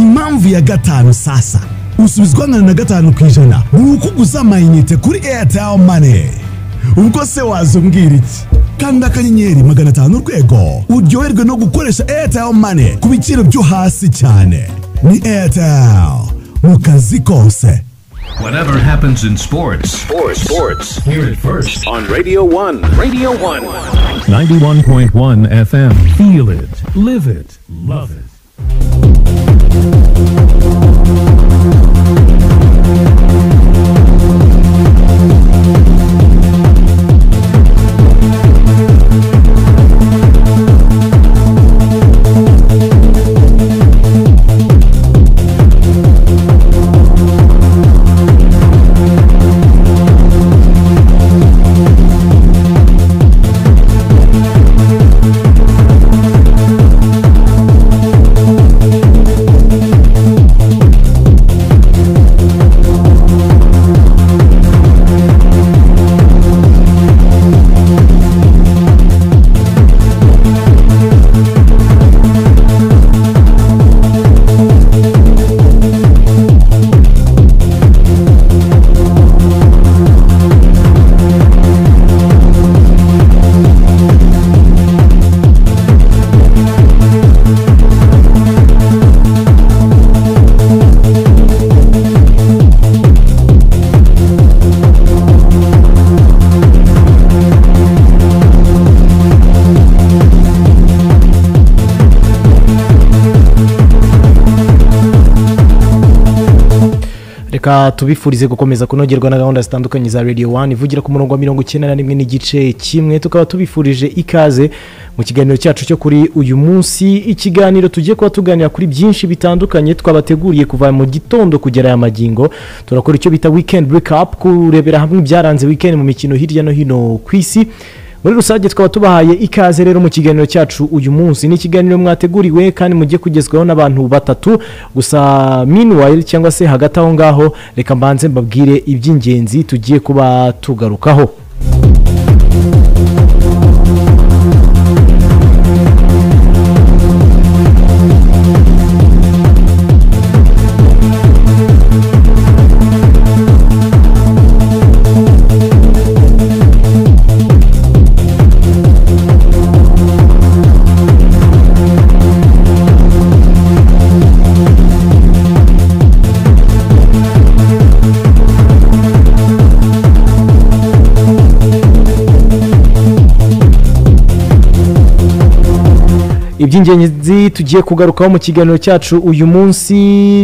mpamvu ya gatanu sasa usubizwa angana na gatanu ku ijana buri uko uguze amayinite kuri airtel money ubwo se wazubwira iki kanda akanyenyeri magana atanu urwego uryoherwe no gukoresha airtel money ku biciro byo hasi cyane ni airtel mu kazi kose Whatever happens in sports, sports, sports, hear it first on Radio 1. Radio 1. 91.1 FM. Feel it, live it, love it. reka tubifurize gukomeza kunogerwa na gahunda zitandukanye za radiyo wani ivugira ku murongo wa mirongo icyenda na rimwe n'igice kimwe tukaba tubifurije ikaze mu kiganiro cyacu cyo kuri uyu munsi ikiganiro tugiye kuba tuganira kuri byinshi bitandukanye twabateguriye kuva mu gitondo kugera aya magingo turakora icyo bita weekend break up kurebera hamwe ibyaranze weekend mu mikino hirya no hino ku isi muri rusange tukaba tubahaye ikaze rero mu kiganiro cyacu uyu munsi ni ikiganiro mwateguriwe kandi mujye kugezwaho n'abantu batatu gusa meanwhile cyangwa se hagati aho ngaho reka mbanze mbabwire iby'ingenzi tugiye kuba tugarukaho iby'ingenzi tugiye kugarukaho mu kiganiro cyacu uyu munsi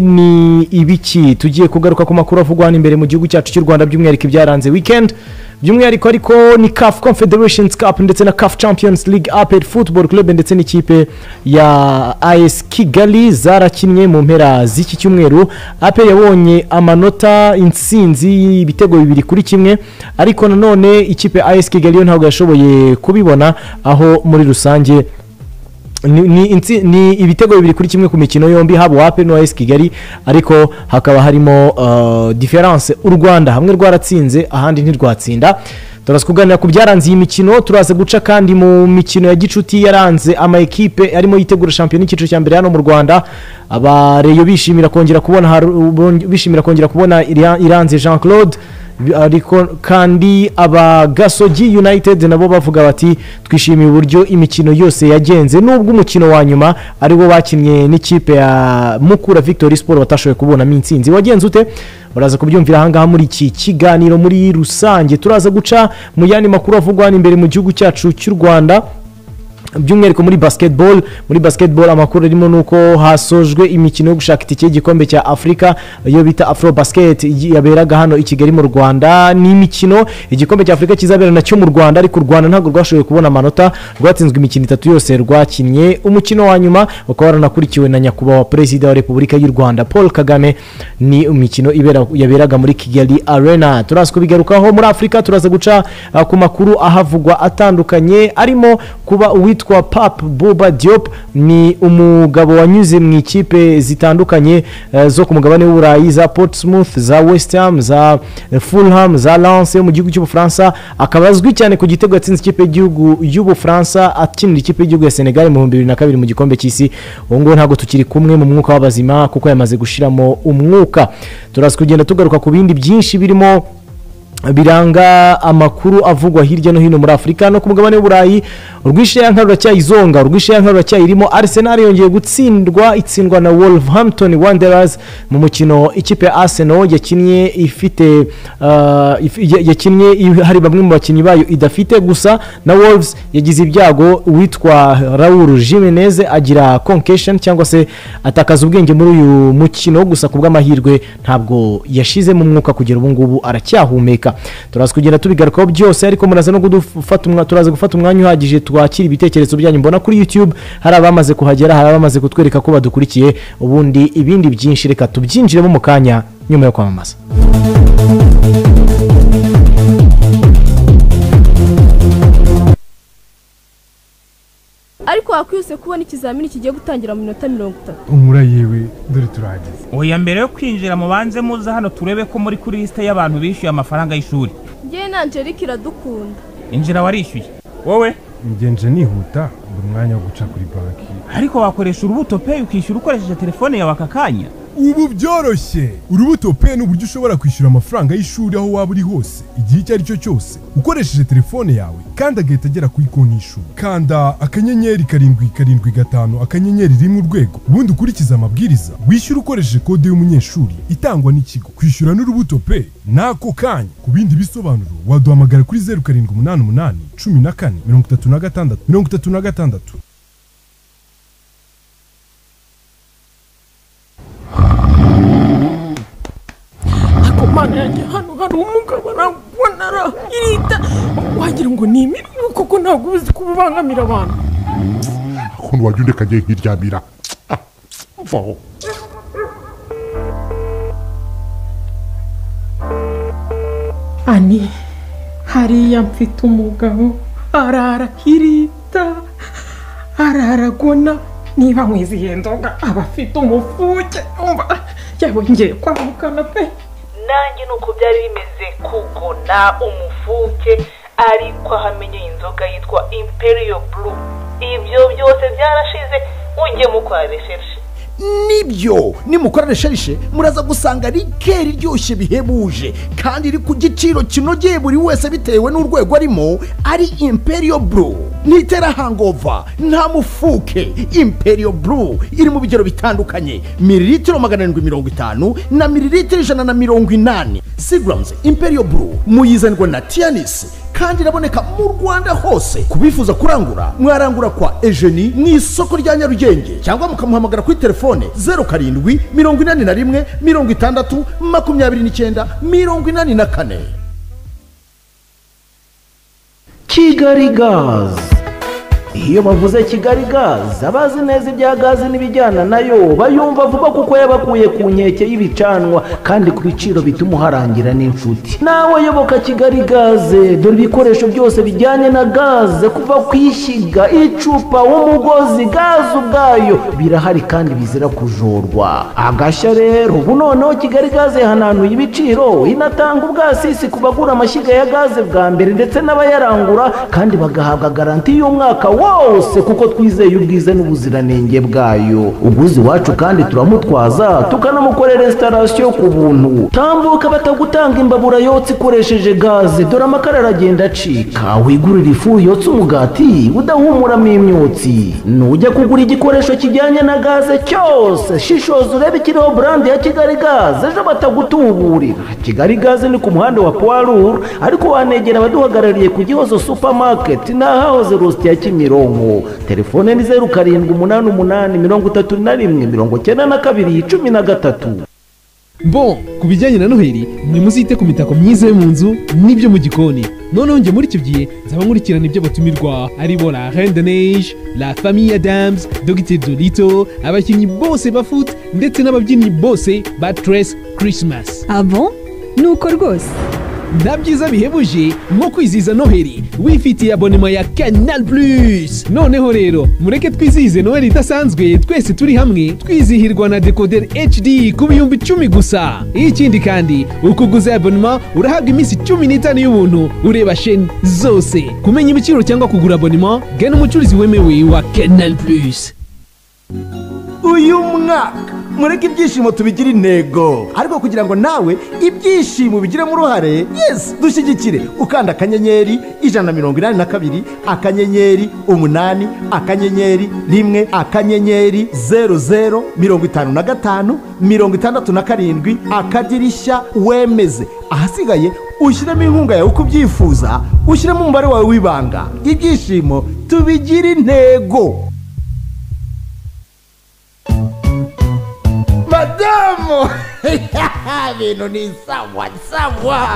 ni ibiki tugiye kugaruka ku makuru avugwa hano imbere mu gihugu cyacu cy'u rwanda by'umwihariko ibyaranze weekend by'umwihariko ariko ni caf confederations cup ndetse na caf champions league apel football club ndetse n'ikipe ya as kigali zarakinnye mu mpera z'iki cyumweru apel yabonye amanota intsinzi ibitego bibiri kuri kimwe ariko nanone ikipe as kigali yo ntabwo yashoboye kubibona aho muri rusange ni, ni, intsi- ni ibitego bibiri kuri kimwe ku mikino yombi haba uwape n'uwa kigali ariko hakaba harimo uh, diferanse u rwanda hamwe rwaratsinze ahandi ntirwatsinda turaza kuganira ku byaranze iyi mikino turaza guca kandi mu mikino ya gicuti yaranze ama ekipe arimo yitegura shampiyona y'icyiciro cya mbere hano mu rwanda abareyo bishimira kongera kubona Haru- bishimira kongera kubona Ira- iranze jean claude ariko kandi abagasogi united nabo bavuga bati twishimiye uburyo imikino yose yagenze nubwo umukino wa nyuma ari wo bakinnye n'ikipe ya mukura victory sport batashoboye kubonamo intsinzi wagenze ute uraza kubyumvira ahangaha muri iki kiganiro muri rusange turaza guca mu yandi makuru avugwa hano imbere mu gihugu cyacu cy'u rwanda by'umwihariko muri basketball muri basketball amakuru arimo ni uko hasojwe imikino yo gushaka itike y'igikombe cya afurika iyo bita afro basket yaberaga hano i kigali mu rwanda ni imikino igikombe cya afurika kizabera nacyo mu rwanda ariko u rwanda ntabwo rwashoboye kubona amanota rwatsinzwe imikino itatu yose rwakinnye umukino wa nyuma ukaba waranakurikiwe na nyakubahwa perezida wa repubulika y'u rwanda paul kagame ni imikino ibera- yaberaga muri kigali arena turaza kubigarukaho muri afurika turaza guca uh, ku makuru ahavugwa atandukanye arimo kuba uwitwa uwitwa Pap Boba Diop ni umugabo wanyuze mu ikipe zitandukanye eh, zo ku mugabane w'uburayi za Portsmouth za West Ham za Fulham za Lens yo mu gihugu cy'ubufaransa akaba azwi cyane ku gitego yatsinze ikipe y'igihugu y'ubufaransa akinira ikipe y'igihugu ya Senegal mu 2002 mu gikombe cy'isi ubu ngubu ntabwo tukiri kumwe mu mwuka w'abazima kuko yamaze gushiramo umwuka turaza kugenda tugaruka ku bindi byinshi birimo biranga amakuru avugwa hirya no hino muri afurika no ku mugabane w'uburayi urwishayanka ruracyayizonga urwishayanka ruracyayirimo arsenal yongeye gutsindwa itsindwa na wolverhampton wanderers mu mukino ikipe ya arsenal yakinnye ifite ah, if- ya- yakinnye i- hari bamwe mu bakinnyi bayo idafite gusa na wolves yagize ibyago uwitwa raul jimenez agira concussion cyangwa se atakaza ubwenge muri uyu mukino gusa ku bw'amahirwe ntabwo yashizemo umwuka kugera ubu ngubu aracyahumeka turaza kugenda tubigarukaho byose ariko muraza no gufata turaza gufata umwanya uhagije twakira ibitekerezo byanyu mbona kuri youtube hari abamaze kuhagera hari abamaze kutwereka ko badukurikiye ubundi ibindi byinshi reka tubyinjiremo mu kanya nyuma yo kwamamaza ariko wakwihuse kubona ikizamini kigiye gutangira mu minota mirongo itatu umura yewe dore turahageze oya mbere yo kwinjira mubanze muze hano turebe ko muri kuri lisite y'abantu bishyuye amafaranga y'ishuri ngewe na angelique iradukunda injira warishyuye wowe ngenje nihuta buri mwanya wo guca kuri banki ariko wakoresha urubuto peyi ukishyura ukoresheje telefone yawe aka kanya ubu byoroshye urubuto pe ni uburyo ushobora kwishyura amafaranga y'ishuri aho waba uri hose igihe icyo ari cyo cyose ukoresheje telefone yawe kandi agahita agera kuri konti y'ishuri kanda akanyenyeri karindwi karindwi gatanu akanyenyeri rimwe urwego ubundi ukurikize amabwiriza wishyura ukoresheje kode y'umunyeshuri itangwa n'ikigo kwishyura n'urubuto pe n'ako kanya ku bindi bisobanuro waduhamagara kuri zeru karindwi umunani umunani cumi na kane mirongo itatu na gatandatu mirongo itatu na gatandatu ariko mana yanjye hano hari umugabo arabonara irita wagira ngo ni imirimo kuko ntabwo ubizi kuba ubangamira abantu ukuntu wajya undeka ngiye nkiryamira Ah, vaho ani hariya mfite umugabo arara irita arara agona niba mwizihiye nzoga aba afite umufuke umva yabongeye kwamukana pe nanjye ni uko byari bimeze kugona umufuke ariko ahamenye inzoga yitwa imperiyo buru ibyo byose byarashize ujyemo kwa resherishe nibyo nimukora resherishe muraza gusanga rikeri iryoshye bihebuje kandi iri ku giciro kinogeye buri wese bitewe n'urwego arimo ari imperiyo buru ntitera hangova nta mufuke imperiyo buru iri mu bigero bitandukanye miriritiro magana arindwi mirongo itanu na miriritiro ijana na mirongo inani sigaramuzi imperiyo buru muyizanirwa na tiyanisi kandi iraboneka mu rwanda hose ku bifuza kurangura mwarangura kwa ejeni mu isoko rya nyarugenge cyangwa mukamuhamagara kuri telefone zeru karindwi mirongo inani na rimwe mirongo itandatu makumyabiri n'icyenda mirongo inani na kane kigali gazi iyo bavuze kigali gazi abazi neza ibya gazi n'ibijyana nayo bayumva vuba kuko yabakuye ku nkeke y'ibicanwa kandi ku biciro bituma uharangira n'inshuti nawe yoboka kigali gaze dore ibikoresho byose bijyanye na gaze kuva ku ishyiga icupa umugozi gaze ubwayo birahari kandi bizira kujorwa agashya rero ubu noneho kigali gaze yahananuye ibiciro inatanga ubwasisi ku bagura amashyiga ya gaze bwa mbere ndetse n'abayarangura kandi bagahabwa garanti y'umwaka wose kuko twizeye ubwiza n'ubuziranenge bwayo uguze iwacu kandi turamutwaza tukanamukorera installation ku buntu tambuka batagutanga imbabura yotsa ikoresheje gaze dore amakara aragenda acika wigurira ifu yotsa umugati udahumuramo imyotsi nujya kugura igikoresho kijyanye na gaze cyose shishoza urebe ikiriho burandi ya kigali gaze ejo batagutuburira kigali gaze ni ku muhanda wa puwaruru ariko wanegera abaduhagarariye ku gihozo supamaketi n'ahahoze rusiti ya kimironko telefone ni zeru karindwi umunani umunani mirongo itatu na rimwe mirongo icyenda na kabiri cumi na gatatu bo ku bijyanye na noheli mwe muzite ku mitako myiza yo mu nzu n'ibyo mu gikoni noneho njye muri icyo gihe nzaba nkurikirana ibyo batumirwa aribo la reine de neige la famille adams dogiteri dorito abakinnyi bose ba foot ndetse n'ababyinnyi bose ba tres christmas abo ni uko rwose nta byiza bihebuje nko kwizihiza noheli wifitiye abonema ya canal plus noneho rero mureke twizihize noheli idasanzwe twese turi hamwe twizihirwa na decoder hd ku bihumbi icumi gusa ikindi kandi ukuguza abonema urahabwa iminsi cumi n'itanu y'ubuntu ureba sheni zose kumenya ibiciro cyangwa kugura abonema gana umucuruzi wemewe wa canal plus uyu mwaka mureke ibyishimo tubigira intego ariko kugira ngo nawe ibyishimo bigiremo uruhare yesi dushyigikire ukanda akanyenyeri ijana na mirongo inani na kabiri akanyenyeri umunani akanyenyeri rimwe akanyenyeri zeru zeru mirongo itanu na gatanu mirongo itandatu na karindwi akadirishya wemeze ahasigaye ushyiremo inkunga yawe uko ubyifuza ushyiremo umubare wawe w'ibanga ibyishimo tubigira intego madamu ibintu ni sawa sawa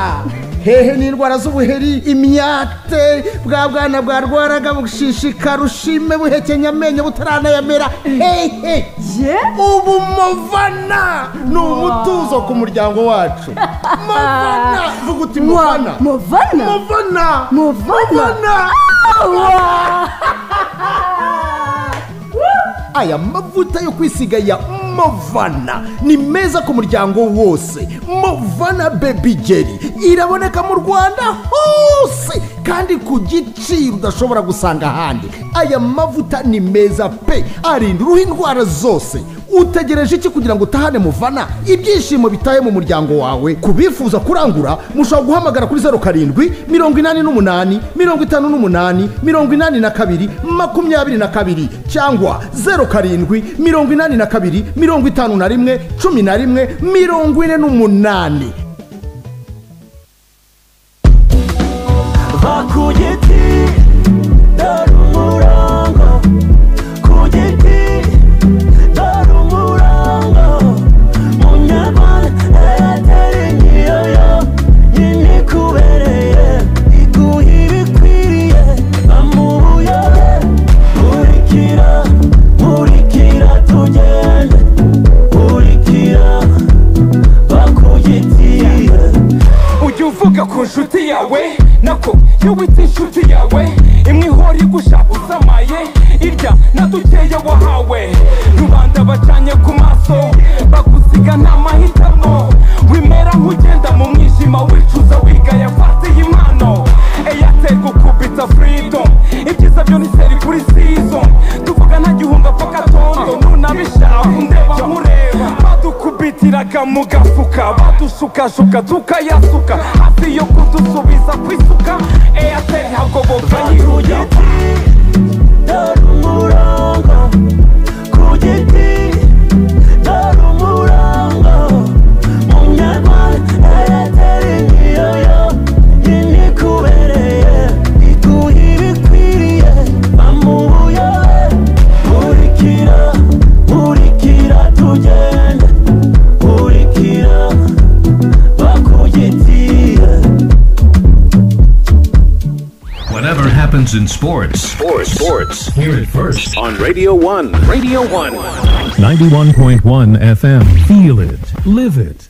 hehe n'indwara z'ubuheri imyate bwa bwana bwarwaraga bushishika rushime buhekenya amenyo butaranayamera hehe ubu muvana ni umutuzo ku muryango wacu muvana vuga uti muvana muvana muvana muvana aya mavuta yo kwisiga ya movana ni meza ku muryango wose movana bebigeri iraboneka mu rwanda hose kandi ku giciro udashobora gusanga ahandi aya mavuta ni meza pe arinda uruhu indwara zose utegereje iki kugira ngo utahane muvana ibyishimo bitahe mu muryango wawe ku bifuza kurangura mushobora guhamagara kuri zeru karindwi mirongo inani n'umunani mirongo itanu n'umunani mirongo inani na kabiri makumyabiri na kabiri cyangwa zeru karindwi mirongo inani na kabiri mirongo itanu na rimwe cumi na rimwe mirongo ine n'umunani va ku giti dore umurongo ku giti dore umurongo munyarwanda eyateri niyo yo nyine ikubereye iguha ibikwiriye bamubuyobe nkurikira nkurikira tugende nkurikira va ku giti ujya uvuga ku nshuti yawe nako iyo wita inshuti yawe imwe ihora igusha usamaye irya na dukeya wahawe rubanda bacanye ku maso bagusiga nta mahitamo wimera nk'ugenda mu mwijima wicuza wigaya fatiye impano eyateri gukubita freedom ibyiza byo ni seri kuri season tuvuga nta gihunga paka tondo nunabishaka undeba nkureba badukubitiraga mu gafuka badushukashuka tukayasuka hafi yo kudusubiza ku isuka eyateri hagoboka yiruya dore umurongo ku giti dore umurongo munyarwanda eyateri niyo yo nyine ikubereye iguha ibikwiriye bamubuyobe nkurikira nkurikira tugende nkurikira bakugitiye Whatever happens in sports, sports, sports, hear it first on Radio 1. Radio 1. 91.1 FM. Feel it. Live it.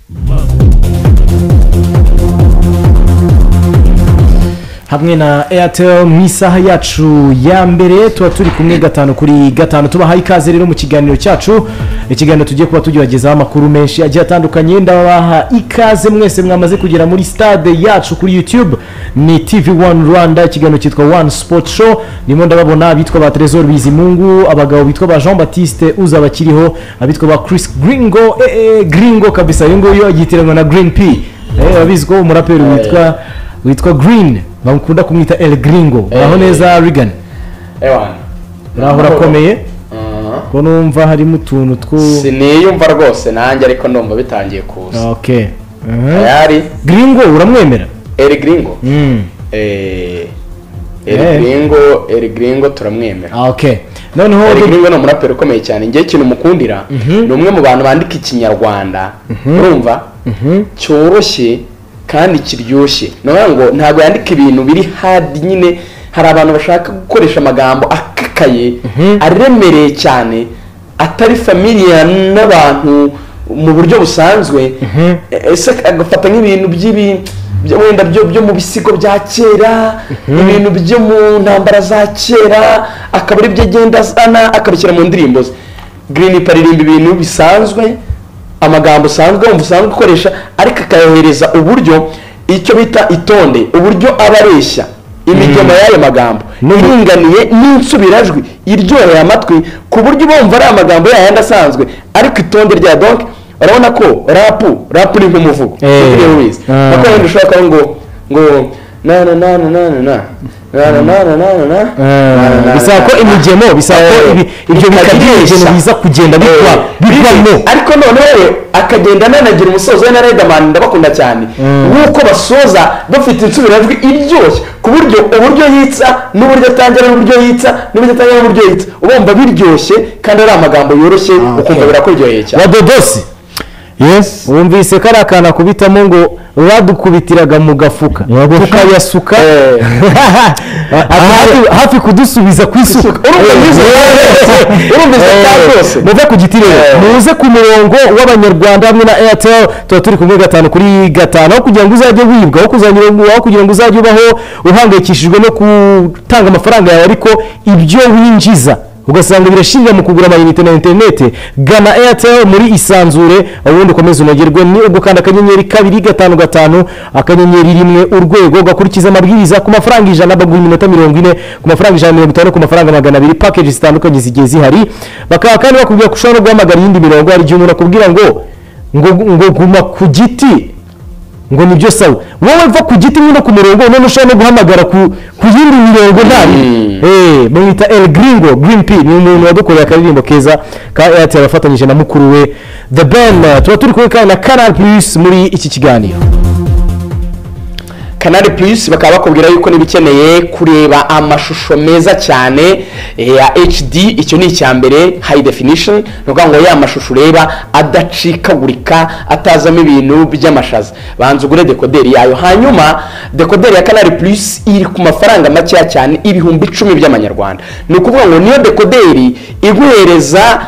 hamwe na airtel mu isaha yacu ya mbere tuba turi kumwe gatanu kuri gatanu tubahaye ikaze rero mu kiganiro cyacu ikiganiro tugiye kuba tugezaho amakuru menshi agiye atandukanye ndabaha ikaze mwese mwamaze kugera muri stade yacu kuri youtube ni tv wani rwanda ikiganiro cyitwa wani sport show ndimo ndababona abitwa ba trezor bizimungu abagabo bitwa ba jean batiste uzaba akiriho abitwa ba chris gringo eh, eh, gringo kabisa uyu nguyu agitiranwa na green p Eh, urabizi ko umuraperi witwa witwa green bakunda kumwita el gringo uraho neza rigan uraho urakomeye ko numva harimo utuntu two siniyumva rwose nanjye ariko numva bitangiye kuza ok Eh. Ayari. gringo uramwemera eri giringo Mm. eri Eh. giringo eri giringo turamwemera Ah, ok noneho eri giringo ni umuraperi ukomeye cyane ngewe ikintu mukundira ni umwe mu bantu bandika ikinyarwanda urumva cyoroshye kandi kiryoshye ni ukuvuga ngo ntabwo yandika ibintu biri hadi nyine hari abantu bashaka gukoresha amagambo akakaye aremereye cyane atari familiya n'abantu mu buryo busanzwe ese agafata nk'ibintu by'ibi byo- wenda byo byo mu bisigo bya kera ibintu byo mu ntambara za kera akaba aribyo agenda azana akabishyira mu ndirimbo ze green aririmba ibintu bisanzwe amagambo usanzwe wumva usanzwe ukoresha ariko akayohereza uburyo icyo bita itonde uburyo aba areshya imigemo y'ayo magambo iringaniye n'insubirajwi iryoheye amatwi ku buryo bumva ari amagambo yayandi asanzwe ariko itonde rya donk urabona ko rapu rapu ni nk'umuvugo Eh. niba ubizi Ah. nako wenda ushobora kuba ngo ngo na na na na na na na na na na na na na Eh, bisaba ko imigemo bisaba ko ibi- ibyo bikabyihisha biza kugenda bikwa bivamo ariko noneho akagenda ananagira umusozo we na riderman ndabakunda cyane nk'uko basoza bafite insubirajwi iryoshye ku buryo uburyo yitsa n'uburyo atangira n'uburyo yitsa n'uburyo atangira n'uburyo yitsa ubumva biryoshye kandi ari amagambo yoroshye ukumva birakuryoheye cyane wadodosi yes wumvise ko ari akantu akubitamo ngo badukubitiraga mu gafuka tukayasuka Hafi- hafi kudusubiza ku isuka urumva ngizo urumva izo cyane rwose muve ku giti rero muze ku murongo w'abanyarwanda hamwe na airtel tuba turi kumwe gatanu kuri gatanu aho kugira ngo uzajye wibwa aho kuzanyura- aho kugira ngo uzajye ubaho uhangayikishijwe no gutanga amafaranga yawe ariko ibyo winjiza ugasanga birashirira mu kugura amayinite na interineti gana airtel muri isanzure ubundi ukomeze unogerwe ni ugukanda akanyenyeri kabiri gatanu gatanu akanyenyeri rimwe urwego ugakurikiza amabwiriza ku mafaranga ijana bagura iminota mirongo ine ku mafaranga ijana na mirongo itanu ku mafaranga magana abiri pakeji zitandukanye zigiye zihari bakaba kandi bakubwira ko ushobora no guhamagara iyindi mirongo hari igihe umuntu akubwira ngo ngo ngo guma ku giti ngo nibyo sawa wowe va ku giti nyine ku murongo none ushobora no guhamagara ku ku yindi mirongo nabi eh bamwita El Gringo Green P ni umuntu wadukoreye akaririmbo keza ka Airtel afatanyije na mukuru we The Ben tuba turi kumwe kandi na Canal Plus muri iki kiganiro kanari plus bakaba bakubwira yuko niba ukeneye kureba amashusho meza cyane eh, ya hd icyo ni icya mbere high definition ni ukuvuga ngo ya mashusho ureba adacikagurika atazamo ibintu by'amashaza banza ugure dekoderi yayo hanyuma dekoderi ya kanari plus iri ku mafaranga makeya cyane ibihumbi icumi by'amanyarwanda ni ukuvuga ngo niyo dekoderi iguhereza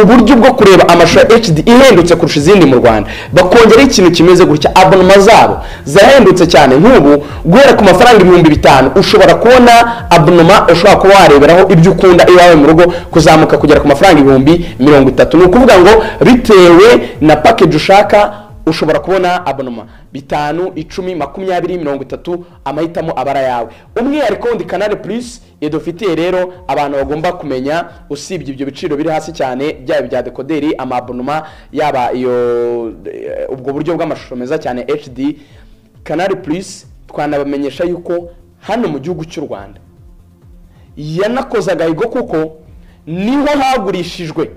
uburyo bwo kureba amashusho ya hd ihendutse kurusha izindi mu rwanda bakongeraho ikintu kimeze gutya abonoma zabo zarahendutse cyane nk'ubu guhera ku mafaranga ibihumbi bitanu ushobora kubona abonoma ushobora kuba wareberaho ibyo ukunda iwawe mu rugo kuzamuka kugera ku mafaranga ibihumbi mirongo itatu ni ukuvuga ngo bitewe na package ushaka ushobora kubona abonoma bitanu icumi makumyabiri mirongo itatu amahitamo abara yawe umwihariko wundi kanari plus idufitiye rero abantu bagomba kumenya usibye ibyo biciro biri hasi cyane byaba ibya dekoderi amabonoma yaba iyo eh, ubwo buryo bw'amashusho meza cyane hd kanari plus twanabamenyesha yuko hano mu gihugu cy'u rwanda yanakoze agahigo kuko niho hagurishijwe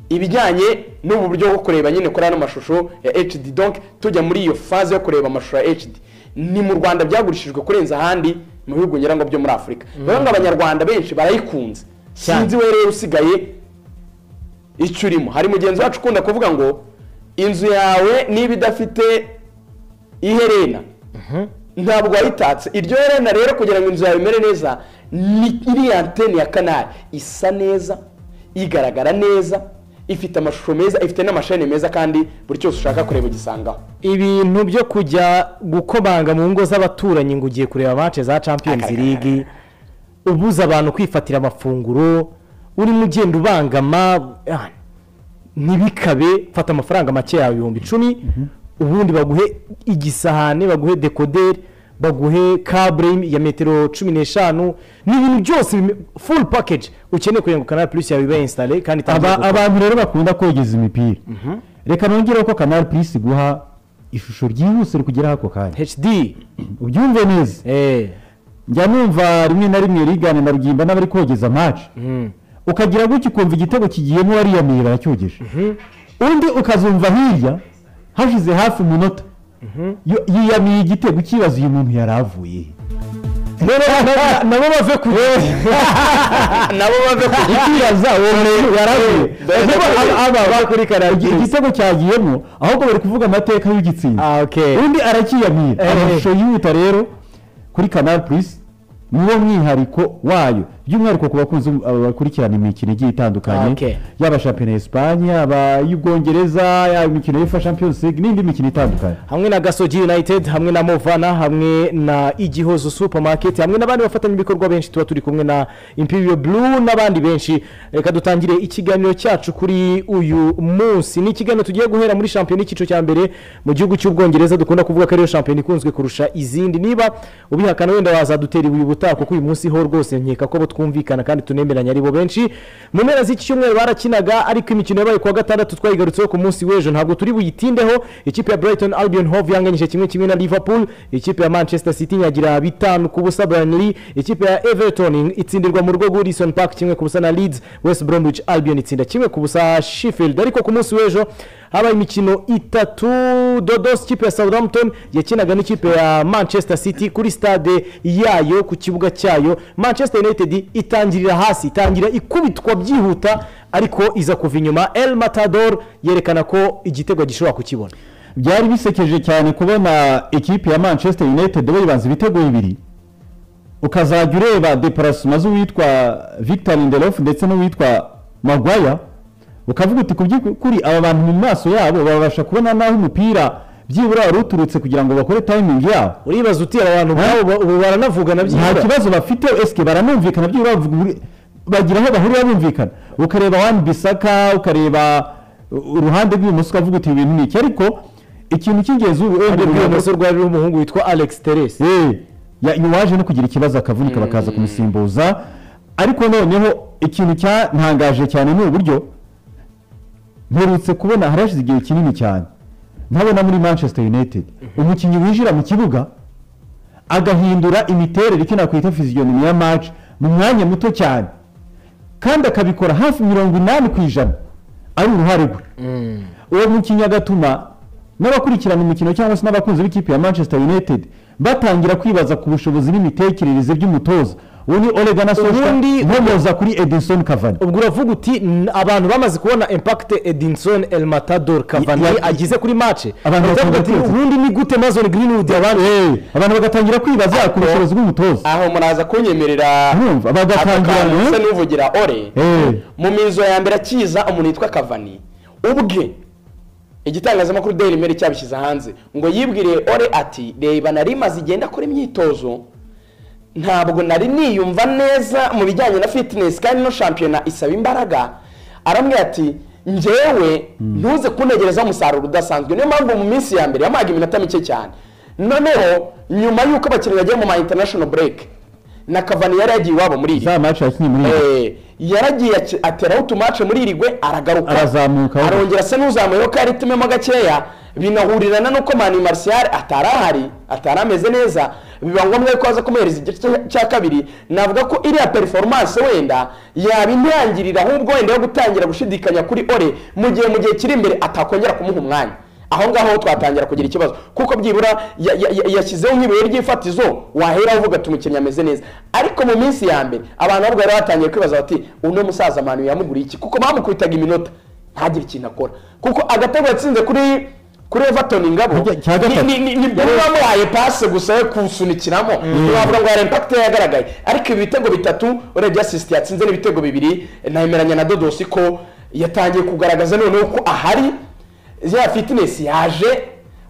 ibijyanye n'ubu buryo bwo kureba nyine kuri ano mashusho ya hd donc tujya muri iyo faze yo kureba amashusho ya hd ni mu rwanda byagurishijwe kurenza ahandi mu bihugu ngira ngo byo muri afurika rero ngo abanyarwanda benshi barayikunze sinzi we rero usigaye icyo urimo hari mugenzi wacu ukunda kuvuga ngo inzu yawe niba idafite iherena ntabwo wayitatse iryo herena rero kugira ngo inzu yawe imere neza ni iriya antene ya kanari isa neza igaragara neza ifite amashusho meza ifite n'amasheni meza kandi buri cyose ushaka kureba ugisangaho ibintu byo kujya gukomanga mu ngo z'abaturanyi ngo ugiye kureba match za Champions League ubuza abantu kwifatira amafunguro urimo ugenda ubangama ah, ntibikabe fata amafaranga make yawe ibihumbi icumi ubundi baguhe igisahane baguhe dekoderi baguhe kabure ya metero cumi n'eshanu ni ibintu byose bime- full package ukeneye kugira ngo kanari plus yawe ibe installe kandi itangiye Aba- gukora. abantu rero bakunda kogeza imipira reka nongereho ko kanari purisi iguha ishusho ryihuse rikugeraho ako kanya hd ubyumve neza njya numva rimwe na rimwe rigana na rugimba n'abari kogeza amaci ukagira gutya ukumva igitego kigiyemo wariya miye baracyogeje undi ukazumva hirya hashize hafi umunota yo- yiyamiye igitego ukibaza uyu muntu yari avuye he?" nabo bave ku nabo bave ku ukibaza uwo muntu yari avuye Uvuga aba- aba- igi- igitego cyagiyemo ahubwo bari kuvuga amateka y'ugitsinda undi arakiyamira Eh. amashusho yihuta rero kuri kanari purisi niwo mwihariko wayo by'umwihariko ku bakunzi aba bakurikirana imikino igiye itandukanye Okay. yaba shampiyona ya esipanye yaba iy'ubwongereza yaba imikino y'ifa champions league n'indi mikino itandukanye hamwe na gasogi united hamwe na movana hamwe na igihozo supermarket hamwe n'abandi bafatanyabikorwa benshi tuba turi kumwe na imperial blue n'abandi benshi reka dutangire ikiganiro cyacu kuri uyu munsi ni ikiganiro tugiye guhera muri shampiyona y'icyiciro cya mbere mu gihugu cy'ubwongereza dukunda kuvuga ko ariyo shampiyona ikunzwe kurusha izindi niba ubihakana wenda wazadutera ibuye ubutaha kuko uyu munsi ho rwose nkeka ko bo twumvikana kandi tunemeranya ari bo benshi mu mpera z'iki cyumweru barakinaga ariko imikino yabaye ku wa gatandatu twayigarutseho ku munsi w'ejo ntabwo turi buyitindeho ikipe ya brighton albion hove yanganyije kimwe kimwe na liverpool ikipe ya manchester city nyagira bitanu ku busa burnley ikipe ya everton itsindirwa mu rugo rw'urison park kimwe ku busa na leeds west bromwich albion itsinda kimwe ku busa sheffield ariko ku munsi w'ejo habaye imikino itatu dodos ikipe ya southampton yakinaga n'ikipe ya manchester city kuri stade yayo ku kibuga cyayo manchester united itangirira hasi itangira ikubitwa byihuta ariko iza kuva inyuma el matador yerekana ko igitego gishobora kukibona byari bisekeje cyane kubona ekipi ya manchester united bayibanza ibitego bibiri ukazajya ureba deparasima z'uwitwa victor lindelof ndetse n'uwitwa magwaya ukavuga uti ku by'ukuri aba bantu mu maso yabo babasha kubona n'aho umupira byibura wari uturutse kugira ngo bakore timing yabo uribaza uti aba bantu nk'abo ba- ubu baranavugana nta byibura kibazo bafite esike baranumvikana byibura bavuga buri- bagira aho bahurira bumvikana ukareba wani bisaka ukareba uh, uruhande rw'ibumoso ukavuga uti ibi bintu ni iki ariko ikintu cy'ingenzi ubu Uruhande rw'ibumoso rwari umuhungu witwa alex terese waje no kugira ikibazo akavunika bakaza kumusimbuza ariko noneho ikintu cyantangaje cyane ni uburyo mperutse kubona harashize igihe kinini cyane ntabona muri manchester united umukinnyi winjira mu kibuga agahindura imiterere icyo nakwita fiziyonomi ya maci mu mwanya muto cyane kandi akabikora hafi mirongo inani ku ijana ari uruhare rwe uwo mukinnyi agatuma n'abakurikirana umukino cyangwa se n'abakunzi b'ikipe ya manchester united batangira kwibaza ku bushobozi n'imitekerereze by'umutoza uwo ni orega na sosha Ubundi- nkomoza kuri edison cavani ubwo uravuga uti "N- abantu bamaze kubona impakite edinson el matador cavani Ya- ya- agize kuri mace Abantu batangira kwibaza. ubundi ni gute mazon greenwood abandi abantu bagatangira kwibaza ku bushobozi bw'umutoza aho muraza kunyemerera Urumva, bagatangira, aka kantu eh? bisa n'uvugira ore Eh. mu mizo ya mbere akiza umuntu witwa kavani ubwe igitangazamakuru daily mail cyabishyize hanze ngo yibwire ore ati reba nari maze igenda akora imyitozo ntabwo nari niyumva neza mu bijyanye na fitinesi kandi no shampiyona isaba imbaraga aramubwira ati njyewe ntuze kuntegerezaho umusaruro udasanzwe niyo mpamvu mu minsi ya mbere yamuhaga iminota mike cyane noneho nyuma y'uko abakinnyi bagiye mu ma international break na kavani yari yagiye iwabo muri iri za maci yakinnye muri iyi Eh, yaragiye aci- ateraho utumace muri iri gwe aragaruka Arazamuka. arongera asa n'uzamuyeho kari itumemo gakeya binahurirana n'uko mani marciyari atari ahari atari ameze neza biba ngombwa ko aza kumuhereza igice cya kabiri navuga ko iriya performance wenda yaba intangirira ahubwo wenda yo gutangira gushidikanya kuri ore mu gihe mu gihe kiri imbere atakongera kumuha umwanya aho ngaho twatangira kugira ikibazo kuko byibura ya- ya- ya- yashyizeho nk'ibuye ry'ifatizo wahera uvuga ati umukinnyi ameze neza ariko mu minsi ya mbere abantu ahubwo bari batangiye kwibaza bati uno musaza manu yamuguriye iki kuko bamukubitaga iminota ntagire ikintu akora kuko agatego yatsinze kuri kuri everton ingabo cya gatatu. ni- ni- ni bwo bamuhaye pasi gusa yo kusunikiramo ntiwavuga ngo hari impakite yagaragaye ariko ibi bitego bitatu urebye asisiti yatsinze n'ibitego bibiri nameranya na dodosi ko yatangiye kugaragaza noneho ko ahari ya fitinesi yaje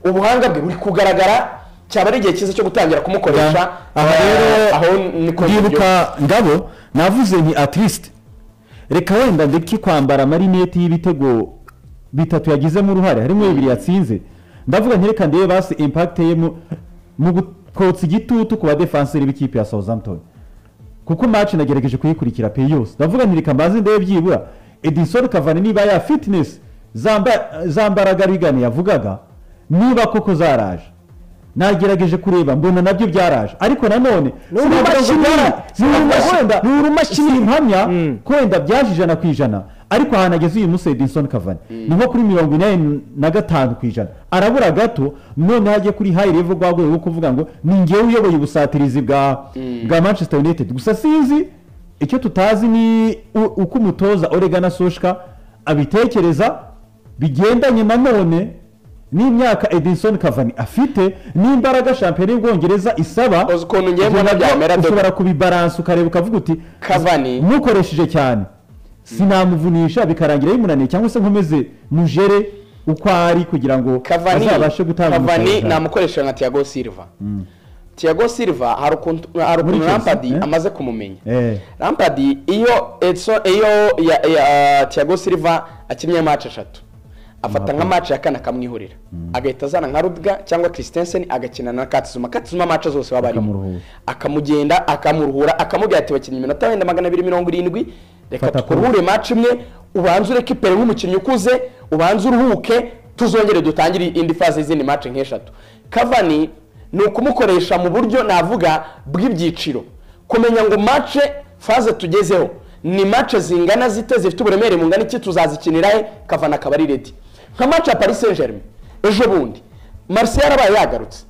ubuhanga bwe buri kugaragara cyaba ari igihe cyiza cyo gutangira kumukoresha aha Eh, aho rero niko ndibuka ngabo navuze ni atiriste reka wenda ndeke kwambara amarineti y'ibitego bitatu yagizemo uruhare harimo bibiri yatsinze ndavuga ntireka ndebe basi impakite ye mu- mu gukotsa igitutu ku badefanseri b'ikipe ya southampton kuko maci nagerageje kuyikurikira pe yose ndavuga ntireka mbaze ndebe byibura edison kavani niba ya fitinesi zambaraga rigani yavugaga niba koko zaraje nagerageje kureba mbona nabyo byaraje ariko nanone Ni urumashini. ni urumashini- Ni urumashini. simpamya ko wenda byaje ijana ku ijana ariko ahantu ageze uyu munsi edison kavani ni nko kuri mirongo inani na gatanu ku ijana arabura gato noneho ajya kuri hayi revo rwa rwego rwo kuvuga ngo ni ngewe uyoboye ubusatirizi bwa bwa manchester united gusa sinzi icyo tutazi ni u- uko umutoza orega na soshka abitekereza bigendanye nanone n'imyaka edison kavani afite n'imbaraga shampiyona y'ubwongereza isaba ukuntu ngiye mbona byamera dodo. ushobora kubibaransa ukareba ukavuga uti Cavani- mukoresheje cyane sinamuvunisha bikarangira bimunaniye cyangwa se nkomeze mujere uko ari kugira ngo Cavani- azabashe gutanga Cavani umusaruro. namukoresha nka Thiago Silva Mm. Thiago Silva hari ukuntu hari ukuntu Muri Chelsea, Lampard eh? amaze kumumenya Eh. Lampard iyo Edson iyo ya, ya Thiago Silva akinnye match eshatu afata nka match ya kane akamwihurira agahita azana nka Rudiger cyangwa Christensen agakina na Katsuma Katsuma match zose baba barimo akamugenda akamurhura akamubwira ati bakinnye iminota wenda magana abiri mirongo irindwi reka Fata tukuruhure match imwe ubanze ureke ipere nk'umukinnyi ukuze ubanze uruhuke tuzongere dutangire indi fase y'izindi match nk'eshatu kavani ni ukumukoresha mu buryo navuga bw'ibyiciro kumenya ngo match fase tugezeho ni match zingana zite zifite uburemere bungana iki tuzazikinira he kavani akaba ari ready nka match ya paris saint germain ejo bundi marseille yarabaye yagarutse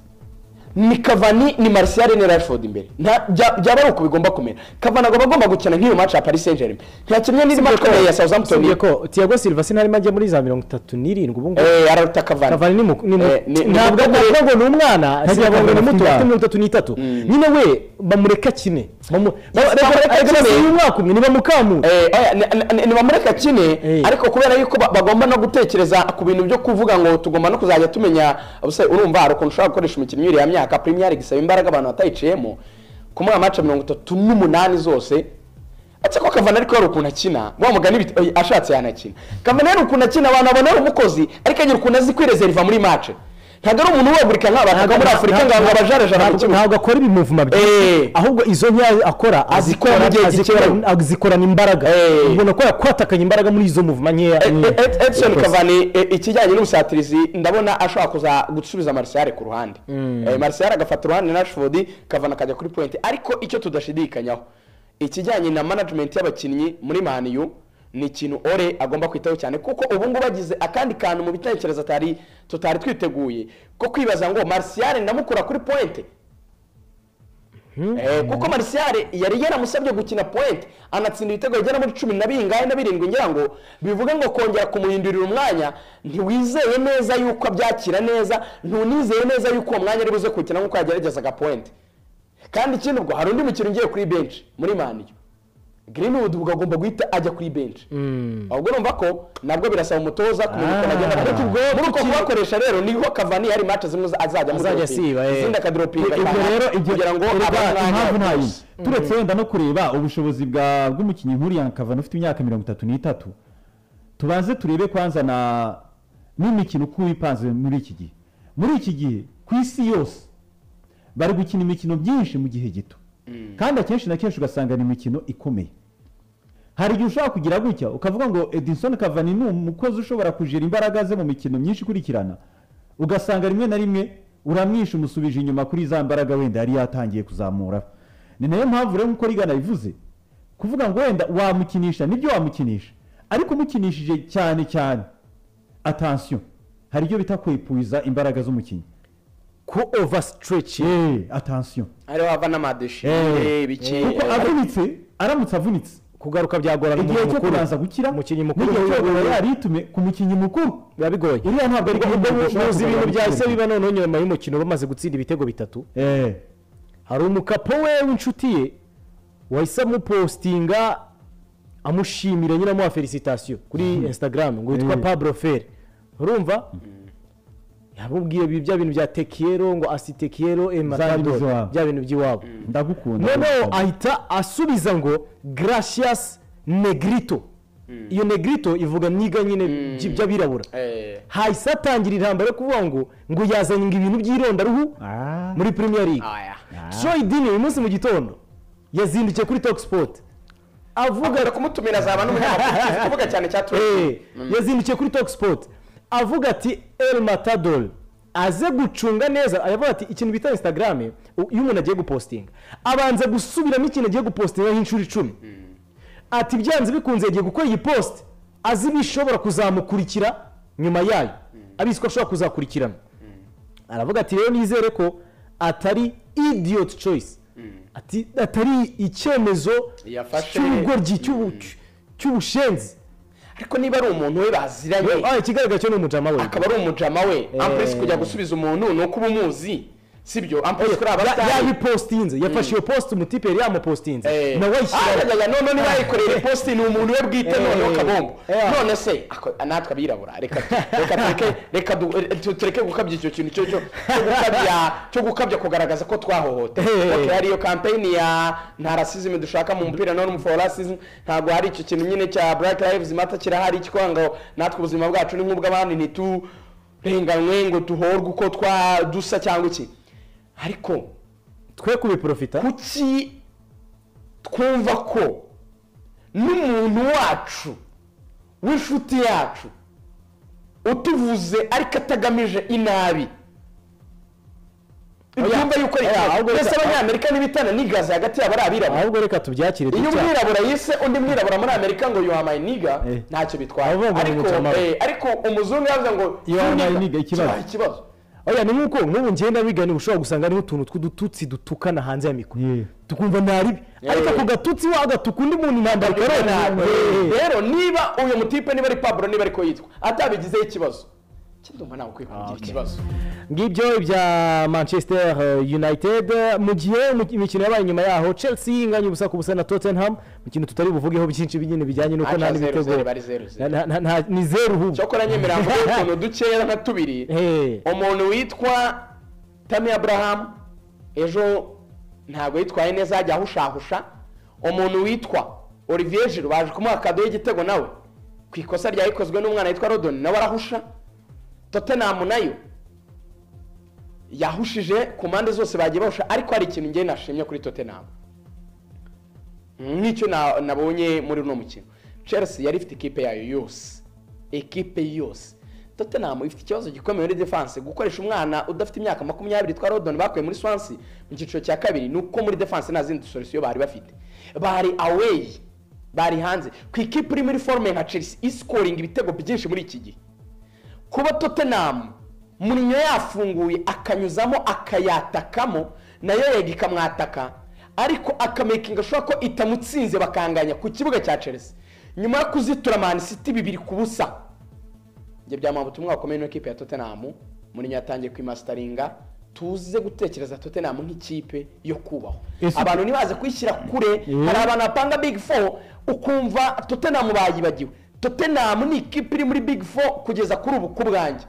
ni kavani ni martial ni rashford imbere nta- bya- byaba ari uko bigomba kumera kavani agomba agomba gukina nk'iyo match ya paris saint germain ntakinnye n'indi match ikomeye ya southampton Usibye ko tiago silva sinarimo ajya muri za mirongo itatu n'irindwi ubu ngubu Eh, araruta Cavani. kavani ni mu- ni mu- Eh, ni- ni ntabwo muto ntabwo ngo ni umwana Ntagira Silva ngo Cavani ni afite muto imyaka. afite mirongo itatu n'itatu nyine we bamureka akine Bamu- ba- Yes, reka- bamureka reka akine. akine umwaka umwe nibamukamure ntibamureka kine ariko kubera yuko ba- bagomba no gutekereza ku bintu byo kuvuga ngo tugomba no kuzajya tumenya ubuse urumva hari ukuntu ushobora gukoresha umukinnyi w'iriya myaka premier league isaba imbaraga abantu batayiciyemo kumuha amace mirongo itatu n'umunani zose atse ko kavana ariko hari ukuntu akina wa mugani bit- oya, ashatse yanakina kavana hari ukuntu akina abantu babona ari umukozi ariko agira ukuntu azi kwirezeriva muri mace ntabwo ari umuntu wegurika nk'abantu muri afurika ngo abajarajara mu kibuga ntabwo akora ibimuvuma byinshi ahubwo izo nkeya akora Azikora mu gihe azikora- gikenewe. azikorana imbaraga ubona ko yakwatakanye imbaraga muri izo muvuma nkeya Edson yakoze. Cavani e, ikijyanye n'ubusatirizi ndabona ashobora kuza gusubiza Martial ku ruhande Eh, Martial agafata uruhande na Rashford Cavani akajya kuri point ariko icyo tudashidikanyaho ikijyanye na management y'abakinnyi muri Man U ni ikintu Ole agomba kwitaho cyane kuko ubu ngubu agize akandi kantu mu bitekerezo atari tutari twiteguye ko kwibaza ngo Martial ndamukura kuri point Eh, kuko Martial yari yaramusabye gukina point anatsinda ibitego bigera muri cumi na bingahe na birindwi ngira ngo bivuga ngo kongera kumuhindurira umwanya ntiwizeye neza yuko abyakira neza ntunizeye neza yuko uwo mwanya ari buze kuwukina nk'uko yageragezaga point kandi ikindi ubwo hari undi mukino ugiye kuri bench muri maniyo Greenwood ubwo agomba guhita ajya kuri bench ahubwo urumva ko nabwo birasaba umutoza kumenya uko agenda ariko ubwo muri uko kubakoresha rero niho Cavani hari match zimwe azajya Azajya dropinga. asiba, eh. izindi akadropinga Ubwo kandi rero ibyo- kugira ngo erega impamvu abana ntayizi turetse wenda no kureba ubushobozi bwa bw'umukinnyi nk'uriya kavana ufite imyaka mirongo itatu n'itatu tubanze turebe kwanza na n'imikino uko ipanze muri iki gihe muri iki gihe ku isi yose bari gukina imikino byinshi mu gihe gito kandi akenshi na kenshi ugasanga ni imikino ikomeye hari igihe ushobora kugira gutya ukavuga ngo edison kavani ni umukozi ushobora kujira imbaraga ze mu mikino myinshi ikurikirana ugasanga rimwe na rimwe uramwisha umusubije inyuma kuri za mbaraga wenda yari yatangiye kuzamura ni nayo mpamvu rero nk'uko rigana bivuze kuvuga ngo wenda wamukinisha nibyo wamukinisha ariko umukinishije cyane cyane atansiyo hari ibyo bita kwepuiza imbaraga z'umukinnyi ku overstretch atansiyo ariho hava n'amadeshi Eh, ibiki kuko avunitse aramutse avunitse kugaruka byagorana igihe umuntu cyo mukuru. kubanza gukira Umukinnyi mukuru n'igihe biba cyo bigoye. kuba yaritume ku mukinnyi mukuru biba bigoye iriya ntabwo ari gahunda dushobora muzi ibintu kugarura byahise gukira. biba noneho nyuma y'umukino bamaze gutsinda ibitego bitatu Eh. hari umukapo we w'inshuti ye wahise amupostinga amushimira nyine amuha felicitasiyo kuri instagram ngo witwa Eh. pablo feri urumva yamubwiye ibi- bya bintu bya tekiyero ngo asitekiyero Zanyu ematadoro z'iwabo. bya bintu by'iwabo ndagukunda noneho ahita asubiza ngo gracias negrito iyo negrito ivuga mwiga nyine by- by'abirabura hahise atangira intambara yo kuvuga ngo ngo yazanye ngo ibintu by'irondaruhu muri premier league troy dini uyu munsi mu gitondo yazindukiye kuri talk sport avuga kumutumira azaba n'umunyamakuru uzi kuvuga cyane cya Troy Deeney. Mm. yazindukiye kuri talk sport avuga ati el matadol aze gucunga neza aravuga ati ikintu bita instagram iyo umuntu agiye gupostinga abanza gusubiramo ikintu agiye gupostingaho inshuro icumi ati byanze bikunze yagiye gukora iyi post azi ibishobora kuzamukurikira nyuma yayo abizi ko ashobora kuzakurikirana aravuga ati rero nizere ko atari idiot choice ati atari icyemezo Yafashe- cy'ubugoryi cy'ubu- cy'ubushenzi ariko niba ari umuntu we baziranye ikigaragara cyo ni umujama we akaba ari umujama we Eh. ampuresi kujya gusubiza umuntu ni uko uba umuzi sibyo ampuresi kuri Ya- abatari yabipostinze yafashe iyo post umutipe yari yamupostinze nawe ayishyira ayishyira none niba yayikoreye ipositi ni umuntu we bwite Eh. noneho kabombo Eh. none se ako- natwe abirabura reka tu- reka tureke reka du- eh, tu- tureke gukabya icyo kintu cyo cyo cyo gukabya cyo gukabya kugaragaza ko twahohote Eh. okay hari iyo kampeyini ya nta rasizime dushaka mu mupira no for rasizime ntabwo hari icyo kintu nyine cya black lives matter kirahari cyitwa ngo natwe ubuzima bwacu ni nk'ubw'abandi ntiturenganywe ngo duhorwe uko twa dusa cyangwa iki ariko twe kubiprofita kuki twumva ko n'umuntu wacu w'inshuti yacu utuvuze ariko atagamije inabi ibyumva yuko ari Oya, ikaze ahubwo mbese reka- abanyamerika n'ibitananigaza nigaza hagati y'aba ari abirabura ahubwo reka tubyakire iyo dutya. umwirabura yise undi mwirabura muri amerika ngo yohamaye niga ntacyo bitwaye ngo ariko umujama we. eh, ariko umuzungu yavuze ngo Yohamaye "Niga." niga, ikibazo. Kibaye ikibazo oya ni nk'uko nk'ubu ngenda bigana ushobora gusanga hariho utuntu tw'udututsi dutukana hanze ya mikoro tukumva ntaribi Yeah. ariko ako gatutsi wagatuka undi muntu ntabwo akorera nabi rero niba uyu mutipe niba ari paburo niba ariko yitwa atabigizeho ikibazo cyanduma ntabwo ukwiye kugira ikibazo ngibyo ibya manchester eh, united eh, mu gihe mu- imikino yabaye nyuma yaho chelsea inganya ubusa ku busa na tottenham mu kintu tutari buvugeho byinshi binyine bijyanye n'uko nta Aca zero, n'ibitego zero, bari zero, zero. Na- na- na- ni zeru ubu cyokora nyemerera mvuge utuntu dukeya nka tubiri umuntu witwa tami aburahamu ejo ntabwo yitwaye neza yajya ahushahusha umuntu witwa olivier jiro baje kumuha kado y'igitego nawe ku ikosa ryayikozwe n'umwana witwa rodoni nawe arahusha tottenham nayo yahushije ku mpande zose bagiye bahusha ariko hari ikintu ngewe nashimye kuri tottenham nk'icyo na- nabonye muri uno mukino chelsea yari ifite ikipe yayo yose ekipe yose tottenham ifite ikibazo gikomeye muri defense gukoresha umwana udafite imyaka makumyabiri twa rodon bakuye muri swansi mu cyiciro cya kabiri ni uko muri defense nta zindi solution bari bafite bari away bari hanze ku ikipe iri muri forume nka chelsea isikoringa ibitego byinshi muri iki gihe kuba tottenham murinyo yafunguye akanyuzamo akayatakamo nayo yega ikamwataka ariko akamekinga ashobora ko itamutsinze bakanganya ku kibuga cya chelsea nyuma yo kuzitura man city bibiri ku busa ibyo byamuha ubutumwa bukomeye n'ikipe ya tottenham murinyo yatangiye kwimasitaringa tuze gutekereza tottenham nk'ikipe yo kubahwa Ese- abantu ntibaze kuyishyira kure Mm. hari abantu bapanga big four ukumva tottenham bayibagiwe tottenham ni ikipe iri muri big four kugeza kuri ubu ku bwanjye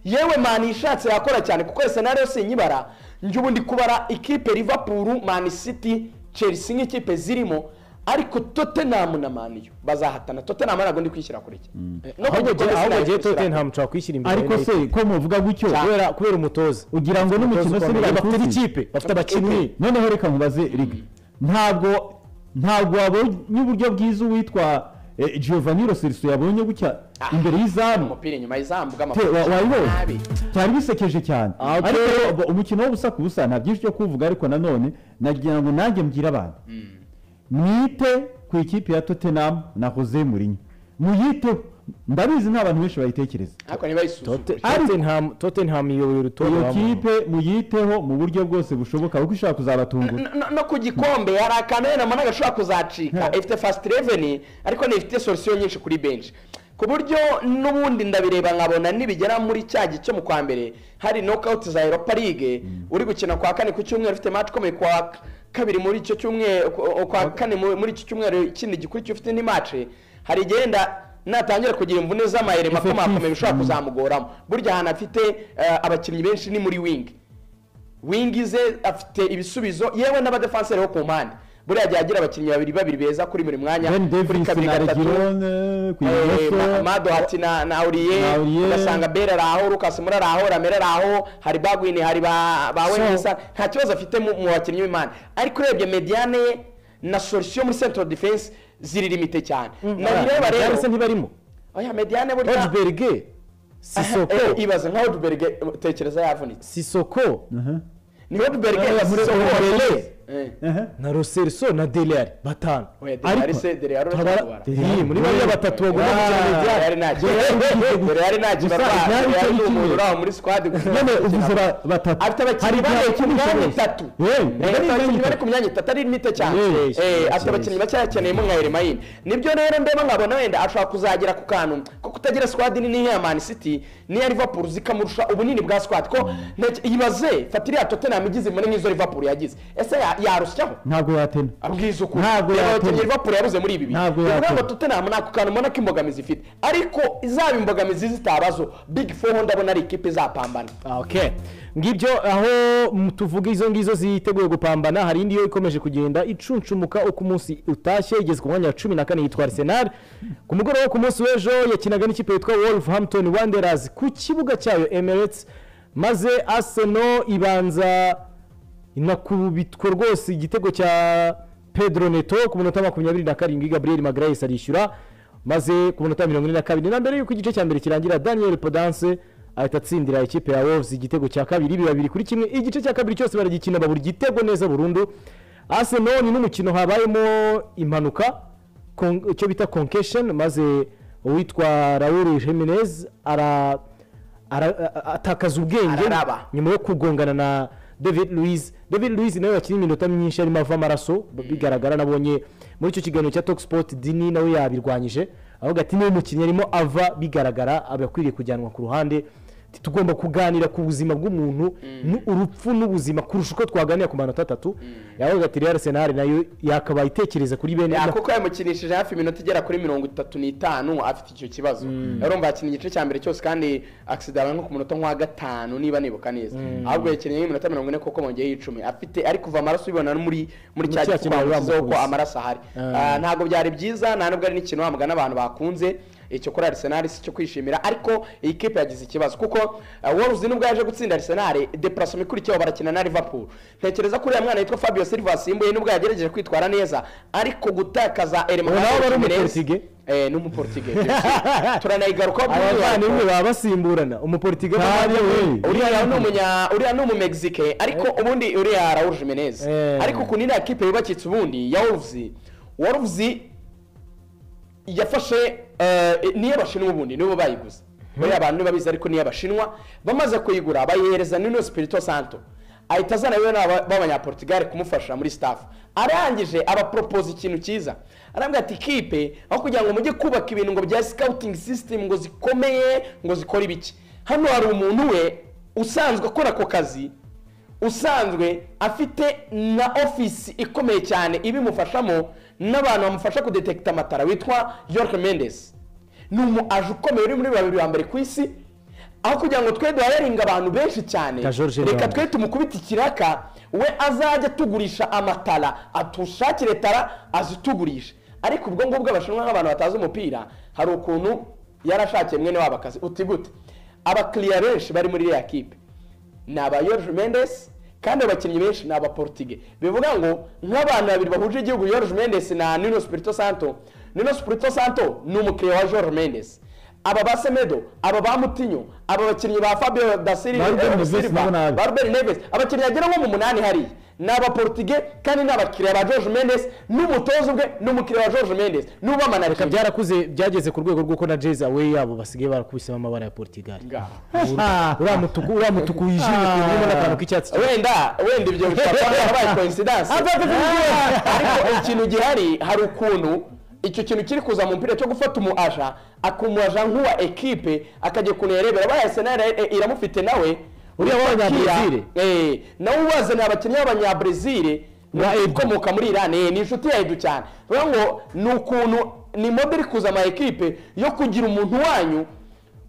yewe mani ishatse yakora cyane kuko senariyo sinyibara njye ubu ndi kubara ikipe liverpool man city chelsea nk'ikipe zirimo ariko tottenham na maniyo bazahatana tottenham ntabwo ndi kwishyira kure cyane No ahubwo kugikomeza njye- ahubwo sinari njye kwishyira. tottenham nshobora kwishyira imbere ariko se ko muvuga gutyo kubera kubera umutoza ugira ngo n'umukino se ukomeye. birakuzi. bafite ikipe bafite abakinnyi noneho reka mubaze riga ntabwo ntabwo wabonye uburyo bwiza uwitwa eh, giovanni rosiriso yabonye gutya imbere y'izamu umupira inyuma y'izamu Te- wa- wayibonye nabi cyari bisekeje cyane ariko rero, umukino w'ubusa ku busa nta byinshi byo kuvuga ariko nanone nagira ngo nanjye mbwire abantu mwite ku ikipe ya tottenham na jose murinyo muyiteho ndabizi nta bantu benshi bayitekereza ariko ntibayisuzugure tottenham tottenham iyoboye urutonde iyo rw'abantu. kipe muyiteho mu buryo bwose bushoboka kuko ishobora kuzabatungura No- no- no ku gikombe hari akantu wenda mbona gashobora kuzacika ifite fasiti reveni ariko ntifite solusiyo nyinshi kuri benshi ku buryo n'ubundi ndabireba nkabona nibigera muri cya gihe cyo mu kwa mbere hari nokawuti za europa ligue uri gukina kwa kane ku cyumweru ufite match ikomeye kwa kabiri muri icyo cyumweru ku- kwa kane mu- muri icyo cyumweru ikindi gikurikira ufite indi match hari igihe wenda natangira kugira imvune z'amayere makomakomeye bishobora kuzamugoramo burya ahantu afite eh, abakinnyi benshi ni muri wingi wingi ze afite ibisubizo yewe n'abadefanseri bo ku mpande buriya ajya agira abakinnyi babiri babiri beza kuri buri mwanya ben kuri davis kabiri na gatatu regirone ku Eh, Ma- ibumoso madohati na na Na auriye Aurier. ugasanga bera ari aho lucas muri ari aho ramera ari aho hari bagwini hari ba ba So- wengesa nta kibazo afite mu mu bakinnyi b'imana ariko urebye mediane ye na solution muri central defense ziri limite cyane nabireba Mediane se rero ntibarimo oya mediane burya odberge sisoko Eh, ibaze nka odberg tekereza yavunitse sisoko ni odberg sisoko Odubelele. na roselso na deliyari batanu Oya, Delari se, Delari urashobora tabara- kubara. Iyi, muri bariya batatu bagomba gukina Ah, deliyari Delari ntacyo. Delari ntacyo Gusa barwara. igihari Delari cyo ni gukina. umuntu uraho muri squad gusa. none uvuze ba- batatu Afite abakinnyi Hari bane ku ikibazo myanya cyose. itatu. Yewe, Eh, hari Afite abakinnyi imyanya bari itatu. ku myanya itatu ari mito cyane Yes, Eh, yes, afite abakinnyi bake yakeneyemo nka Yeremayin nibyo rero mbeba nkabona wenda ashobora kuzagera ku kantu ko kutagira squad nini nk'iya Man City n'iya Liverpool zikamurusha ubunini bwa squad ko ntacyo- ibaze fata iriya Tottenham igize muri nk'izo Liverpool yagize ese ya- yarusyaho ntabwo yatena abwiza ukuri Ntabwo Reba yatera. abakinnyi Liverpool yabuze muri ibi bintu Ntabwo ni ukuvuga ngo yatera. Tottenham ntako kantu mbona ko imbogamizi ifite ariko izaba imbogamizi zitabazo big four ndabona ari ikipe izapambana okay ngibyo aho mu- tuvuga izo ngizo ziteguye gupambana hari indi yo ikomeje kugenda icuncumuka uko umunsi utashye igeze ku mwanya wa cumi na kane yitwa arsenal ku mugoroba wo ku munsi w'ejo yakinaga n'ikipe yitwa wolverhampton wanderers ku kibuga cyayo emirates maze arsenal ibanza inakubitwa rwose igitego cya pedro neto ku minota makumyabiri na karindwi gabriel magarayesi arishyura maze ku minota mirongo ine na kabiri na mbere y'uko igice cya mbere kirangira daniel podanse ahita atsindira ikipe ya wolves igitego cya kabiri bibiri kuri kimwe igice cya kabiri cyose baragikina babura igitego neza burundu arsenal ni n'umukino habayemo impanuka kon- icyo bita concussion maze uwitwa raul jimenez ara ara- a- atakaza ubwenge Araraba. nyuma yo kugongana na david louise david louise nawe yakina iminota myinshi arimo ava amaraso bigaragara nabonye muri icyo kiganiro cya Talk Sport dini nawe yabirwanyije avuga ati niba umukinnyi arimo ava bigaragara aba akwiriye kujyanwa ku ruhande Ati, tugomba kuganira ku buzima bw'umuntu nu- urupfu n'ubuzima kurusha uko twaganira ku manota atatu yavuga ati rero arsenal nayo yakabaye itekereza kuri bene Ya, kuko yamukinishije hafi iminota igera kuri mirongo itatu n'itanu afite icyo kibazo urumva yakina igice cya mbere cyose kandi akisidara nko ku munota nk'uwa gatanu niba nibuka neza Mm. ahubwo yakinnye iminota mirongo ine kuko mongeyeho icumi afite ari kuva amaraso ubibona no muri Muri muri cya cya gifu kintu bari bamushyizeho ko bamukubise. amaraso ahari Ah. Ah, ntabwo byari byiza nta nubwo ari n'ikintu wambwa n'abantu bakunze icyo kuri arsenal si cyo kwishimira ariko iyi kipe yagize ikibazo kuko waruzi nubwo yaje gutsinda arsenal deparasoma ikurikiyeho barakina na liverpool ntekereza ko uriya mwana yitwa fabio silva asimbuye nubwo yagerageje kwitwara neza ariko gutakaza elema Ubu nawe bari ni umuportige turanayigarukaho abavandimwe baba basimburana umuportigali uriya ni umunya uriya ni umumegizike ariko ubundi uriya raul jimenez Eh. ariko ukuntu iriya kipe yubakitse ubundi ya wolves wolves yafashe eh, niyo abashinwa ubundi nibo bayiguze bariya bantu babizi ariko niyo abashinwa bamaze kuyigura bayihereza nino spirito santo ahita azana rero n'aba- b'abanyaportugal kumufasha muri staff arangije abaporopoza ikintu cyiza arambwira ati kipe aho kugira ngo mujye kubaka ibintu ngo bya scouting system ngo zikomeye ngo zikore ibiki hano hari umuntu we usanzwe akora ako kazi usanzwe afite na ofisi ikomeye cyane ibimufashamo n'abantu bamufasha kudetekita amatara witwa york mendes ni umu aje ukomeye uri muri babiri ba mbere ku isi aho kugira ngo twe duhayaringa abantu benshi cyane Nka George reka Weah. twe tumukubite ikiraka we azajya atugurisha amatara atushakire tara azitugurishe ariko ubwo ngubwo abashinwa nk'abantu batazi umupira hari ukuntu yarashakiye mwene wabo akazi uti gute abakiriya benshi bari muri iriya kipe ni aba Jorge Mendes kandi abakinnyi benshi ni aba Portugal bivuga ngo nk'abantu babiri bahuje igihugu Jorge Mendes na Nuno Espirito Santo Nuno Espirito Santo ni umukiriya wa Jorge Mendes aba ba Semedo aba ba Mutinho aba bakinnyi ba Fabio da Silva Ba eh, Ruben Neves nabo Silva nabi. ba Ruben Neves abakinnyi bagera nko mu munani hariya ni aba Portugal kandi ni abakiriya ba Jorge Mendes n'umutoza ubwe n'umukiriya wa Jorge Mendes n'ubamanaje reka byarakuze byageze ku rwego rw'uko na jeze awe yabo basigaye barakubisemo amabara ya portugali uriya mutuku uriya mutuku wijimye Ah. urimo n'akantu k'icyatsi cyane. wenda wenda ibyo bishobora kuba byarabaye coincidence ariko ikintu gihari hari ukuntu icyo kintu kiri kuza mu mupira cyo gufata umu aja akumu aja nk'uwa ekipe akajya ukuntu yarebera abaye arsenal eh, iramufite nawe Uriya w'abanyabrezil? eh nawe ubazaniye abakinnyi b'abanyabrezil Wa Edu. ukomoka muri irani eh, ni inshuti ya edu cyane bivuga ngo ni ukuntu ni mode iri kuza ama ekipe yo kugira umuntu wanyu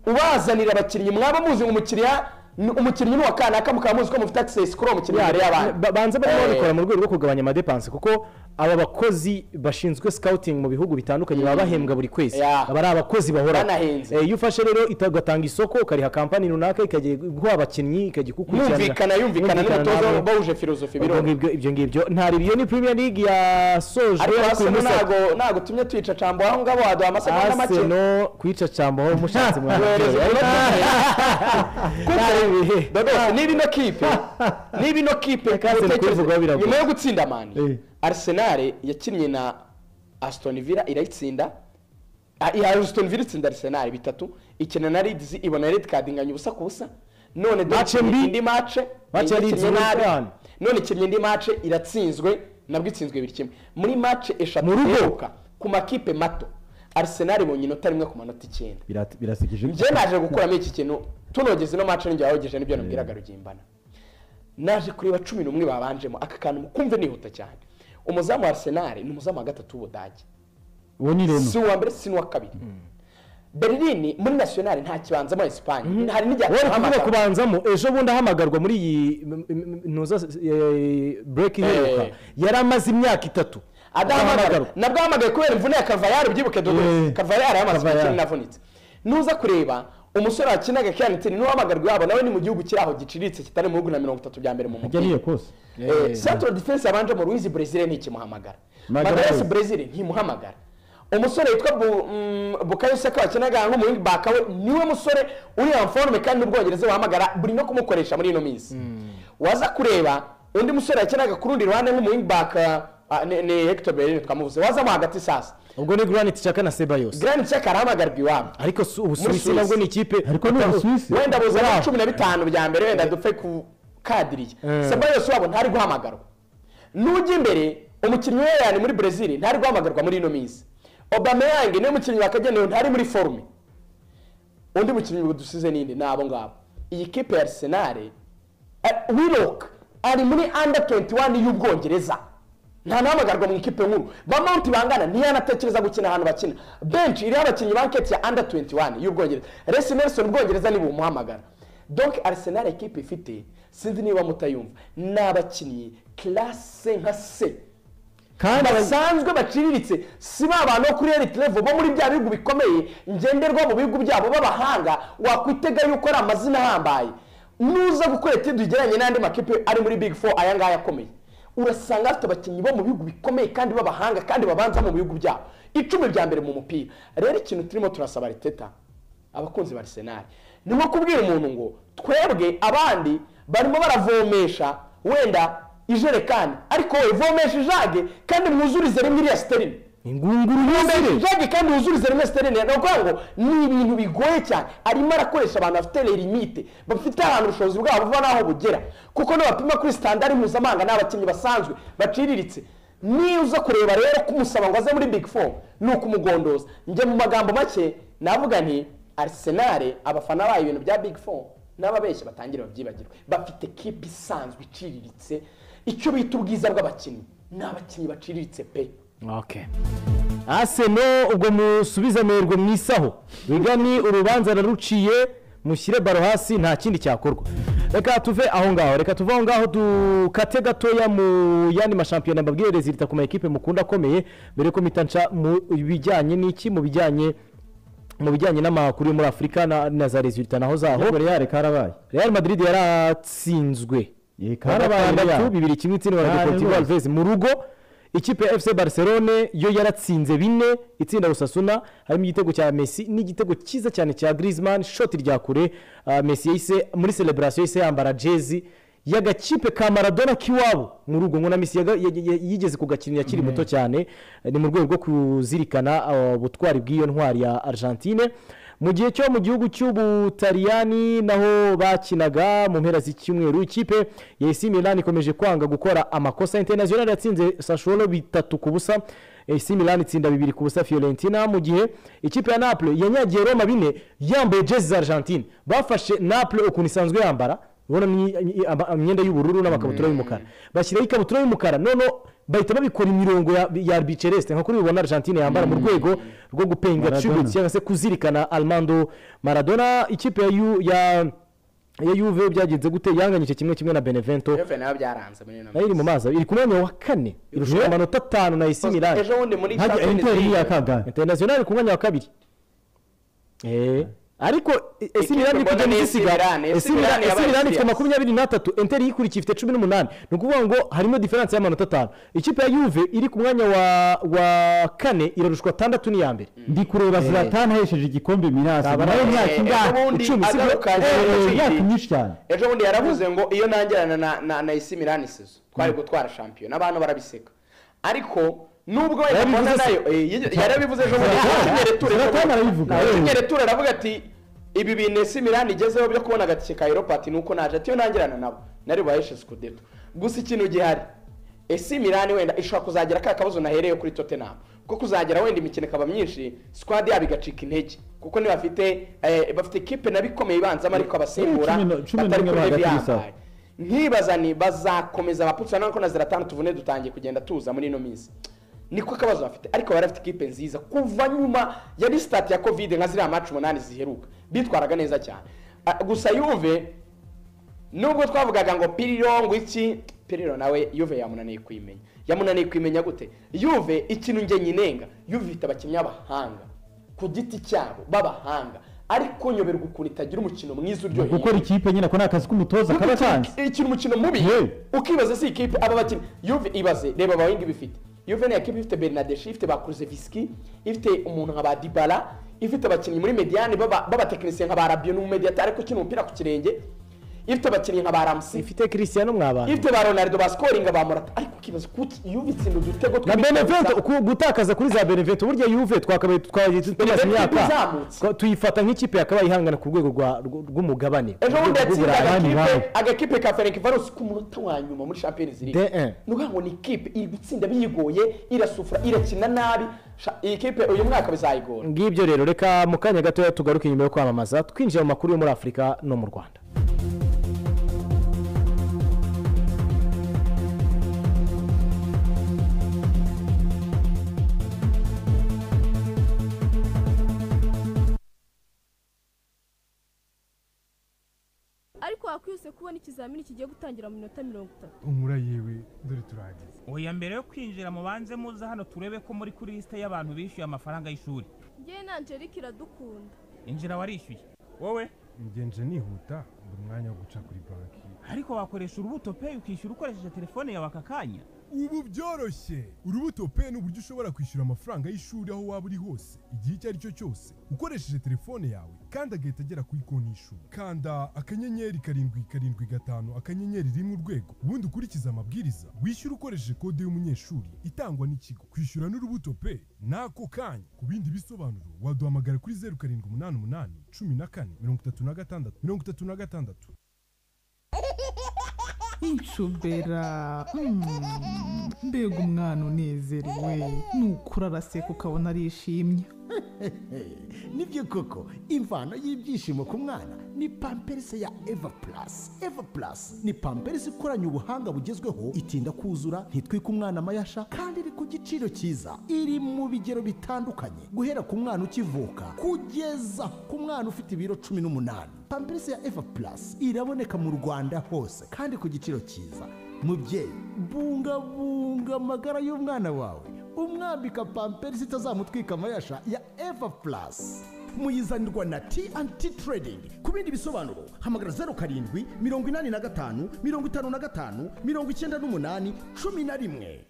ubazanira abakinnyi mwaba muzi ngo umukiriya ni- umukinnyi ni uwa kanaka mukaba muzi ko mufite access kuri uwo mukinnyi hari abantu Ba- banza barimo babikora mu rwego rwo kugabanya amadepanse kuko aba bakozi bashinzwe scouting mu bihugu bitandukanye baba bahembwa buri kwezi Yeah. aba ari abakozi bahora Banahenze. iyo ufashe rero ita- ugatanga isoko ukariha kampani runaka ikajya guha abakinnyi ikajya ikukurikiranira yumvikana yumvikana n'umutoza nabo. bawuje filozofi Ubwo birumva ngibyo- ibyo ngibyo ntari biyo ni premier league yasojwe ariko ariko uyu arsenal munsi- ntago ntago tumye tuyica cambo aho ngabo waduha amasegonda make arsenal kwica cambo aho mushatse mwana Yohereza iminota ine. Kuko dodo niba ino kipe niba ino kipe Kanseri utekereze- kubivugaho biragoye. nyuma yo gutsinda mani Eh. arisenal yakinnye na asitoni vila irayitsinda Ah, iya asitoni vila itsinda arisenal bitatu ikina na ridizi ibona redi kadi inganya ubusa ku busa none Dortmund Match mbi. indi mace Match yari ikinnye inzira nabi. cyane. none ikinnye indi mace iratsinzwe nabwo itsinzwe ibiri kimwe muri mace eshatu Mu rugo. iheruka ku makipe mato arisenal ibonye inota rimwe ku manota icyenda Birat- birasekeje njye naje gukuramo iki kintu tunogeze ino mace ninjye wahogeje nibyo nabwiraga rugimbana naje kureba cumi n'umwe babanjemo aka kantu mukumve nihuta cyane umuzamu wa arsenal ni umuzamu wa gatatu w'ubudage uwo ni reno si uwa mbere si n'uwa kabiri berlin muri national nta kibanza muri esipanye hari n'igihe wari kuvuga atahamagara. kubanzamo ejo bundi ahamagarwa muri iyi m- m- m- ntuza bureki iheruka Eh. yari amaze imyaka itatu adahamagara Adahamagarwa. nabwo ahamagaye kubera imvune ya karvayari byibuke dodo Yeah. karvayari yamaze Carvajal. imikino inavunitse nuza kureba umusore wakinaga kiyanitini n'uwahamagarwa yabo nawe ni mu gihugu kiri aho giciriritse kitari mu bihugu na mirongo itatu bya mbere mu ajya mupira niyo kose Eh, central defense yabanje mu ruizi brezil ntikimuhamagara Magalhaes. magarasi brezil ntimuhamagara umusore witwa Bu- mm, bukayo saka wakinaga nko muri baka we niwe musore uri ya forme kandi n'ubwongereza wahamagara buri no kumukoresha muri ino minsi waza kureba undi musore yakinaga ku rundi ruhande nk'umu wing back ah, ni ni Hector Bellerin twamuvuze wazamo hagati sasa ubwo ni granite chaka na seba yose Granit Xhaka arahamagarwa iwabo ariko si- Muri ubusuwisi Suisse. nabwo ni ikipe Atari- wenda buza Wow. na cumi na bitanu bya mbere wenda dupfe ku kadiriye Eh. sebayos wabo ntari guhamagarwa n'ujya imbere umukinnyi we yani muri brezil ntari guhamagarwa muri ino minsi obameyange niwe mukinnyi wakagenewe ntari muri forume undi mukinnyi dusize ninde ni abo ngabo iyi kipe ya arsenal wiroka ari muri under 21 y'ubwongereza nta nahamagarwa mu ikipe nkuru ba mount bangana ntiyanatekereza gukina ahantu bakina bench iriho abakinnyi banketi ya under 21 y'ubwongereza resi nelson ubwongereza niba umuhamagara donc arsenal ikipe ifite sinzi niba mutayumva ni abakinnyi classe nka se kandi basanzwe baciriritse si ba bantu bo kuri elite level bo muri bya bihugu bikomeye ngenderwa mu bihugu byabo b'abahanga wakwitega yuko ari amazina ahambaye nuza gukora etudi ijyanye n'andi makipe ari muri big four aya ngaya akomeye urasanga afite abakinnyi bo mu bihugu bikomeye kandi b'abahanga kandi babanza mu bihugu byabo icumi bya mbere mu mupira rero ikintu turimo turasaba ariteta abakunzi ba arsenal ni nko kubwira umuntu ngo twebwe abandi barimo baravomesha wenda ijerekani ariko wowe vomesha ijage kandi mwuzurize rimwe iriya siterine ingunguru yuzuye ijage kandi wuzurize rimwe siterine ni ukuvuga ngo ni ibintu bigoye cyane arimo arakoresha abantu bafite limite bafite ahantu ubushobozi bwabo buva n'aho bugera kuko nabapima kuri sitandari mpuzamahanga ni abakinnyi basanzwe baciriritse niyo uza kureba rero kumusaba ngo aze muri big four ni ukumugondoza njye mu magambo make navuga nti arisenali abafana bayo ibintu bya big four n'ababeshyi batangira babyibagirwe bafite kipe isanzwe iciriritse icyo bita ubwiza bw'abakinnyi ni abakinnyi baciriritse pe Okay. aseno ubwo musubize amerwe mu isaho rigani urubanza naruciye mushyire baro hasi nta kindi cyakorwa reka tuve aho ngaho reka tuve aho ngaho dukate gatoya mu yandi mashampiyona mbabwire rezilita ku ma ekipe mukunda akomeye mbere yuko mpita nca mu bijyanye n'iki mu bijyanye mu bijyanye n'amakuru yo muri afurika na, na za rezilita naho zaho real karabaye real madrid yaratsinzwe karabaye karabaye Real. bibiri kimwe itsindwa na Ah, deportivo ni rwose. alves mu rugo ikipe ya fc barcelone yo yaratsinze bine itsinda rusasuna harimo igitego cya messi n'igitego cyiza cyane cya griezmann shoti rya kure Ah, messi yahise muri celebration yahise yambara jezi y'agakipe ka maradona k'iwabo mu rugo ngo na messi yaga- ya- ya- yigeze kugakinira akiri muto cyane ni mu rwego rwo kuzirikana ah, ubutwari bw'iyo ntwari ya argentine mu gihe cyo mu gihugu cy'ubutaliyani naho bakinaga mu mpera z'icyumweru ikipe ya AC Milan ikomeje kwanga gukora amakosa International yatsinze Sassuolo bitatu ku busa AC Milan itsinda bibiri ku busa Fiorentina mu gihe ikipe ya Naples yanyagiye Roma bine yambaye jezi za Argentine bafashe Naples ukuntu isanzwe yambara ubona ni- i- ama- imyenda y'ubururu n'amakabutura y'umukara bashyiraho ikabutura y'umukara noneho bahita babikora imirongo ya, ya bicereste nka kuri ubona Argentine yambara mu rwego rwo gupenga Maradona. tshibutsi cyangwa se kuzirikana armando maradona ikipe ya Yu- ya ya yuve byagenze gute yanganyije kimwe kimwe na benevento yuve nayo byaranze muri ino nayo iri mu mazi iri ku mwanya wa kane irusha amanota atanu na esi milani ejo bundi muri Ntajya- Champions Inter League- yakaga interinasiyonari ku mwanya wa kabiri ariko e- ese Ikipe imirani mbona kujya ni mu AC zisiga Milan, AC ese imirani Milan yabaye ifite Champions. makumyabiri n'atatu enteri yikurikiye ifite cumi n'umunani ni ukuvuga ngo harimo diferanse y'amanota atanu ikipe ya yuve iri ku mwanya wa wa kane irarushwa atandatu n'iya mbere ndi kureba ziratani ahesheje igikombe mirasi Tabara- nawe Eh, myaka eh, ingahe ubundi icumi si agaruka aje byo Madrid. myaka myinshi cyane ejo bundi yaravuze ngo iyo nangirana na na na isi mirani sezo twari gutwara shampiyona abantu barabiseka ariko nubwo wenda Yarabivuze mbona se? nayo eh, yige- yarabivuze ejo bundi Zlatan- Zlatan arabivuga. yatumye reture aravuga ati ibi bintu isi mirani igezeho byo kubona agatike ka eropati ni uko naje ati iyo nangirana nabo nari buhaheshe sikudeto gusa ikintu gihari esi mirani wenda ishobora kuzagera ka kabazo nahereye kuri tottenham ko kuzagera wenda imikino ikaba myinshi sikwadi yabo igacika intege kuko niba bafite eh, bafite ikipe nabi ikomeye ibanzamo ariko abasimbura Cumi na- cumi na batari rimwe kuri bahagati level gusa. yabaye nkibaza ni bazakomeza baputsa nako na ziratanu tuvune dutangiye kugenda tuza muri ino minsi niko akabazo bafite ariko bari bafite ikipe nziza kuva nyuma ya risitati ya kovide nka ziriya maci umunani ziheruka bitwaraga neza cyane Ah, gusa yuve nubwo twavugaga ngo piriro ngo iki piriro nawe yuve yamunaniye kuyimenya yamunaniye kuyimenya gute yuve ikintu njye nyinenga yuve ifite abakinnyi b'abahanga ku giti cyabo b'abahanga ariko nyoberwa ukuntu itagira umukino mwiza uryoheye gukora ikipe nyine ako ni akazi k'umutoza kaba kanze ikina umukino mubi ukibaza si ikipe aba bakinnyi yuve ibaze reba abahindi bifite yuve ni ikipe ifite bernadeshi ifite ba kuruzeviski ifite umuntu nka ba dibara ifite abakinnyi muri mediyani baba- b'abatekinisiye nka ba rabiyo n'umumediyata ariko ukina umupira ku kirenge ifite abakinnyi nka ba ramusi ifite kirisiyano mw'abantu ifite ba ronaldo ba sikoringa ba murata ariko ukibaza kuki yuve itsinda udutego na tw'imitwe benevento gusa. ku- gutakaza kuri za benevento burya yuve twakabaye twagiye tumaze Benevento imyaka izamutse. twa- tuyifata nk'ikipe yakabaye ihangana ku rwego rwa- rw- rw'umugabane ejo bundi Ku rwego yatsinda rw'uburayi. agakipe agakipe ka ferenki varosi ku munota wa nyuma muri champions league De un. ni ukuvuga ngo ni ikipe iri gutsinda biyigoye irasufura irakina nabi Sha- iyi kipe uyu mwaka bizayigora ngibyo rero reka mu kanya gatoya tugaruke nyuma yo kwamamaza twinjira mu makuru yo muri afurika no mu rwanda ariko wakwihuse kubona ikizamini kigiye gutangira mu minota mirongo itatu umura yewe dore turahageze oya mbere yo kwinjira mubanze muze hano turebe ko muri kuri lisite y'abantu bishyuye amafaranga y'ishuri ngewe na angelike iradukunda injira warishyuye wowe ngenje nihuta ndi umwanya wo guca kuri banki ariko wakoresha urubuto peyi ukishyura ukoresheje telefone yawe aka kanya ubu byoroshye urubuto pe ni uburyo ushobora kwishyura amafaranga y'ishuri aho waba uri hose igihe icyo ari cyo cyose ukoresheje telefone yawe kandi agahita agera kuri konti y'ishuri kanda akanyenyeri karindwi karindwi gatanu akanyenyeri rimwe urwego ubundi ukurikize amabwiriza wishyura ukoresheje kode y'umunyeshuri itangwa n'ikigo kwishyura n'urubuto pe n'ako kanya ku bindi bisobanuro waduhamagara kuri zeru karindwi umunani umunani cumi na kane mirongo itatu na gatandatu mirongo itatu na gatandatu inshobera Mm. mbega umwana unezerewe nukura araseka ukabona arishimye nibyo koko imvano y'ibyishimo ku mwana ni pamperisi ya eva purasi eva purasi ni pamperisi ikoranye ubuhanga bugezweho itinda kuzura ntitwike umwana amayasha kandi iri ku giciro cyiza iri mu bigero bitandukanye guhera ku mwana ukivuka kugeza ku mwana ufite ibiro cumi n'umunani pamperisi ya eva purasi iraboneka mu rwanda hose kandi ku giciro cyiza mubyeyi bungabunga amagara y'umwana wawe umwambika pamperisi itazamutwika amayasha ya eva purasi muyizanirwa na T&T Trading ku bindi bisobanuro hamagara zeru karindwi mirongo inani na gatanu mirongo itanu na gatanu mirongo icyenda n'umunani cumi na rimwe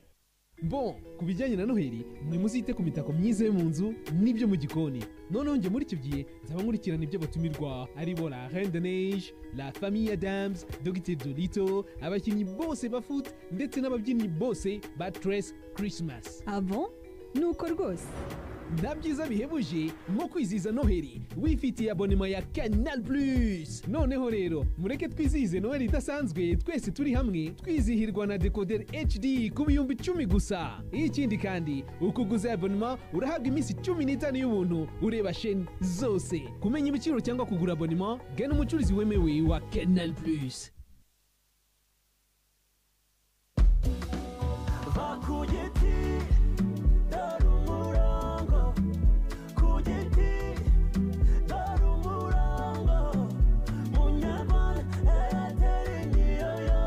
bo ku bijyanye na noheli mwe muzite ku mitako myiza yo mu nzu n'ibyo mu gikoni noneho njye muri icyo gihe nzaba nkurikirana ibyo batumirwa aribo la reine de neige la famille adams dogiteri dolito abakinnyi bose ba foot ndetse n'ababyinnyi bose ba tres christmas abo nuko rwose na byiza bihebuje nko kwizihiza noheli wifitiye abonema ya canal plus noneho rero mureke twizihize noheli idasanzwe twese turi hamwe twizihirwa na decoder hd ku bihumbi icumi gusa ikindi kandi ukuguza abonema urahabwa iminsi cumi n'itanu y'ubuntu ureba sheni zose kumenya ibiciro cyangwa kugura abonema gana umucuruzi wemewe wa canal plus va ku giti dore umurongo ku giti dore umurongo munyarwanda eyateri niyo yo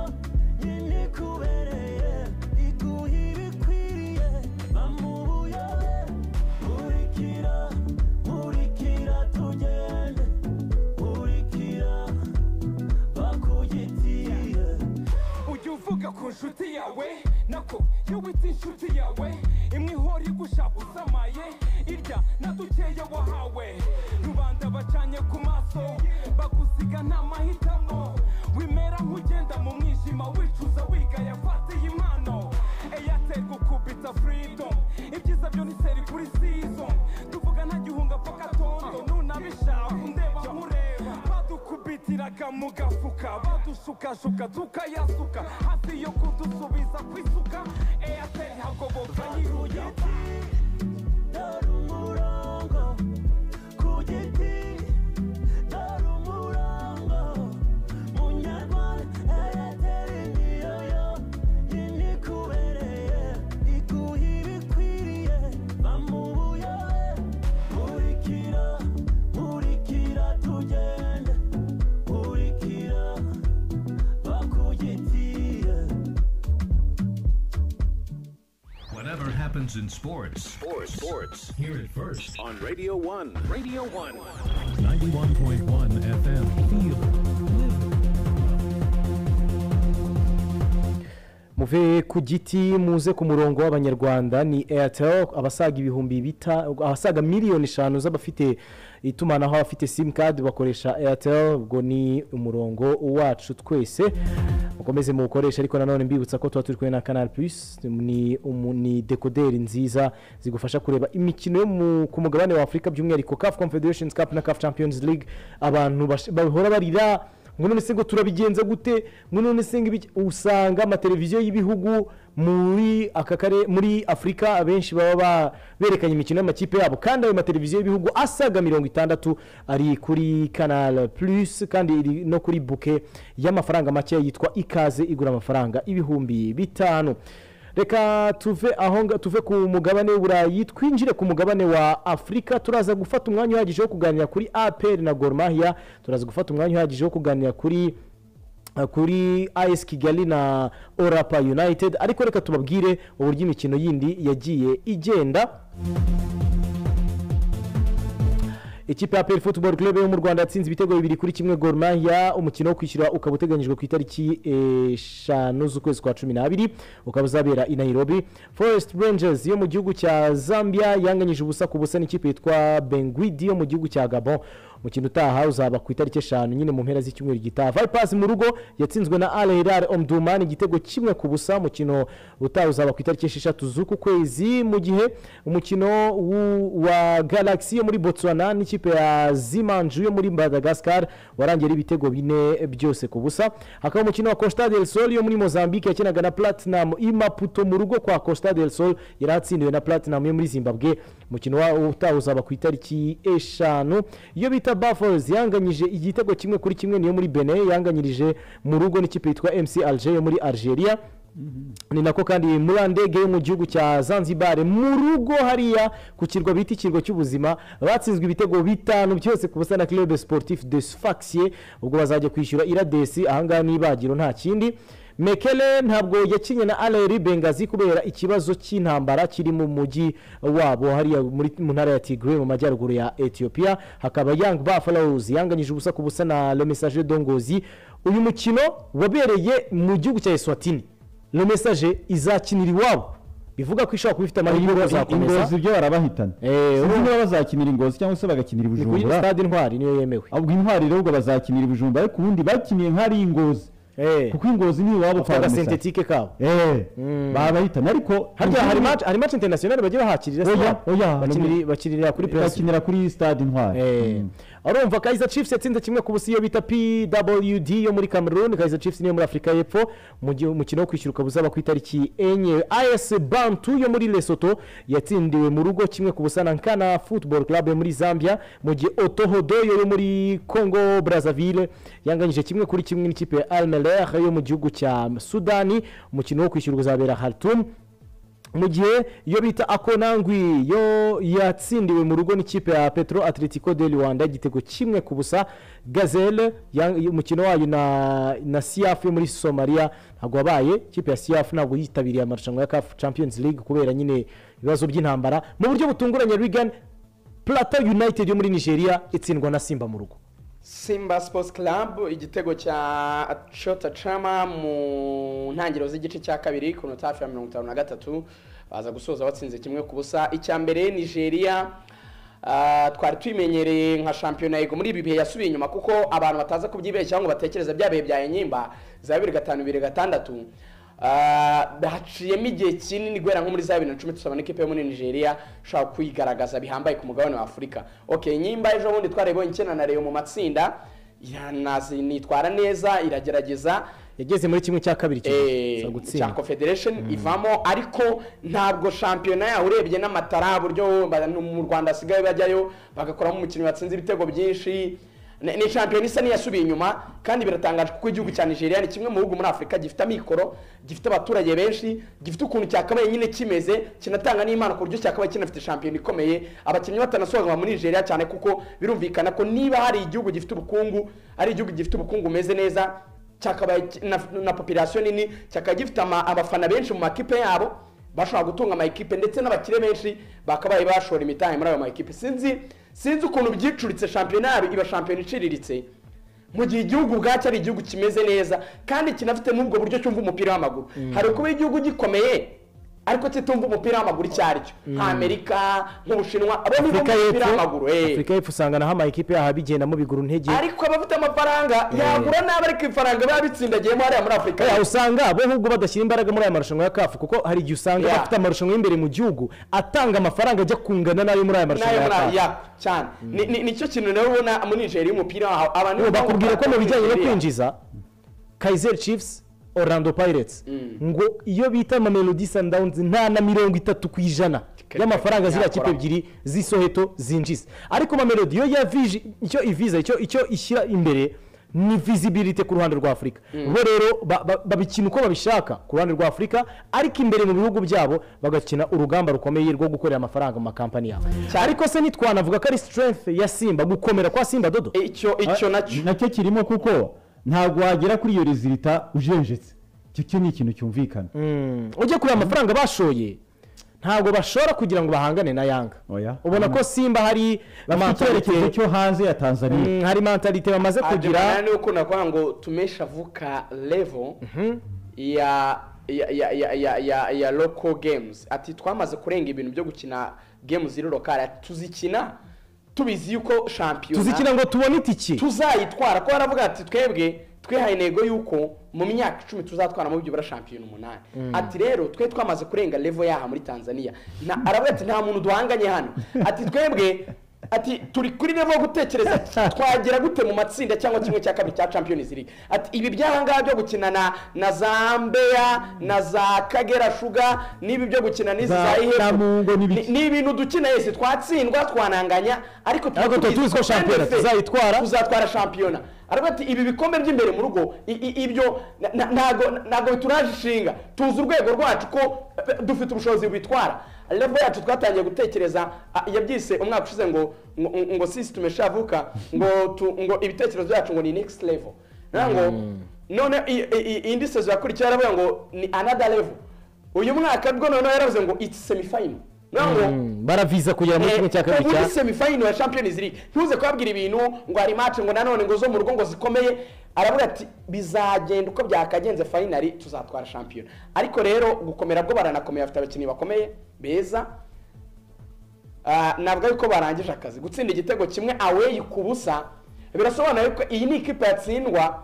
nyine ikubereye iguha ibikwiriye bamubuyore nkurikira nkurikira tugende nshuti yawe nako iyo wita inshuti yawe imwe ihora igushaka usamaye irya na dukeya wahawe rubanda bacanye ku maso bagusiga nta mahitamo wimera nk'ugenda mu mwijima wicuza wigaya fatiye impano eyateri gukubita freedom ibyiza byo ni seri kuri season tuvuga nta gihunga paka tondo nunabishaka undeba nkureba badukubitiraga mu gafuka badushukashuka tukayasuka hafi yo kudusubiza ku isuka eyateri hagoboka nyiruya dore umurongo ku giti dore umurongo munyarwanda eyateri niyo yo nyine ikubereye iguha ibikwiriye bamubuyobe nkurikira nkurikira tugende nkurikira bakugitiye Whatever happens in sports, sports, sports, hear it first on Radio 1. Radio 1. 91.1 FM. muve ku giti muze ku murongo w'abanyarwanda ni airtel abasaga ibihumbi bita abasaga miliyoni eshanu z'abafite itumanaho abafite simukadi bakoresha airtel ubwo ni umurongo wacu twese mukomeze muwukoreshe ariko nanone mbibutsa ko tuba turi kumwe na kanari purisi ni umu- ni dekoderi nziza zigufasha kureba imikino yo mu- ku mugabane wa afurika by'umwihariko kafu confederation cup na kafu champions league abantu bash- bahora barira ngo none se ngo turabigenza gute ngo none se ngo ibiki- usanga amateleviziyo y'ibihugu muri aka kare muri afurika abenshi baba ba- berekanye imikino y'amakipe yabo kandi ayo mateleviziyo y'ibihugu asaga mirongo itandatu ari kuri kanal plus kandi iri no kuri buke y'amafaranga make yitwa ikaze igura amafaranga ibihumbi bitanu reka tuve aho nga- tuve ku mugabane w'uburayi twinjire ku mugabane wa afurika turaza gufata umwanya uhagije wo kuganira kuri apr na gorumahia turaza gufata umwanya uhagije wo kuganira kuri kuri as kigali na orapa united ariko reka tubabwire uburyo imikino yindi yagiye igenda ikipe ya peri futuboro club yo mu rwanda yatsinze ibitego bibiri kuri kimwe gorumahia umukino wo kwishyura ukaba uteganyijwe ku itariki eshanu z'ukwezi kwa cumi n'abiri ukaba uzabera i nairobi forest rangers yo mu gihugu cya zambia yanganyije ubusa ku busa n'ikipe yitwa benguidi yo mu gihugu cya gabon umukino utaha uzaba ku itariki eshanu nyine mu mpera z'icyumweru gitaha vipasi mu rugo yatsinzwe na al hilal omduman igitego kimwe ku busa umukino utaha uzaba ku itariki esheshatu z'uku kwezi mu gihe umukino w'u- wa galaxy yo muri botswana n'ikipe ya zimanju yo muri madagascar warangiye ari ibitego bine byose ku busa hakaba umukino wa costa del sol yo muri mozambique yakinaga na platinum i maputo mu rugo kwa costa del sol yari atsindiwe na platinum yo muri zimbabwe umukino wa- utaha uzaba ku itariki eshanu iyo bita buffers yanganyije igitego kimwe kuri kimwe niyo muri benin yanganyirije mu rugo n'ikipe yitwa mc alger yo muri algeria ni nako kandi murandege yo mu gihugu cya zanzibar mu rugo hariya ku kirwa bita ikirwa cy'ubuzima batsinzwe ibitego bitanu byose ku busa na club sportif de sfaxie ubwo bazajya kwishyura iradesi ahangaha n'ibagiro nta kindi mekele ntabwo yakinye na aleri bengazi kubera ikibazo cy'intambara kiri mu mujyi wabo hariya muri mu ntara ya tigre mu majyaruguru ya ethiopia hakaba young buffaloes yanganyije ubusa ku busa na le message dongozi uyu mukino wabereye mu gihugu cya eswatini iyo mesaje izakinira iwabo bivuga ko ishobora kuba ifite amahirwe yo kuzakomeza ingozi ibyo barabahitana sinzi niba bazakinira ingozi cyangwa se bagakinira kuri ibijumbura stade intwari niyo yemewe ubwo intwari rero ubwo bazakinira ibijumba ariko ubundi bakiniye nk'ari ingozi kuko ingozi ni iwabo Bafite agasentetike kabo babahitana ariko harya hari match hari match international bagiye bahakirira Oya, oya, bakinira bakinira kuri press bakinira kuri stade intwari urumva kaiza chiefs yatsinze kimwe ku busa iyo bita pwd yo muri cameroon kaiza chiefs niyo muri afurika y'epfo mu gihe umukino wo kwishyura ukaba uzaba ku itariki enye as bantu yo muri lesotho yatsindiwe mu rugo kimwe ku busa na nkana football club yo muri zambia mu gihe otohodoyo yo muri congo brazzaville yanganyije kimwe kuri kimwe n'ikipe ya almeler yo mu gihugu cya sudani umukino wo kwishyura uzabera hartum mu gihe iyo bita akonangwi yo yatsindiwe mu rugo n'ikipe ya petro atletico de rwanda igitego kimwe ku busa gazelle yang- umukino wayo na, na siaf yo muri somalia ntabwo wabaye ikipe ya siaf ntabwo yitabiriye amarushanwa ya caf champions league kubera nyine ibibazo by'intambara mu buryo butunguranye rigan plata united yo muri nigeria itsindwa na simba mu rugo simba sports club igitego cya shota cama mu ntangiriro z'igice cya kabiri ku minota hafi ya mirongo itanu na gatatu baza gusoza batsinze kimwe ku busa icya mbere nigeria ah, twari tuyimenyereye nka shampiyona yego muri ibi bihe yasubiye inyuma kuko abantu bataza kubyibeshyaho ngo batekereze bya bihe bya enyimba za bibiri gatanu bibiri gatandatu Ah, haciyemo igihe kinini guhera nko muri za bibiri na cumi tusabona ikipe yo muri nigeria ishobora kwigaragaza bihambaye ku mugabane wa afurika okay nyimba ejo bundi twareba icyenda na reyo mu matsinda iranazi nitwara neza iragerageza yageze muri kimwe cya kabiri Eh, cya confederation ivamo ariko ntabwo shampiyona yaho urebye n'amatara buryo ba- no mu rwanda asigaye bajyayo bagakoramo umukinnyi watsinze ibitego byinshi Ni- ni shampiyona isa n'iyasubiye inyuma kandi biratangaje kuko igihugu cya nigeria ni kimwe mu bihugu muri afurika gifite amikoro gifite abaturage benshi gifite ukuntu cyakabaye nyine kimeze kinatanga n'imana ku buryo cyakabaye kinafite shampiyona ikomeye abakinnyi batanasohoka muri nigeria cyane kuko birumvikana ko niba hari igihugu gifite ubukungu ari igihugu gifite ubukungu bumeze neza cyakabaye ki- na, na population nini cyakaba gifite ama- abafana benshi mu makipe yabo bashobora gutunga amakipe ndetse n'abakire benshi bakabaye bashora imitahe muri ayo makipe sinzi sinzi ukuntu byicuritse shampiyona yabo iba shampiyona iciriritse mu gihe igihugu ubwacyo ari igihugu kimeze neza kandi kinafite n'ubwo buryo cyumva umupira w'amaguru Mm. hari kuba igihugu gikomeye ariko kitumva umupira w'amaguru icyo aricyo Mm. nk'amerika nk'ubushinwa abo ni bo afurika umupira y'epfo w'amaguru eh. afurika y'epfo usanga naho amakipe yaho abigendamo bigura intege ariko abafite amafaranga yagura nabi ariko ifaranga biba bitsindagiyemo hariya muri afurika Oya, usanga bo ahubwo badashyira imbaraga muri aya marushanwa ya kafu kuko hari igihe usanga Yeah. bafite amarushanwa y'imbere mu gihugu atanga amafaranga ajya kungana n'ayo muri aya marushanwa nayo ya muri kafu ya cyane Ni- ni- nicyo kintu nawe ubona muri nigeria y'umupira waho abantu Ubu bakubwira ko mu bijyanye no Nigeria. kwinjiza kaiser chiefs orlando pirates ngo iyo bita mamelodi sundowns nta na mirongo itatu ku ijana y'amafaranga ziriya kipe yakoramo. ebyiri z'isoheto zinjiza ariko mamelodi yo yavije icyo iviza icyo icyo ishyira imbere ni visibility ku ruhande rwa afurika Mm. bo rero ba- ba- babikina uko babishaka ku ruhande rwa afurika ariko imbere mu bihugu byabo bagakina urugamba rukomeye rwo gukorera amafaranga mu makampani yabo ariko se ntitwanavuga ko ari strength ya simba gukomera kwa simba dodo icyo icyo nacyo nacyo kirimo kuko ntabwo wagera kuri iyo rezilita ujenjetse icyo cyo ni ikintu cyumvikana ujya kureba amafaranga bashoye ntabwo bashora kugira ngo bahangane na yanga ubona ko simba hari bafite icyerekezo cyo hanze ya tanzania Mm, hari mentalite bamaze Adjumani kugira niwe ukunda kuvuga ngo tumesha vuka level ya ya ya ya ya ya ya local games ati twamaze kurenga ibintu byo gukina game ziri lokale Ati, tuzikina tubizi yuko shampiyona tuzikina ngo tubone itiki tuzayitwara ko baravuga ati twebwe twihaye intego y'uko mu myaka icumi tuzatwara mu byibura shampiyona umunani Mm. ati rero twe twamaze kurenga level yaha muri tanzania Na- aravuga ati nta muntu duhanganye hano ati twebwe ati turi kuri level yo gutekereza ati, twagera gute mu matsinda cyangwa kimwe cya kabiri cya champions league ati ibi byahangaha byo gukina na na za mbeya na za kagera shuga n'ibi byo gukina n'izi Za za Namungo ihefu n'ibiki. Ni- ni ibintu dukina yesi twatsindwa twananganya ariko tuba Ariko tuba tubizi tuzi ko ko shampiyona kandi fe- tuzayitwara. tuzatwara shampiyona aravuga ati ibi bikombe by'imbere mu rugo i- i- ibyo na- na- ntago ntago bituraje ishinga tuzi urwego rwacu ko eh, dufite ubushobozi bwitwara level yacu twatangiye gutekereza ah, yabyise umwaka ushize ngo ngo- ngo sisi tumeshavuka ngo tu- ngo ibitekerezo byacu ngo ni next level Naho ngo none i- i- i- indi sezo yakurikiye aravuga ngo ni another level uyu mwaka bwo noneho yaravuze ngo it's semifinal Naho ngo Mm, baraviza kugera muri kimwe cya kabiri ubu cya ni semifinal ya champions league ntuze kubabwira ibintu ngo hari match ngo nanone ngo zo mu rugo ngo zikomeye aravuga ati bizagenda uko byakagenze finali tuzatwara shampiyona ariko rero gukomera bwo baranakomeye bafite abakinnyi bakomeye beza Ah, navuga yuko barangije akazi gutsinda igitego kimwe away ku busa birasobanura yuko iyi ni ikipe yatsindwa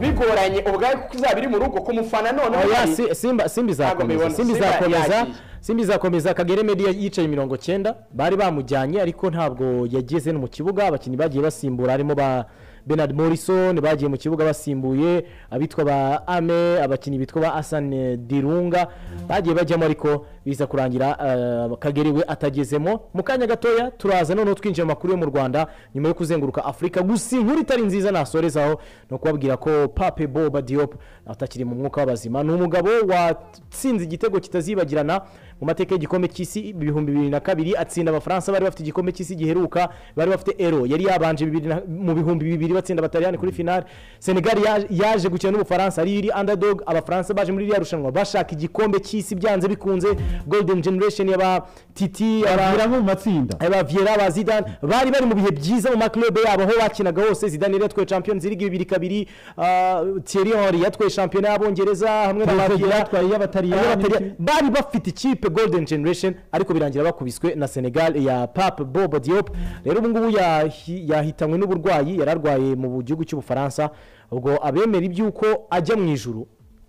bigoranye ubwayo kuko izaba iri mu rugo ku mufana noneho Oya, hari- si- simba simba izakomeza mibona. simba Simba izakomeza yagiye. simba izakomeza kagere media yicaye mirongo cyenda bari bamujyanye ariko ntabwo yageze no mu kibuga abakinnyi bagiye basimbura harimo ba Bernard Morrison bagiye mu kibuga basimbuye abitwa ba Ame abakinnyi bitwa ba Hassan Dirunga bagiye bajyamo ariko biza kurangira eh, kagere we atagezemo mu kanya gatoya turaza noneho twinjiye mu makuru yo mu Rwanda nyuma yo kuzenguruka Afurika gusa inkuru itari nziza nasorezaho ni ukubabwira ko Pape Boba Diop atakiri mu mwuka w'abazima ni umugabo watsinze igitego kitazibagirana mu mateka y'igikombe cy'isi ibihumbi bibiri na kabiri atsinda abafaransa bari bafite igikombe cy'isi giheruka bari bafite ero yari yabanje bibiri na- mu bihumbi bibiri batsinda abataliyani kuri finale senegali ya- yaje gukina n'ubufaransa ari iri underdog abafaransa baje muri iriya rushanwa bashaka igikombe cy'isi byanze bikunze golden generation yaba titi abavira mu matsinda abavira ba zidane bari bari mu bihe byiza mu makilobe yabo aho bakinaga hose zidane yari yatwaye champions league bibiri kabiri ah, thierry henry yatwaye shampiyona y'abongereza hamwe na Trezeguet bavira yatwaye iy'Abataliyani. Abataliyani. bari bafite ikipe golden generation ariko birangira bakubiswe na senegal ya pape bob diop rero ubu ngubu yahi- yahitanywe n'uburwayi yari arwaye mu gihugu cy'ubufaransa ubwo abemera iby'uko ajya mu ijuru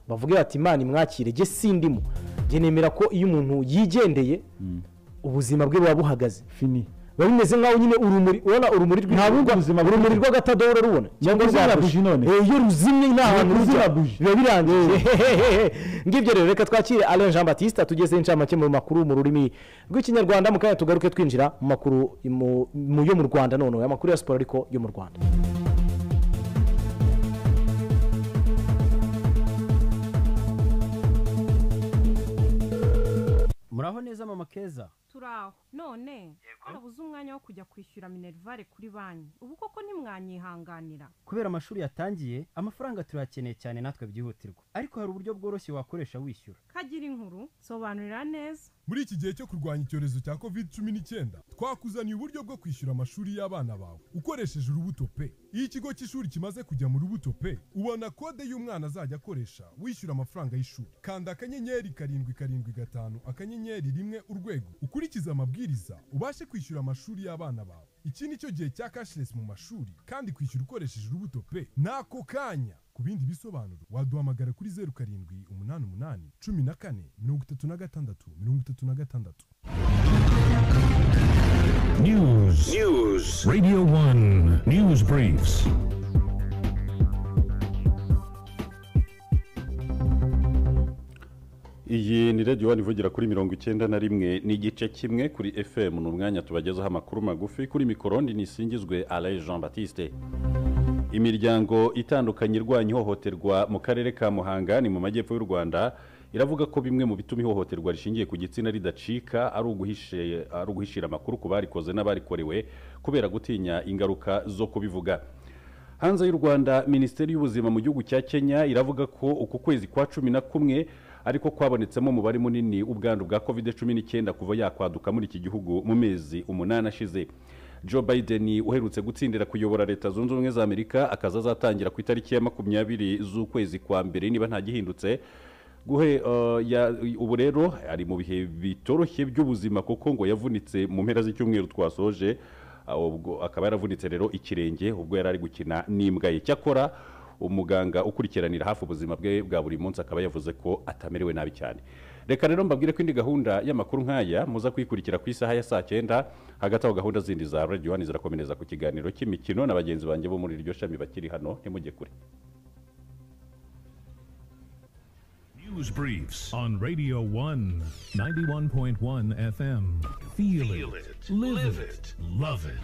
bavuge bati imana imwakire jye sindimo jye nemera ko iyo umuntu yigendeye ubuzima bwe buba buhagaze fini biba bimeze nk'aho nyine urumuri ubona urumuri rw'i- Nta bundi buzima buri- urumuri rw'agatadahora rubona cyangwa kuzimya rwa buji none. Eh, iyo ruzimye nta hantu kuzimya rujya buji. biba birangiye ngibyo rero reka twakire alain jean batiste tugezeho inshamake mu makuru mu rurimi rw'ikinyarwanda mu kanya tugaruke twinjira mu makuru mu- mu- yo mu rwanda noneho amakuru ya siporo ariko yo mu rwanda muraho neza mama keza turaho none harabuze umwanya wo kujya kwishyura minerivare kuri banki ubu koko ntimwanyihanganira kubera amashuri yatangiye amafaranga turayakeneye cyane natwe byihutirwa ariko hari uburyo bworoshye wakoresha wishyura kagira inkuru sobanurira neza muri iki gihe cyo kurwanya icyorezo cya covid cumi n'icyenda twakuzaniye uburyo bwo kwishyura amashuri y'abana bawe ukoresheje urubuto pe iyo ikigo cy'ishuri kimaze kujya mu rubuto pe ubona kode y'umwana azajya akoresha wishyura amafaranga y'ishuri kanda akanyenyeri karindwi karindwi gatanu akanyenyeri rimwe urwego ukurikize amabwiriza ubashe kwishyura amashuri y'abana bawe iki ni cyo gihe cya cashless mu mashuri kandi kwishyura ukoresheje urubuto pe n'ako kanya ku bindi bisobanuro waduhamagara kuri zeru karindwi umunani umunani cumi na kane mirongo itatu na gatandatu mirongo itatu na gatandatu News. News. Radio 1 News Briefs. iyi ni radiyo wani ivugira kuri mirongo icyenda na rimwe n'igice kimwe kuri fm ni umwanya tubagezaho amakuru magufi kuri mikorondi nisingizwe alain jean batiste imiryango itandukanye irwanya ihohoterwa mu karere ka muhanga ni mu majyepfo y'u rwanda iravuga ko bimwe mu bituma ihohoterwa rishingiye ku gitsina ridacika ari uguhishe- ari uguhishira amakuru ku barikoze n'abarikorewe kubera gutinya ingaruka zo kubivuga hanze y'u rwanda minisiteri y'ubuzima mu gihugu cya kenya iravuga ko uku kwezi kwa cumi na kumwe ariko kwabonetsemo umubare munini ubwandu bwa covid cumi n'icyenda kuva yakwaduka muri iki gihugu mu mezi umunani ashize joe biden uherutse gutsindira kuyobora leta zunze ubumwe za amerika akaza azatangira ku itariki ya makumyabiri z'ukwezi kwa mbere niba ntagihindutse guhe uh, ya- ubu rero ari mu bihe bitoroshye by'ubuzima kuko ngo yavunitse mu mpera z'icyumweru twasoje aho ubwo akaba yaravunitse rero ikirenge ubwo yari ari gukina n'imbwa ye cyakora umuganga ukurikiranira hafi ubuzima bwe bwa buri munsi akaba yavuze ko atamerewe nabi cyane reka rero mbabwire ko indi gahunda y'amakuru nk'aya muza kuyikurikira ku isaha ya saa cyenda hagati aho gahunda zindi za radiyo wani zirakomereza ku kiganiro cy'imikino na bagenzi banjye bo muri iryo shami bakiri hano ntimujye kure News Briefs on Radio 1 91.1 FM. Feel, it. Live, it. Love it.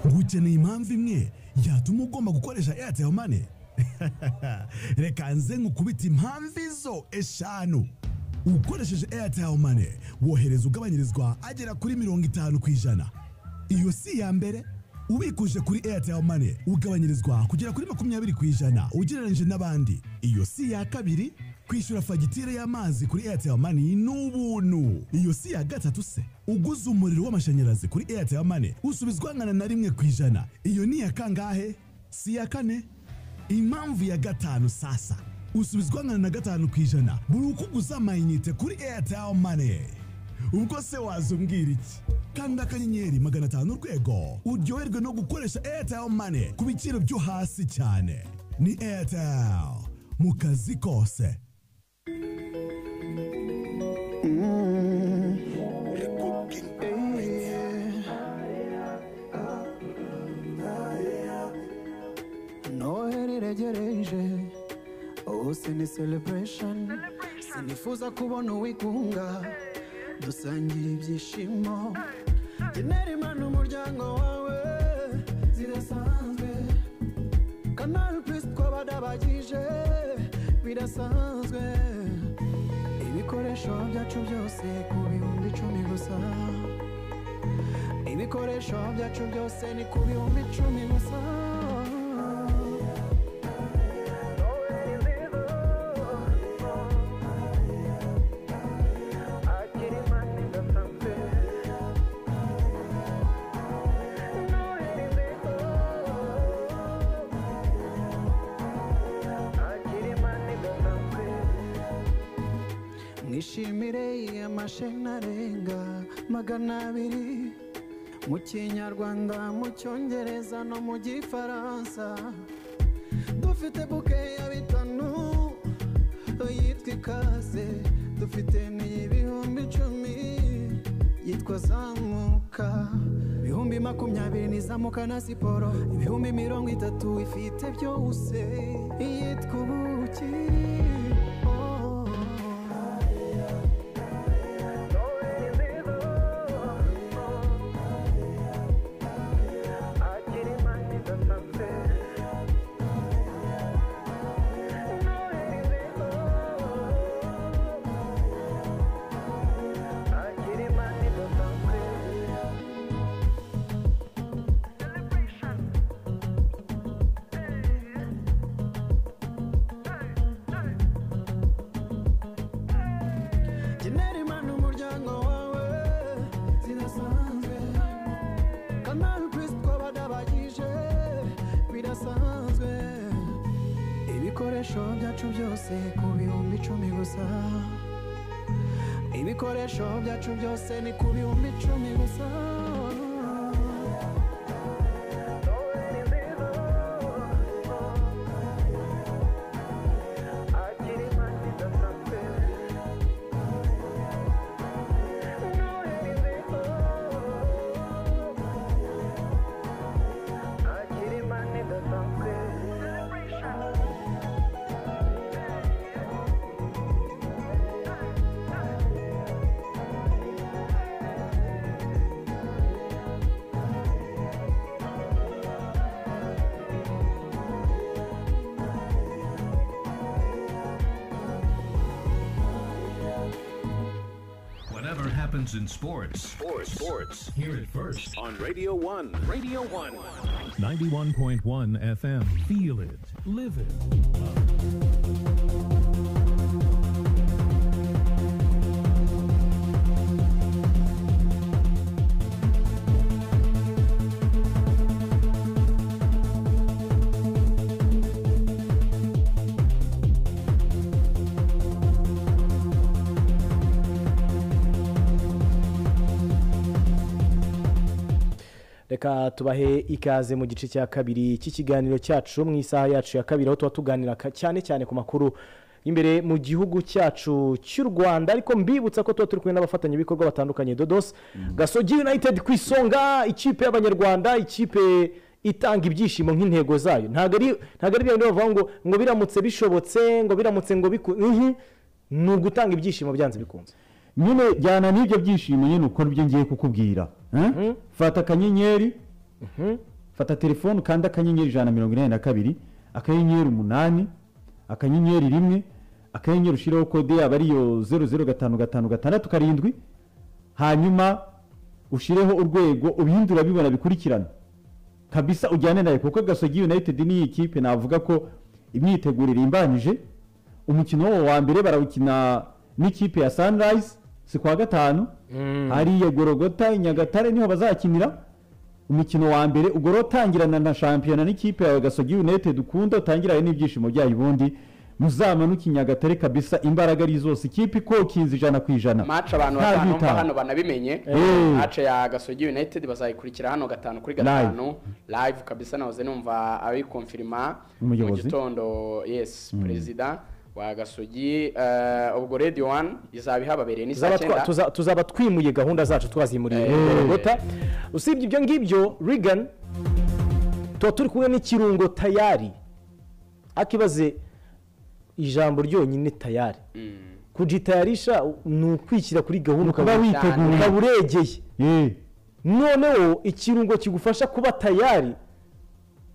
ngo ukeneye impamvu imwe yatuma ugomba gukoresha eyateri mane reka nze nkukubite impamvu izo eshanu ukoresheje eyateri mane wohereza ugabanyirizwa agera kuri mirongo itanu ku ijana iyo si iya mbere ubikuje kuri eyateri mane ugabanyirizwa kugera kuri makumyabiri ku ijana ugereranyije n'abandi iyo si iya kabiri kwishyura fagitire y'amazi kuri eyateri mani ni ubuntu iyo si iya gatatu se uguze umuriro w'amashanyarazi kuri eyateri mani usubizwa angana na rimwe ku ijana iyo ni iya kangahe si iya kane impamvu ya gatanu sasa usubizwa angana na gatanu ku ijana buri uko uguze amayinite kuri eyateri mani ubwo se wazumbwira iki kanda akanyenyeri magana atanu urwego uryoherwe no gukoresha eyateri mani ku biciro byo hasi cyane ni eyateri mu kazi kose noheli iregereje hose ni celebration sinifuza kubona uwigunga dusangira ibyishimo genera imana umuryango wawe zirasanzwe kanari purisi twabadabagije birasanzwe ibikoresho byacu byose ku bihumbi icumi gusa ibikoresho byacu byose ni ku bihumbi icumi gusa mwishimire amasheni arenga magana abiri mu kinyarwanda mu cyongereza no mu gifaransa dufite buke ya bitanu yitwa ikaze dufite n'iy'ibihumbi icumi yitwa zamuka ibihumbi makumyabiri ni zamuka na siporo ibihumbi mirongo itatu ifite byose yitwa ubuki genera imana umuryango wawe zirasanzwe kanari kwisi twabadabagije birasanzwe ibikoresho byacu byose ku bihumbi icumi gusa ibikoresho byacu byose ni ku bihumbi icumi gusa Whatever happens in sports, sports, sports, hear it first on Radio 1. Radio 1. 91.1 FM. Feel it. Live it. reka tubahe ikaze mu gice cya kabiri cy'ikiganiro cyacu mu isaha yacu ya kabiri aho tuba tuganira ka- cyane cyane ku makuru imbere mu gihugu cyacu cy'u rwanda ariko mbibutsa ko tuba turi kumwe n'abafatanyabikorwa batandukanye dodos gasogi united ku isonga ikipe y'abanyarwanda ikipe itanga ibyishimo nk'intego zayo ntabwo ari ntabwo ari bya bindi bavuga ngo ngo biramutse bishobotse ngo biramutse ngo bikunze ni ugutanga ibyishimo byanze bikunze nyine jyana n'ibyo byishimo nyine ukora ibyo ngiye kukubwira eh? fata akanyenyeri fata telefone ukanda akanyenyeri ijana na mirongo inani na kabiri akanyenyeri umunani akanyenyeri rimwe akanyenyeri ushyiraho kode yaba ariyo zeru zeru gatanu gatanu gatandatu karindwi hanyuma ushireho urwego ubihindura bibona bikurikirana kabisa ujyane nayo kuko gasogi united niyi kipe navuga ko imyiteguro irimbanyije umukino wabo wa mbere barawukina n'ikipe ya sunrise si kuwa gatanu hariya gorogota i nyagatare niho bazakinira umukino wa mbere ubwo rero utangirana na shampiyona n'ikipe yawe gasogi united ukunda utangirane n'ibyishimo byayo ubundi muzamanuke i nyagatare kabisa imbaraga ari zose ikipe ikokinze ijana ku ijana maci abantu Nta batanu bitana. mva hano banabimenye Eh. maci ya gasogi united bazayikurikira hano gatanu kuri gatanu live kabisa nahoze numva abikonfirima mu Umuyobozi. gitondo yes Mm. perezida wa gasogi eh, ubwo radio one izaba ihababereye ni saa Tuzaba twa- cyenda tuza- tuzaba twimuye gahunda zacu twazimuriye Eh. gorogota usibye ibyo ngibyo rigani tuba turi kumwe n'ikirungo tayari akibaze ijambo ryonyine tayari kujitayarisha ni ukwishyira kuri gahunda Ni ukuba ukaba- witeguye. ukaba uregeye noneho ikirungo kigufasha kuba tayari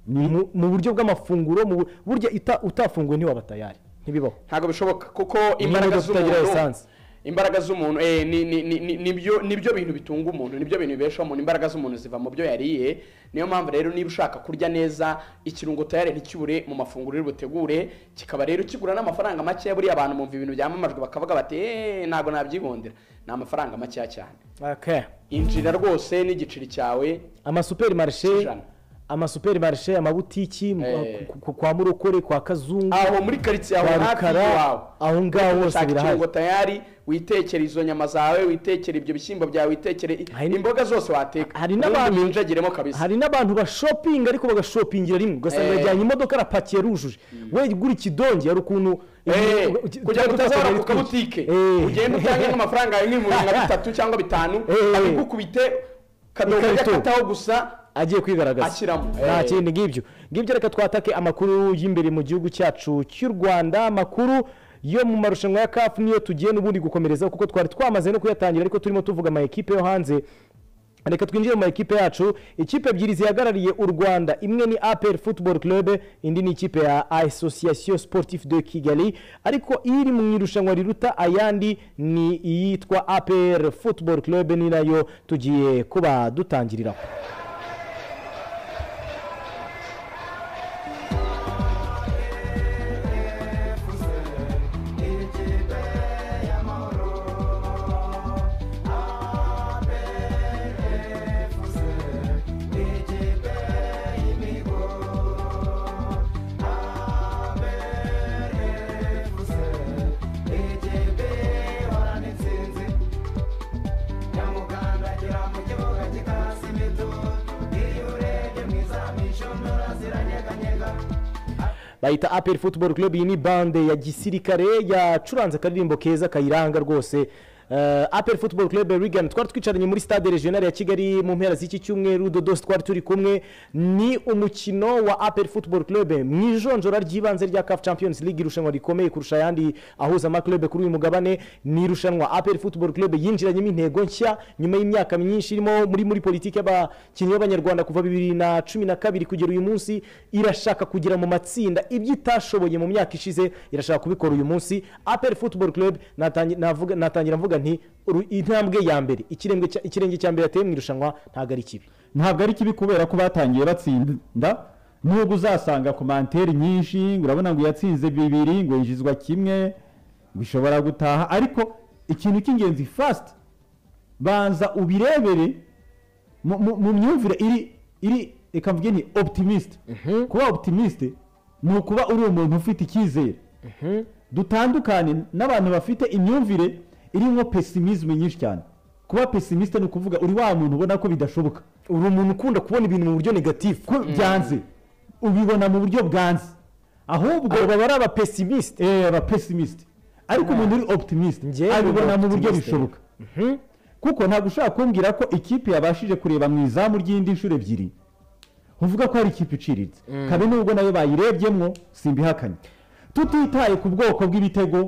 mu- mu buryo bw'amafunguro mu bu- burya ita- utafunguye ntiwaba tayari ntibibaho ntabwo bishoboka kuko Niba imbaraga imodoka itagira z'umuntu lisansi. imbaraga z'umuntu eh, ni- ni- ni- ni- nibyo nibyo bintu bitunga umuntu nibyo bintu bibeshaho umuntu imbaraga z'umuntu ziva mu byo yariye niyo mpamvu rero niba ushaka kurya neza ikirungo tayari ntikibure mu mafunguro uri butegure kikaba rero kigura n'amafaranga makeya buriya abantu bumva ibintu byamamajwe bakavuga bati eee ntabwo nabyigondera ni amafaranga makeya cyane injira rwose n'igiceri cyawe amasuperi marishe amasuperi marishe amabutiki mu- Eh. ku- ku- kwa murokore kwa kazungu aho muri karitsiye aho kwa hafi Rukara, y'iwawe aho ngaho hose ushaka birahari ikirungo tayari witekere izo nyama zawe witekere ibyo bishyimbo byawe witekere imboga zose wateka hari n'abantu binjagiremo kabisa hari n'abantu bashopinga ariko bagashopingira rimwe ugasanga Eh. yajyanye imodoka arapakiye arujuje we gura ikidongi hari ukuntu Eh, ukuntu- kugira ngo utazabura utwara ku kabutike Eh. ugenda utange nk'amafaranga yawe nk'ibihumbi nka bitatu cyangwa bitanu abigukubite kadobo Ikarito. yakataho gusa agiye kwigaragaza Ashyiramo. nta Eh. kindi ngibyo ngibyo reka twatake amakuru y'imbere mu gihugu cyacu cy'u rwanda amakuru yo mu marushanwa ya kafu niyo tugiye n'ubundi gukomereza kuko twari twamaze no kuyatangira ariko turimo tuvuga ama ekipe yo hanze reka twinjire mu ma ekipe yacu ikipe ebyiri zihagarariye u rwanda imwe ni apr football club indi ni ikipe ya association sportif de kigali ariko iri mu irushanwa riruta ayandi ni iyitwa apr football club ni nayo tugiye kuba dutangiriraho bayita aperi football club iyi ni bande ya gisirikare yacuranze akaririmbo keza kayiranga rwose Uh, aperi football club rigana twari twicaranye muri stade regional ya kigali mu mpera z'iki cyumweru dodos twari turi kumwe ni umukino wa aperi football club mu ijonjora ry'ibanze rya caf champions league irushanwa rikomeye kurusha ayandi ahuza amaklube kuri uyu mugabane ni irushanwa aperi football club yinjiranyemo intego nshya nyuma y'imyaka myinshi irimo muri muri politiki y'abakinnyi b'abanyarwanda kuva bibiri na cumi na kabiri kugera uyu munsi irashaka kugera mu matsinda ibyo itashoboye mu myaka ishize irashaka kubikora uyu munsi aperi football club natangi- navuga- natangira mvuga nti "Uru- intambwe ya mbere ikirenge cya- ikirenge cya mbere yateye mu irushanwa ntabwo ari kibi ntabwo ari kibi kubera ko batangiye batsinda nubwo uzasanga komanteri nyinshi urabona ngo yatsinze bibiri ngo yinjizwa kimwe ngo ishobora gutaha ariko ikintu cy'ingenzi fasiti banza ubirebere mu- mu mu myumvire iri iri reka mvuge ni oputimiste kuba oputimiste ni ukuba uri umuntu ufite icyizere dutandukane n'abantu bafite imyumvire irimo pesimisme nyinshi cyane kuba pesimisite ni ukuvuga uri wa muntu ubona ko bidashoboka uri umuntu ukunda kubona ibintu mu buryo negatifu ko byanze ubibona mu buryo bwanze ahubwo aba ari abapesimisite eh abapesimisite ariko umuntu uri oputimiste abibona mu buryo optimiste. bishoboka kuko ntabwo ushobora kumbwira ko ikipe yabashije kureba mu izamu ry'indi nshuro ebyiri uvuga ko hari ikipe iciriritse kabe nubwo nayo bayirebyemwo simbihakanye tutitaye ku bwoko bw'ibitego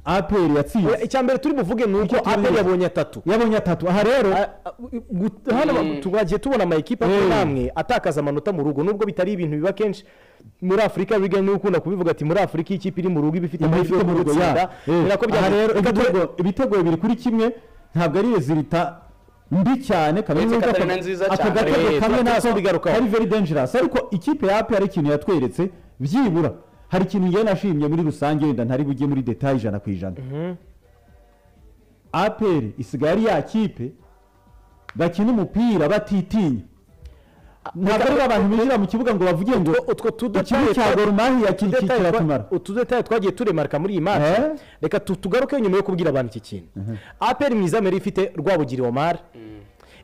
aperi yatsinze icya mbere turi buvuge ni uko APR yabonye atatu yabonye atatu aha rero Gut- hano ba- twagiye tubona ama ekipe Eh. amwe n'amwe atakaza amanota mu rugo nubwo bitari ibintu biba kenshi muri afurika biga niba ukunda kubivuga ati muri afurika iyi kipe iri mu rugo iba ifite amahirwe yo gutsinda ni nako aha rero byagenze ibitego ibitego bibiri kuri kimwe ntabwo ari rezilita mbi cyane Uretse nubwo Katarina aka- nziza aka cyane. gatego Eh, kamwe turatse nako tubigarukaho. kari very dangerous ariko ikipe ya APR ikintu yatweretse byibura hari ikintu njyewe nashimye muri rusange wenda ntari bujye muri detail ijana ku ijana APR isigaye ari ya kipe bakina umupira batitinya ntabwo ari abantu binjira mu kibuga ngo bavuge ngo utwo ikigo cya Gor Mahia ki- ki- kiratumara utudetaye twagiye turemarika muri iyi match reka tu- tugaruke nyuma yo kubwira abantu iki kintu aperi mu izamu yari ifite rwabugiri omar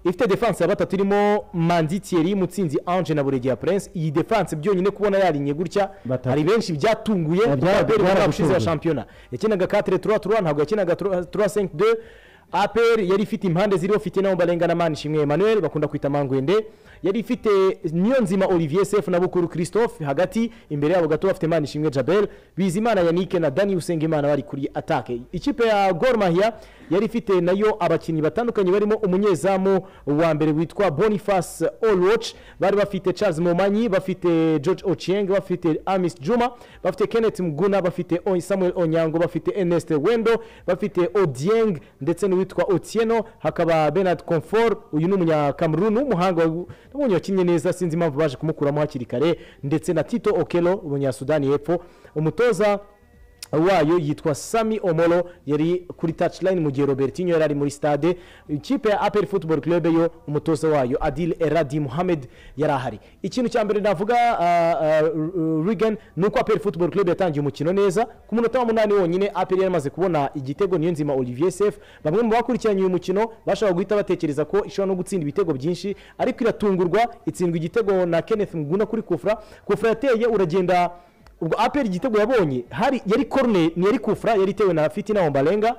ifite defanse ya batatu irimo manzi thierry mutsinzi ange na buregeya prince iyi defanse byonyine kubona yarinye gutya hari benshi byatunguye kuko byara- aperi mu mwaka ushize byaragutunguye. wa shampiyona yakinaga 4 3 3 ntabwo yakinaga 3 5 2 apr yari ifite impande ziriho fite naho mbarenga na manishimwe emmanuel bakunda kwita mangwende yari ifite niyonzima olivier sef na bukuru christophe hagati imbere yabo gato bafite manishimwe jabel bizimana yanike na dani usengimana bari kuri atake ikipe ya gor mahia yari ifite nayo abakinnyi batandukanye barimo umunyezamu wa mbere witwa boniface olwoch bari bafite charles momanyi bafite george ochieng bafite amis juma bafite kenneth mguna bafite O- samuel onyango bafite ernest wendo bafite odieng ndetse n'uwitwa otieno hakaba benard comfort uyu ni umunyakameruni w'umuhanga n'ubundi wakinnye neza sinzi impamvu baje kumukuramo hakiri kare ndetse na tito okelo umunyasudani y'epfo umutoza wayo yitwa sami omoro yari kuri touchline mu gihe robertinho yari ari muri stade ikipe ya aperi football club yo umutoza wayo adil eradi muhammed yari ahari ikintu cya mbere navuga rigan ni uko aperi football club yatangiye umukino neza ku munota wa munani wonyine aperi yari amaze kubona igitego niyo nzima olivier sef bamwe mu bakurikiranye uyu mukino bashobora guhita batekereza ko ishobora no gutsinda ibitego byinshi ariko iratungurwa itsindwa igitego na kenneth muguna kuri kufra kufra yateye uragenda ubwo aperi igitego yabonye hari yari korune yari kufra yari itewe na fitina wambarenga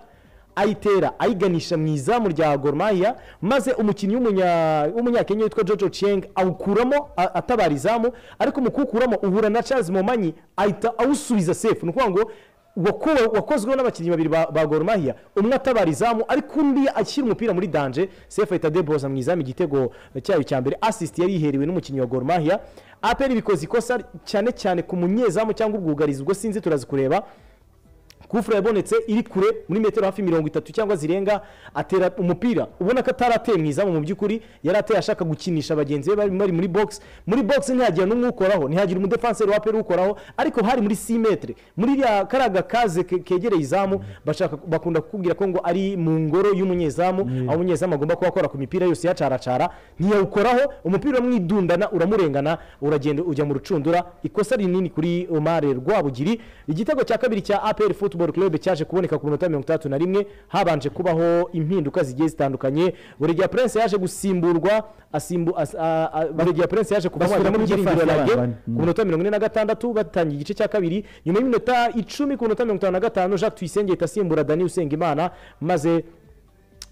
ayitera ayiganisha mu izamu rya gormahiya maze umukinnyi w'umunya- w'umunyakenya witwa jojo cheng awukuramo a- atabara izamu ariko mu kuwukuramo uhura na charles momanyi ahita awusubiza sefu ni ukuvuga ngo wakowe- wakozweho n'abakinnyi babiri ba ba gormahiya umwe atabara izamu ariko undi ashyira umupira muri danje sefu ahita deboza mu izamu igitego cyayo cya mbere asisiti yari yiherewe n'umukinnyi wa gormahiya aperi bikoze ikosa cyane cyane ku munyezamu cyangwa ubwugarizi ubwo sinzi turazi kureba kufura yabonetse iri kure muri metero hafi mirongo itatu cyangwa zirenga atera umupira ubona ko atarateye mu izamu mu by'ukuri yari ateye ashaka gukinisha bagenzi be bari bari muri box muri box ntihagira n'umwe ukoraho ntihagira umudefanseri wa peri ukoraho ariko hari muri 6 metre muri iriya karaga kaze ke- kegereye izamu bashaka bakunda kukubwira ko ngo ari mu ngoro y'umunyezamu aho umunyezamu agomba kuba akora ku mipira yose yacaracara ntiyawukoraho umupira uramwidundana uramurengana uragenda ujya mu rucundura ikosa rinini kuri omare rwabugiri igitego cya kabiri cya apr football club cyaje kuboneka ku minota mirongo itandatu na rimwe habanje kubaho impinduka zigiye zitandukanye buregeya prince yaje gusimburwa asimbu as- a- a- buregeya prince yaje kuva mu Basubira bajyamo muri ry'irindiro defense rage y'abana. ku minota mirongo ine na gatandatu batangiye igice cya kabiri nyuma y'iminota icumi ku minota mirongo itanu na gatanu jacques tuyisenge ahita asimbura dani usengimana maze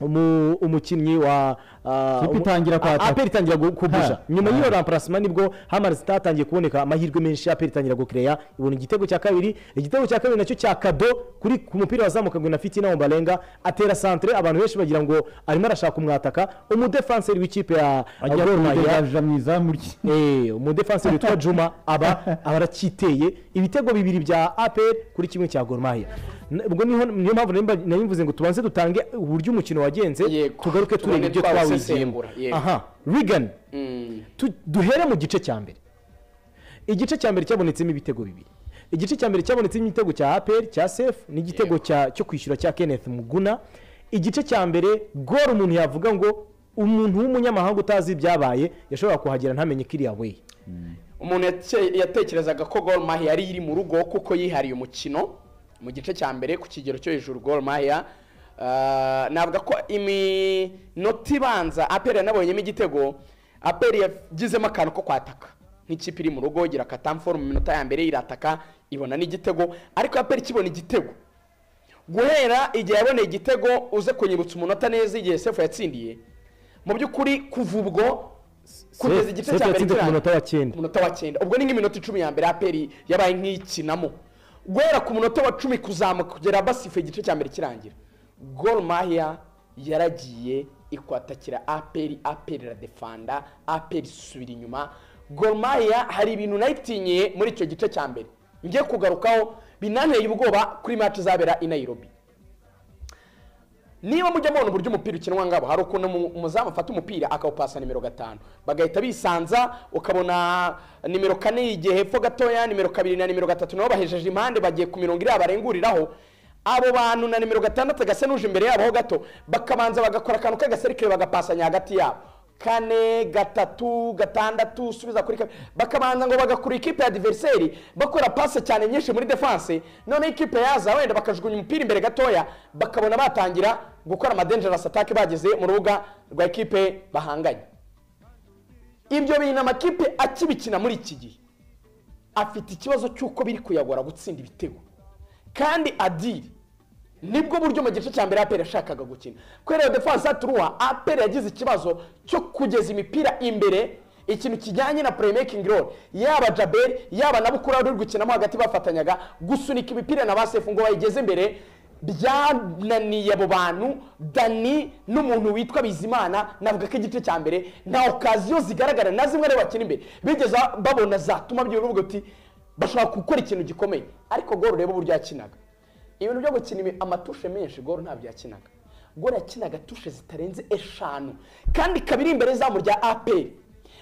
umu- umukinnyi wa ah, Ikipe umu- itangira kwataka. APR itangira gu- kubusha Ha. nyuma y'iyo ramparasima nibwo hamara zitatangiye kuboneka amahirwe menshi aperi itangira gukereya ibona igitego cya kabiri igitego cya kabiri nacyo cya kado kuri ku mupira wazamukagwe na fitina wambarenga atera santere abantu benshi bagira ngo arimo arashaka umwataka umudefanseri w'ikipe ya Ajya Gor Mahia. kubigaragaza mu izamu rye Eh, umudefanseri witwa juma aba aba aracyiteye ibitego bibiri bya aperi kuri kimwe cya gormahiya ubwo niho niyo mpamvu nari mba- nari mvuze ngo tubanze dutange uburyo umukino wagenze tugaruke turebe tubone ibyo twawiziyemo twawusesengura, yego. aha rigani Tu- duhere mu gice cya mbere igice cya mbere cyabonetsemo ibitego bibiri igice cya mbere cyabonetsemo igitego cya aperi cya sefu n'igitego cya- cyo kwishyura cya kenneth muguna igice cya mbere goro umuntu yavuga ngo umuntu w'umunyamahanga utazi ibyabaye yashobora kuhagera ntamenye kiriya we umuntu yate- yatekerezaga ko gol mahia yari iri mu rugo kuko yihariye umukino mu gice cya mbere ku kigero cyo hejuru gol mahia Ah, navuga ko iminota ibanza aperi yanabonyemo igitego aperi yagizemo akantu ko kwataka nk'ikipe iri mu rugo igira akatamforo mu minota ya mbere irataka ibona n'igitego ariko aperi kibona igitego guhera igihe yaboneye igitego uze kunyibutsa umunota neza igihe sefu yatsindiye mu by'ukuri kuva ubwo kugeza Sefu- igice Sefu cya mbere yatsinze ku kirangiye- munota wa cyenda ku munota wa cyenda ubwo ni nk'iminota icumi ya mbere aperi yabaye nk'iyikinamo guhera ku munota wa cumi kuzamuka kugera basifuye igice cya mbere kirangira gol mahia yaragiye ikwatakira aperi aperi iradefanda aperi isubira inyuma gol mahia hari ibintu nayitinyeye muri icyo gice cya mbere ngiye kugarukaho binanteye ubwoba kuri match izabera i nairobi niba mujya mubona uburyo umupira ukinwa ngabo hari ukuntu umu- umuzamu afata umupira akawupasa nimero gatanu bagahita bisanza ukabona nimero kane yigiye hepfo gatoya nimero kabiri na nimero gatatu nabo bahejeje impande bagiye ku mirongo iriya barenguriraho abo bantu na nimero gatandatu gasa n'uje imbere yabo ho gato bakabanza bagakora akantu k'agaserikare bagapasanya hagati yabo kane gatatu gatandatu usubiza kuri kabiri bakabanza ngo bagakura ikipe ya diveriseri bakora pase cyane nyinshi muri defanse noneho ikipe yaza wenda bakajugunya umupira imbere gatoya bakabona batangira gukora amadengerasi atake bageze mu rubuga rwa ekipe bahanganye ibyo bintu amakipe akibikina muri iki gihe afite ikibazo cy'uko biri kuyagora gutsinda ibitego kandi adiri nibwo buryo mu gice cya mbere aperi yashakaga gukina kubera iyo defanse turuwa aperi yagize ikibazo cyo kugeza imipira imbere ikintu kijyanye na playmaking role yaba jaberi yaba na bukura uri gukinamo hagati bafatanyaga gusunika imipira na basefu ngo bayigeze imbere byananiye abo bantu dani n'umuntu witwa bizimana navuga ko igice cya mbere nta okaziyo zigaragara na zimwe rero bakina imbere bigeze babona zatuma by'urubuga uti bashobora gukora ikintu gikomeye ariko goro ureba uburyo yakinaga ibintu byo gukina imi- amatushe menshi goro ntabyo yakinaga goro yakinaga tushe zitarenze eshanu kandi ikaba iri imbere y'izamu rya aperi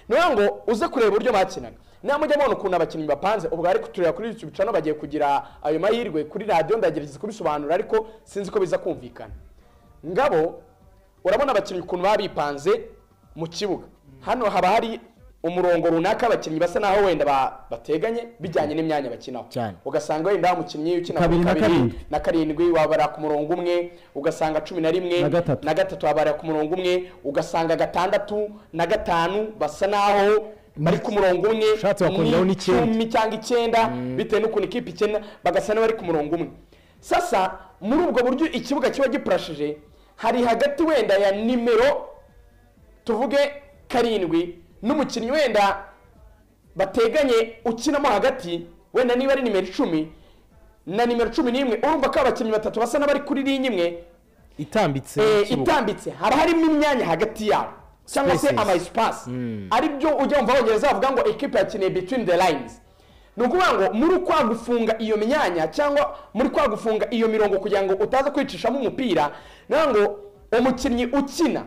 niyo ngo uze kureba uburyo bakinaga namujya mubona ukuntu abakinnyi bapanze ubwo bari kutureba kuri YouTube channel bagiye kugira ayo mahirwe kuri radiyo ndagerageza kubisobanura ariko sinzi ko biza kumvikana ngabo urabona abakinnyi ukuntu baba bipanze mu kibuga hano haba hari umurongo runaka abakinnyi basa naho wenda ba- bateganye bijyanye n'imyanya bakinaho cyane ugasanga wenda umukinnyi ukina Kabiri ku na kabiri karindwi. na karindwi wabara ku murongo umwe ugasanga cumi na rimwe Na gatatu. na gatatu wabara ku murongo umwe ugasanga gatandatu na gatanu basa naho bari ku murongo umwe Ushatse wakongeraho ni n'icyenda. icumi cyangwa icyenda bitewe n'ukuntu ikipe ikina bagasa n'abari ku murongo umwe sasa muri ubwo buryo ikibuga kiba gipurashije hari hagati wenda ya nimero tuvuge karindwi n'umukinnyi wenda bateganye ukinamo hagati wenda niba ari nimero icumi na nimero cumi n'imwe urumva ko abakinnyi batatu basa n'abari kuri linye imwe itambitse eh, mu kibuga. itambitse haba harimo imyanya hagati yabo cyangwa se Spaces. ama esipasi Mm. ari byo ujya wumva abongereza bavuga ngo ekipe yakeneye between the lines ni ukuvuga ngo muri kwa gufunga iyo myanya cyangwa muri kwa gufunga iyo mirongo kugira ngo utaza kwicishamo umupira ni ukuvuga ngo umukinnyi ukina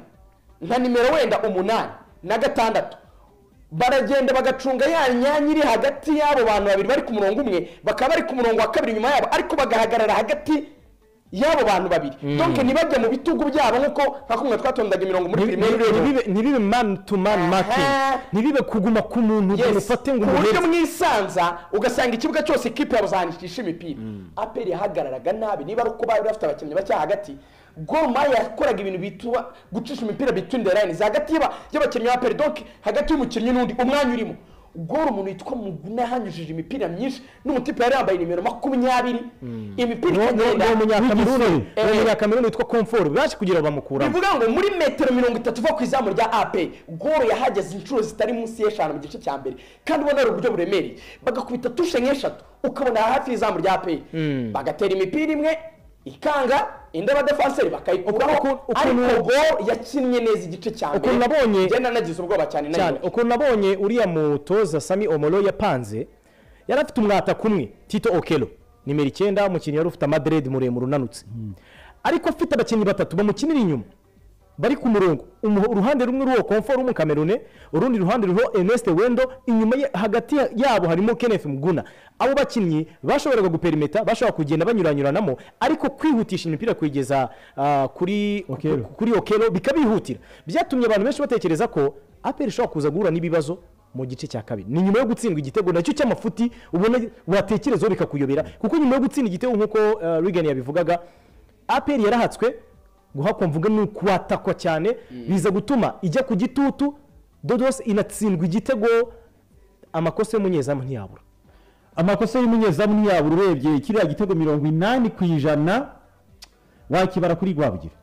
nka nimero wenda umunani na gatandatu baragenda bagacunga ya myanya iri hagati y'abo bantu babiri bari ku murongo umwe bakaba bari ku murongo wa kabiri nyuma yabo ariko bagahagarara hagati y'abo bantu babiri Mm. donke ntibajya mu bitugu byabo nk'uko nka kumwe twatondaga imirongo muri Ntibi- pirimeri ntibibe- ntibibe man to man marking ntibibe kuguma ku muntu ngo mufate ngo ku buryo umuhetse mwisanza ugasanga ikibuga cyose ikipe yabuzanishisha imipira aperi yahagararaga nabi niba ari uko bari bafite abakinnyi bacya hagati goma yakoraga ibintu bituba gucisha imipira between the lines hagati y'aba- y'abakinnyi ba aperi donc hagati y'umukinnyi n'undi umwanya urimo gora umuntu witwa muguna yahanyujije imipira myinshi n'umutipe yari yambaye nimero makumyabiri imipira Uwo- uwo- ikagenda uwo munyakameruni Eh, uwo munyakameruni witwa komforo baje kugira ngo bamukuramo bivuga ngo muri metero mirongo itatu uva ku izamu rya ap goro yahageze inshuro zitari munsi y'eshanu mu gice cya mbere kandi ubona ari uburyo buremereye bagakubita tushe nk'eshatu ukabona hafi y'izamu rya ap bagatera imipira imwe ikanga indi abadefenseri bakayikuraho ariko goro yakinnye neza igice cya mbere ukuntu nabonye- ngenda nagize ubwoba cyane na cyane ukuntu nabonye uriya mutoza sami omoro yapanze yari afite umwata kumwe tito okero nimero icyenda umukinnyi wari ufite amaderedi muremure unanutse ariko afite abakinnyi batatu bamukinira inyuma bari ku murongo Umu- uruhande rumwe rw'uwo komforo w'umukamerune urundi ruhande ruriho eneste wendo inyuma ye- hagati ya- yabo harimo kenneth muguna abo bakinnyi bashoboraga guperimeta bashobora kugenda banyuranyuranamo ariko kwihutisha imipira kuyigeza ah, kuri kuri okero bikabihutira byatumye abantu benshi batekereza ko aperi ishobora kuza guhura n'ibibazo mu gice cya kabiri ni nyuma yo gutsindwa igitego nacyo cy'amafuti ubona watekerezaho bikakuyobera kuko nyuma yo gutsinda igitego nk'uko ah, Reagan yabivugaga aperi yarahatswe guhakwa mvuga ni ukuhatakwa cyane biza gutuma ijya ku gitutu dodos inatsindwa igitego amakosa y'umunyezamu ntiyabura amakosa y'umunyezamu ntiyabura urebye kiriya gitego mirongo inani ku ijana wakibara kuri rwabugira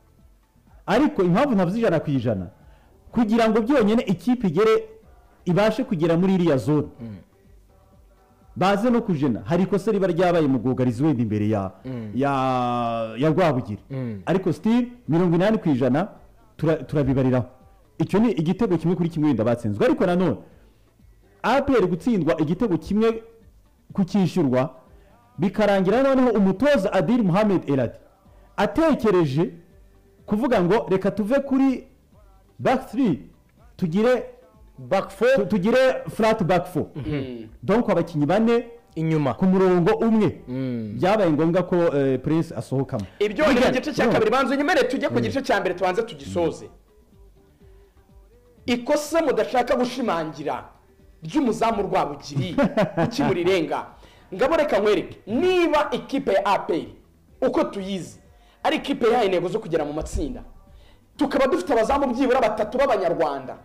ariko impamvu ntavuze ijana ku ijana kugira ngo byonyine ikipe igere ibashe kugera muri iriya zone baze no kujena hari ikosa riba ryabaye mu bwugarizi wenda imbere ya ya ya rwabugira ariko sitiri mirongo inani ku ijana tura- turabibariraho icyo ni igitego kimwe kuri kimwe wenda batsinzwe ariko nanone apr gutsindwa igitego kimwe kukishyurwa bikarangira noneho umutoza adiri muhammed eradi atekereje kuvuga ngo reka tuve kuri back 3 tugire back 4 tugire flat back 4 donc abakinnyi bane inyuma ku murongo umwe byabaye ngombwa ko eh, prince asohokamo ibyo ni Regan, igice cya no. kabiri banza unyemerere tujye ku Mm. gice cya mbere tubanze tugisoze ikosa mudashaka gushimangira ry'umuzamu rwabugiri ukimurirenga ngabo reka nkwereke niba ikipe ya apr uko tuyizi ari ikipe yahaye intego zo kugera mu matsinda tukaba dufite abazamu byibura batatu b'abanyarwanda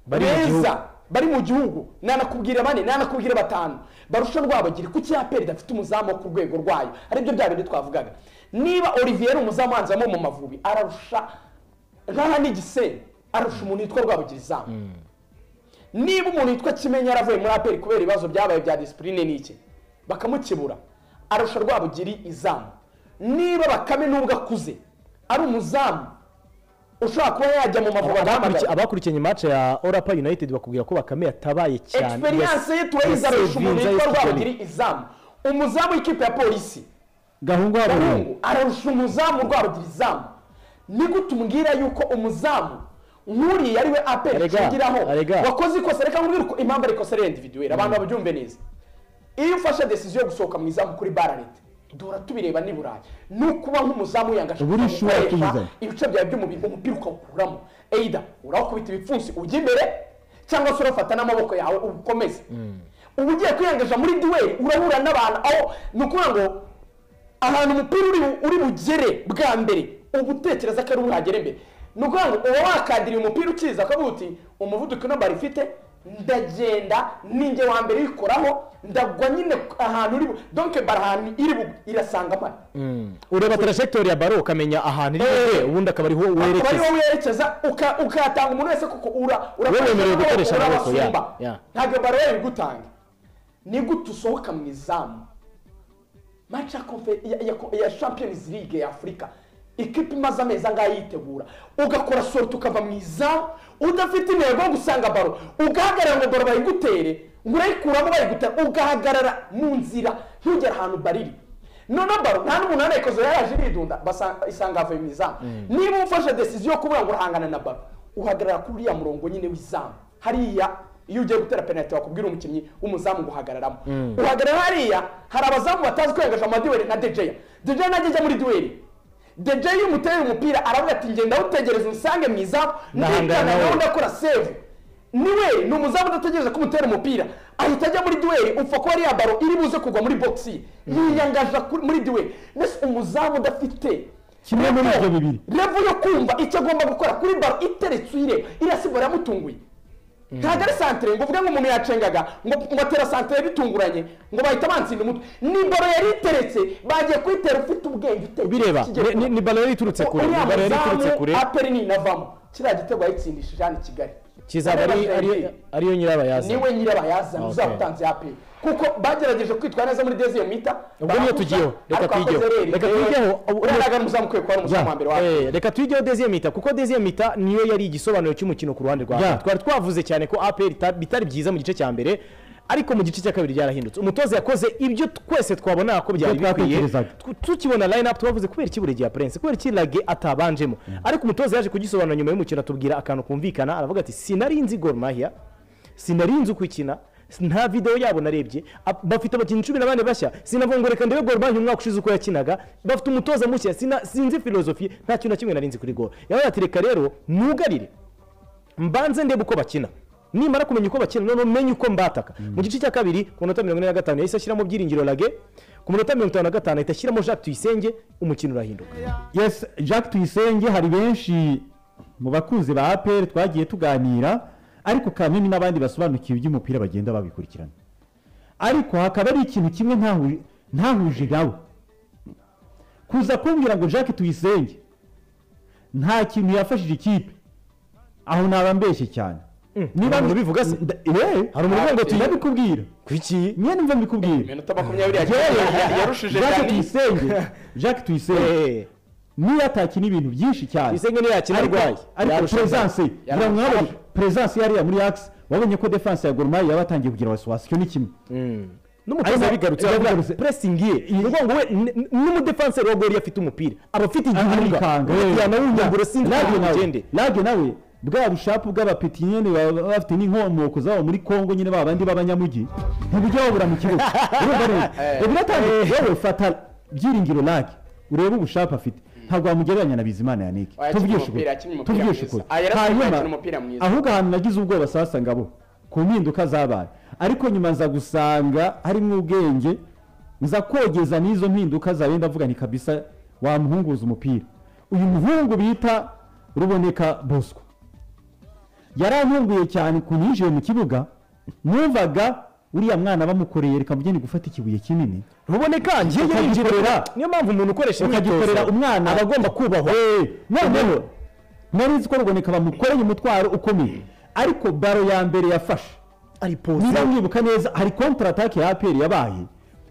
Bari mu gihugu. beza bari mu gihugu nanakubwira bane nanakubwira batanu barusha rwabagiri kuki aperi idafite umuzamu wo ku rwego rwayo aribyo bya bindi twavugaga niba olivier ari umuzamu wanze wo mu mavubi ararusha nk'aha ni gisenyi arusha umuntu witwa rwabagiri izamu niba umuntu witwa kimenya yaravuye muri aperi kubera ibibazo byabaye bya disipurine n'iki bakamukebura arusha rwabugiri izamu niba bakame nubwo akuze ari umuzamu ushobora kuba yajya mu mavubi agahamagara Abakurikiye- abakurikiye mace ya orapa united bakubwira ko bakame yatabaye cyane experience ye turayizarisha umuntu witwa rwabugiri izamu umuzamu w'ikipe ya polisi gahungu gahungu ararusha umuzamu rwabugiri izamu ni gute umbwira yuko umuzamu nkuriya ari we aperi Arega, nshingiraho arega. wakoze ikosa reka nkubwire uko impamvu ari ikosa ari individuweri abantu babyumve neza iyo ufashe desiziyo yo gusohoka mu izamu kuri bara leta duhora tubireba n'i burayi ni ukuba nk'umuzamu yangaje Ubu uri sure kureba tubizi. ibice byawe by'umubiri umupira ukawukuramo eyida urawukubita ibipfunsi ujya imbere cyangwa se urafata n'amaboko yawe ukomeze uba ugiye kwiyangaza muri duweli urahura n'abantu aho ni ukuvuga ngo ahantu umupira uri uri bugere bwa mbere uba utekereza ko ari ubuhagere mbere ni ukuvuga ngo uba wakadiriye umupira ukiza ukavuga uti umuvuduko ino bari ifite ndagenda ninjye wa mbere uyikoraho ndagwa nyine ahantu uri bu donke bara ahantu iri bu irasanga amara ureba tarajegitori ya baro ukamenya ahantu iri bujye ubundi akaba ariho akaba ariho werekeza werekeza uka- ukatanga umuntu wese kuko ura wowe wemerewe gukoresha amaboko ya urabasumba ntabwo baro ye ibigutanga ni gute usohoka mu izamu match ya confe- ya- ya- ya champions league ya afurika ikipe imaze amezi angahe yitegura ugakora sorti ukava mu izamu udafite intego yo gusanga baro ugahagarara ngo baro bayigutere ngo urayikuramo bayigutera ugahagarara mu nzira ntugere ahantu bariri noneho baro nta n'umuntu wanayikoze yaraje yidunda basa- isanga avuye mu izamu niba ufashe desiziyo yo kubura ngo urahangana na baro uhagarara kuri uriya murongo nyine w'izamu hariya iyo ugiye gutera penaliti wakubwira umukinnyi w'umuzamu ngo uhagararamo Mm. uhagarara hariya hari abazamu batazi kwengaje amadiweri na dejeya dejeya najya ajya muri duweri dejeya iyo umuteye umupira aravuga ati ngenda awutegereza usange mu izamu Ndahangana ndikana nawe." nawe ndakora sevu niwe ni umuzamu udategereje ko umutera umupira ahita ajya muri duweri upfa kuba ariya baro iri buze kugwa muri bogisi yiyangaja kuri- muri duweri mbese umuzamu udafite kimwe muri ibyo bibiri revu yo kumva icyo agomba gukora kuri baro iteretse uyireba irasimba yaramutunguye ntabwo ari santere ngo uvuge ngo umuntu yacengaga ngo ngo atera santere bitunguranye ngo bahita bansinda umutwe ni baro yari iteretse bagiye kuyitera ufite ubwenge Ubireba, ni- ni- ni baro yari iturutse kure, ni baro yari iturutse kure. aperi ni inavamo kiriya gitego yayitsindishije hano i kigali kizaba ari- ari- ariyo nyirabayazana niwe nyirabayazana Okay. uzaba utanze aperi kuko bagerageje kwitwara neza muri deziyo mita ubwo niyo tugiyeho reka tuyigeho reka tuyigeho ubu- uranaga muzamu ukwiye kuba ari umuzamu wa mbere wa Yeah. Eh, reka tuyigeho deziyemita kuko deziyemita niyo yari igisobanuro cy'umukino ku ruhande rwa Yeah. APR. twari twavuze cyane ko apr bitari byiza mu gice cya mbere ariko mu gice cya kabiri byarahindutse umutoza yakoze ibyo twese twabonaga ko byari Ibyo bikwiye twatekerezaga. Tu- tukibona line up twavuze kubera iki buri gihe prince kubera iki lage atabanjemo ariko umutoza yaje kugisobanura nyuma y'umukino atubwira akantu kumvikana aravuga ati sinari nzi gor mahia sinari nzi uko ikina nta videwo yabo narebye Ab- bafite abakinnyi cumi na bane bashya sinavuga ngo reka ndebe gor mahia umwaka ushize uko yakinaga bafite umutoza mushya sina- sinzi filozofi nta kintu na kimwe nari nzi kuri gor yabaye ati reka rero nugarire mbanze ndebe uko bakina nimara kumenya uko bakina noneho menye uko mbataka mu gice cya kabiri ku minota mirongo ine na gatanu yahise ashyiramo byiringiro lage ku minota mirongo itanu na gatanu ahita ashyiramo jacques tuyisenge umukino urahinduka yes jacques tuyisenge hari benshi mu bakunzi ba apr twagiye tuganira ariko kanini n'abandi basobanukiwe iby'umupira bagenda babikurikirana ariko hakaba ari ikintu kimwe ntahu- ntahuje nawe kuza kumbwira ngo jacques tuyisenge nta kintu yafashije ikipe aho naba mbeshye cyane niba umuntu ubivuga se? Hari umuntu uvuga ngo tuyi- ndabikubwira kuki nyine mva mbikubwira minota makumyabiri yarushije Jacques Dani. tuyisenge jacques tuyisenge niyo atakina ibintu byinshi cyane Tuyisenge niyo yakina Ariko- arwaye. ariko Yarusha peresanse Dani. ngira ngo mwabonye peresanse yariya muri axe wabonye ko defanse ya gorumayi yaba atangiye kugira wasiwasi icyo ni kimwe n'umutoza Ariko- yabigarutse yabigarutse. aravuga puresingi ye ni ukuvuga ngo we n- n- n'umudefanseri wa gori afite umupira aba afite igihuga arikanga yanawunyagura sinzi uko bigende lage nawe bwa bushapu bw'abapeti nyine baba bafite n'inkomoko zabo muri kongo nyine ba bandi b'abanyamugi ntibijya babura mu kibuga urumva rero Eh. reba uratangiye yewe fata byiringiro lage urebe ubushapu afite ntabwo wamugereranya na bizimana yanike Oya, akina tuvugishe umupira, ukuri akina umupira tuvugishe mwiza. ukuri Ah, yari asanzwe hanyuma akina umupira mwiza. ahubwo ahantu nagize ubwoba sasa ngabo ku mpinduka zabaye ariko nyuma nza gusanga harimo ubwenge nza kogeza n'izo mpinduka zawe ndavuga ni kabisa wamuhunguza umupira uyu muhungu bita ruboneka bosco yarantunguye cyane ku yinjiye mu kibuga numvaga uriya mwana bamukoreye reka mujye ni gufata ikibuye kinini ruboneka ngiye yinjirira niyo mpamvu umuntu ukoresha ukagikorera imyitozo umwana aba agomba kubahwa Eh, noneho nari nzi ko ruboneka bamukoreye umutwaro ukomeye ariko baro ya mbere yafashe ari niba mwibuka neza hari kontra atake ya aperi yabaye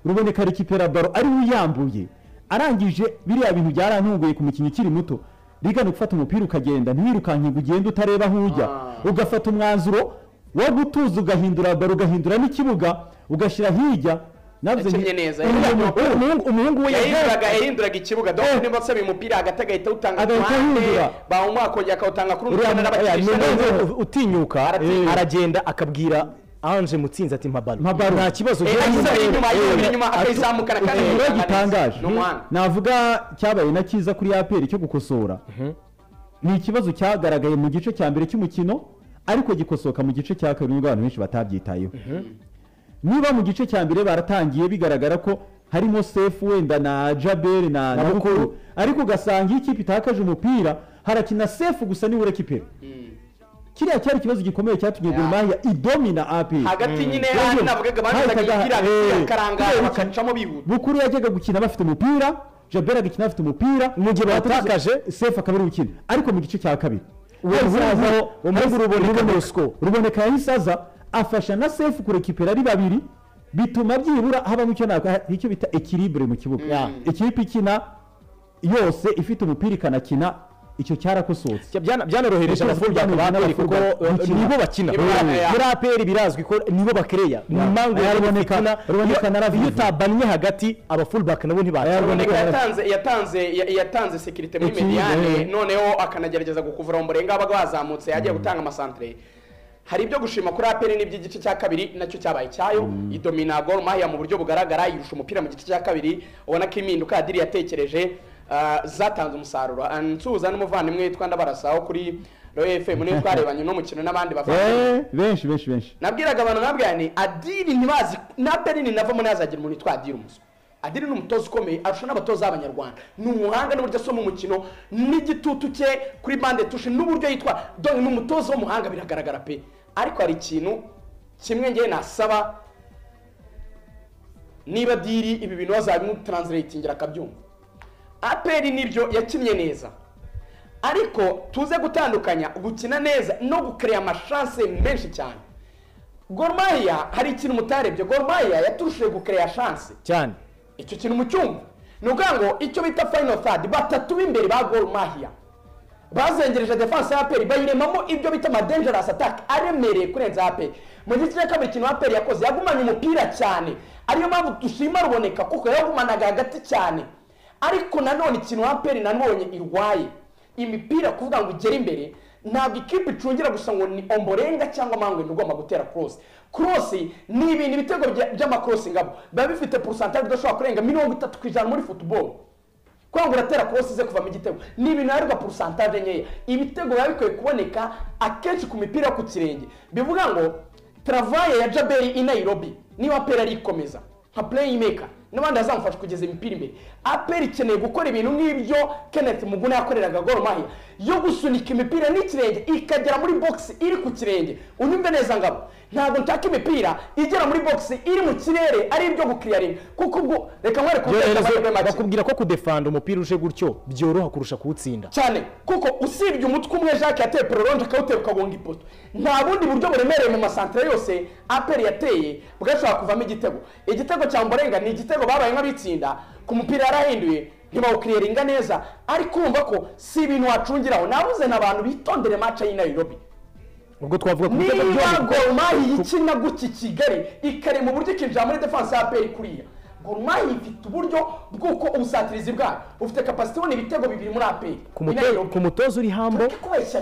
ruboneka rekipera baro ari we uyambuye arangije biriya bintu byarantunguye ku mukinnyi ukiri muto rigana gufata umupira ukagenda ntiwirukanke ngo ugende utareba aho ujya ugafata umwanzuro wo gutuza ugahindura baro ugahindura n'ikibuga ugashyira hirya nabyo yakinnye neza umuhungu umuhungu we yahinduraga yahinduraga ikibuga dore niba asaba umupira hagati agahita awutanga ku Agahita ruhande ahindura. bawumuha akongera akawutanga kuri uriya uruganda n'abakinisha neza muntu utinyuka Aratinya. aragenda akabwira ange mutsinzi ati mpabaro nta kibazo Eh, agize ari inyuma, yirebera inyuma, akayizamukana kandi ikintu rero yihangana neza. gitangaje Ni umuhanga. navuga cyabaye na cyiza kuri aperi cyo gukosora ni ikibazo cyagaragaye mu gice cya mbere cy'umukino ariko gikosoka mu gice cya kabiri nubwo abantu benshi batabyitayeho niba mu gice cya mbere baratangiye bigaragara ko harimo sefu wenda na jaberi na na bukuru ariko ugasanga iyo ikipe itakaje umupira harakina sefu gusa niwe urekipera kiriya cyari ikibazo gikomeye cyatumye gorimahiya idomina aperi hagati nyine Rero hano navugaga bahazaga hahitaga- imipira eh, bakarangara kubera iki- bakacamo bihuta bukuru yajyaga gukina bafite umupira jabera agakina bafite umupira mu gihe batakaje sefu akaba ari gukina ariko mu gice cya kabiri Uwo Yahise murungu- aza- uwo murungu Yahise- ruboneka ruboneka ruboneka yahise aza afasha na sefu kurekipera ari babiri bituma byibura habamo icyo nakora icyo bita ekiribure mu kibuga ikipe ikina yose ifite umupira ikanakina icyo cyarakosohutse byanorohereje abafana ba aperi kuko eh, nibo bakina muri aperi birazwi ko nibo bakereya ni impamvu Aya rero ruboneka- bakina ruboneka na iyo- iyo utabannye hagati abafulbaka nabo Ruboneka ntibakina yatanze yatanze ya- yatanze sekirite muri Iki- mediyane eh. noneho akanagerageza gukuvura mu murenge abaga bazamutse agiye gutanga amasantere hari ibyo gushima kuri aperi n'iby'igice cya kabiri nacyo cyabaye cyayo idomina gol mahia mu buryo bugaragara irusha umupira mu gice cya kabiri ubona ko impinduka yadiri yatekereje ah, zatanze umusaruro Ah, nsuhuza n'umuvandimwe witwa ndabarasaho kuri royo fm niwe twarebanye n'umukino n'abandi bafana Eh, benshi benshi benshi nabwiraga abantu nabwira nti adiri ntibazi naperi ntinavamo ntihazagira umuntu witwa adiri umuswa adiri ni umutoza ukomeye arusha n'abatoza b'abanyarwanda ni umuhanga n'uburyo asoma umukino n'igitutu cye kuri bande tushe n'uburyo yitwa dore ni umutoza w'umuhanga biragaragara pe ariko hari ikintu kimwe ngewe nasaba niba diri ibi bintu bazabimutaransiratingira akabyumva aperi nibyo yakinnye neza ariko tuze gutandukanya gukina neza no gukereya amashanse menshi cyane gormaya hari ikintu mutarebye gormaya yaturushije gukereya shanse cyane icyo kintu mu cyumba ni ukuvuga ngo icyo bita fayino thadi batatu b'imbere ba gormaya bazengereje defanse ya aperi bayiremamo ibyo bita amadengerasi ataka aremereye kurenza aperi mu gice cya kabiri ikintu aperi yakoze yagumanye umupira cyane ariyo mpamvu dushima ruboneka kuko yagumanaga hagati cyane ariko nanone ikintu aperi nanone irwaye imipira kuvuga ngo igere imbere ntabwo ikipe icungira gusa ngo ni omborenga cyangwa mangwe ni ugomba gutera korosi korosi ni ibintu ibitego bya- by'amakorosi ngabo biba bifite porosantari idashobora kurenga mirongo itatu ku ijana muri futuboro kwanga uratera korosi ze kuvamo igitego ni ibintu yarwa porusantaje nkeya ibitego biba bikwiye kuboneka akenshi ku mipira yo ku kirenge bivuga ngo travaye ya jaberi i nairobi niba aperi arikomeza nka playmaker n'abandi bazamufasha kugeza imipira imbere aperi ikeneye gukora ibintu nk'ibyo kenneth muguna yakoreraga goro mahi yo gusunika imipira n'ikirenge ikagera muri box iri ku kirenge unyumve neza ngabo ntabwo nshaka imipira igera muri box iri mu kirere ari ibyo gukiriyaringa kuko ubwo reka nkwereke ubutegetsi amahirwe make bakubwira ko kudefanda umupira uje gutyo byoroha kurusha kuwutsinda cyane kuko usibye umutwe umwe jacques yateye pororonje akawutera ukagonga ipoto nta bundi buryo buremereye mu masantire yose aperi yateye bwashobora kuvamo igitego igitego cya mborenga ni igitego babaye nk'abitsinda ku mupira yarahinduye ntibawukiriringa neza ariko urumva ko si ibintu wacungiraho nabuze n'abantu bitondere maca y'i nairobi ubwo twavuga ku bitego niba byombi gorumayi ikina gutya i kigali ikare mu buryo ikinjira muri defanse ya aperi kuriya gorumayi ifite uburyo bw'uko ubusatirizi bwayo bufite kapasite ibona ibitego bibiri muri aperi ku muto- ku mutoza uri hambo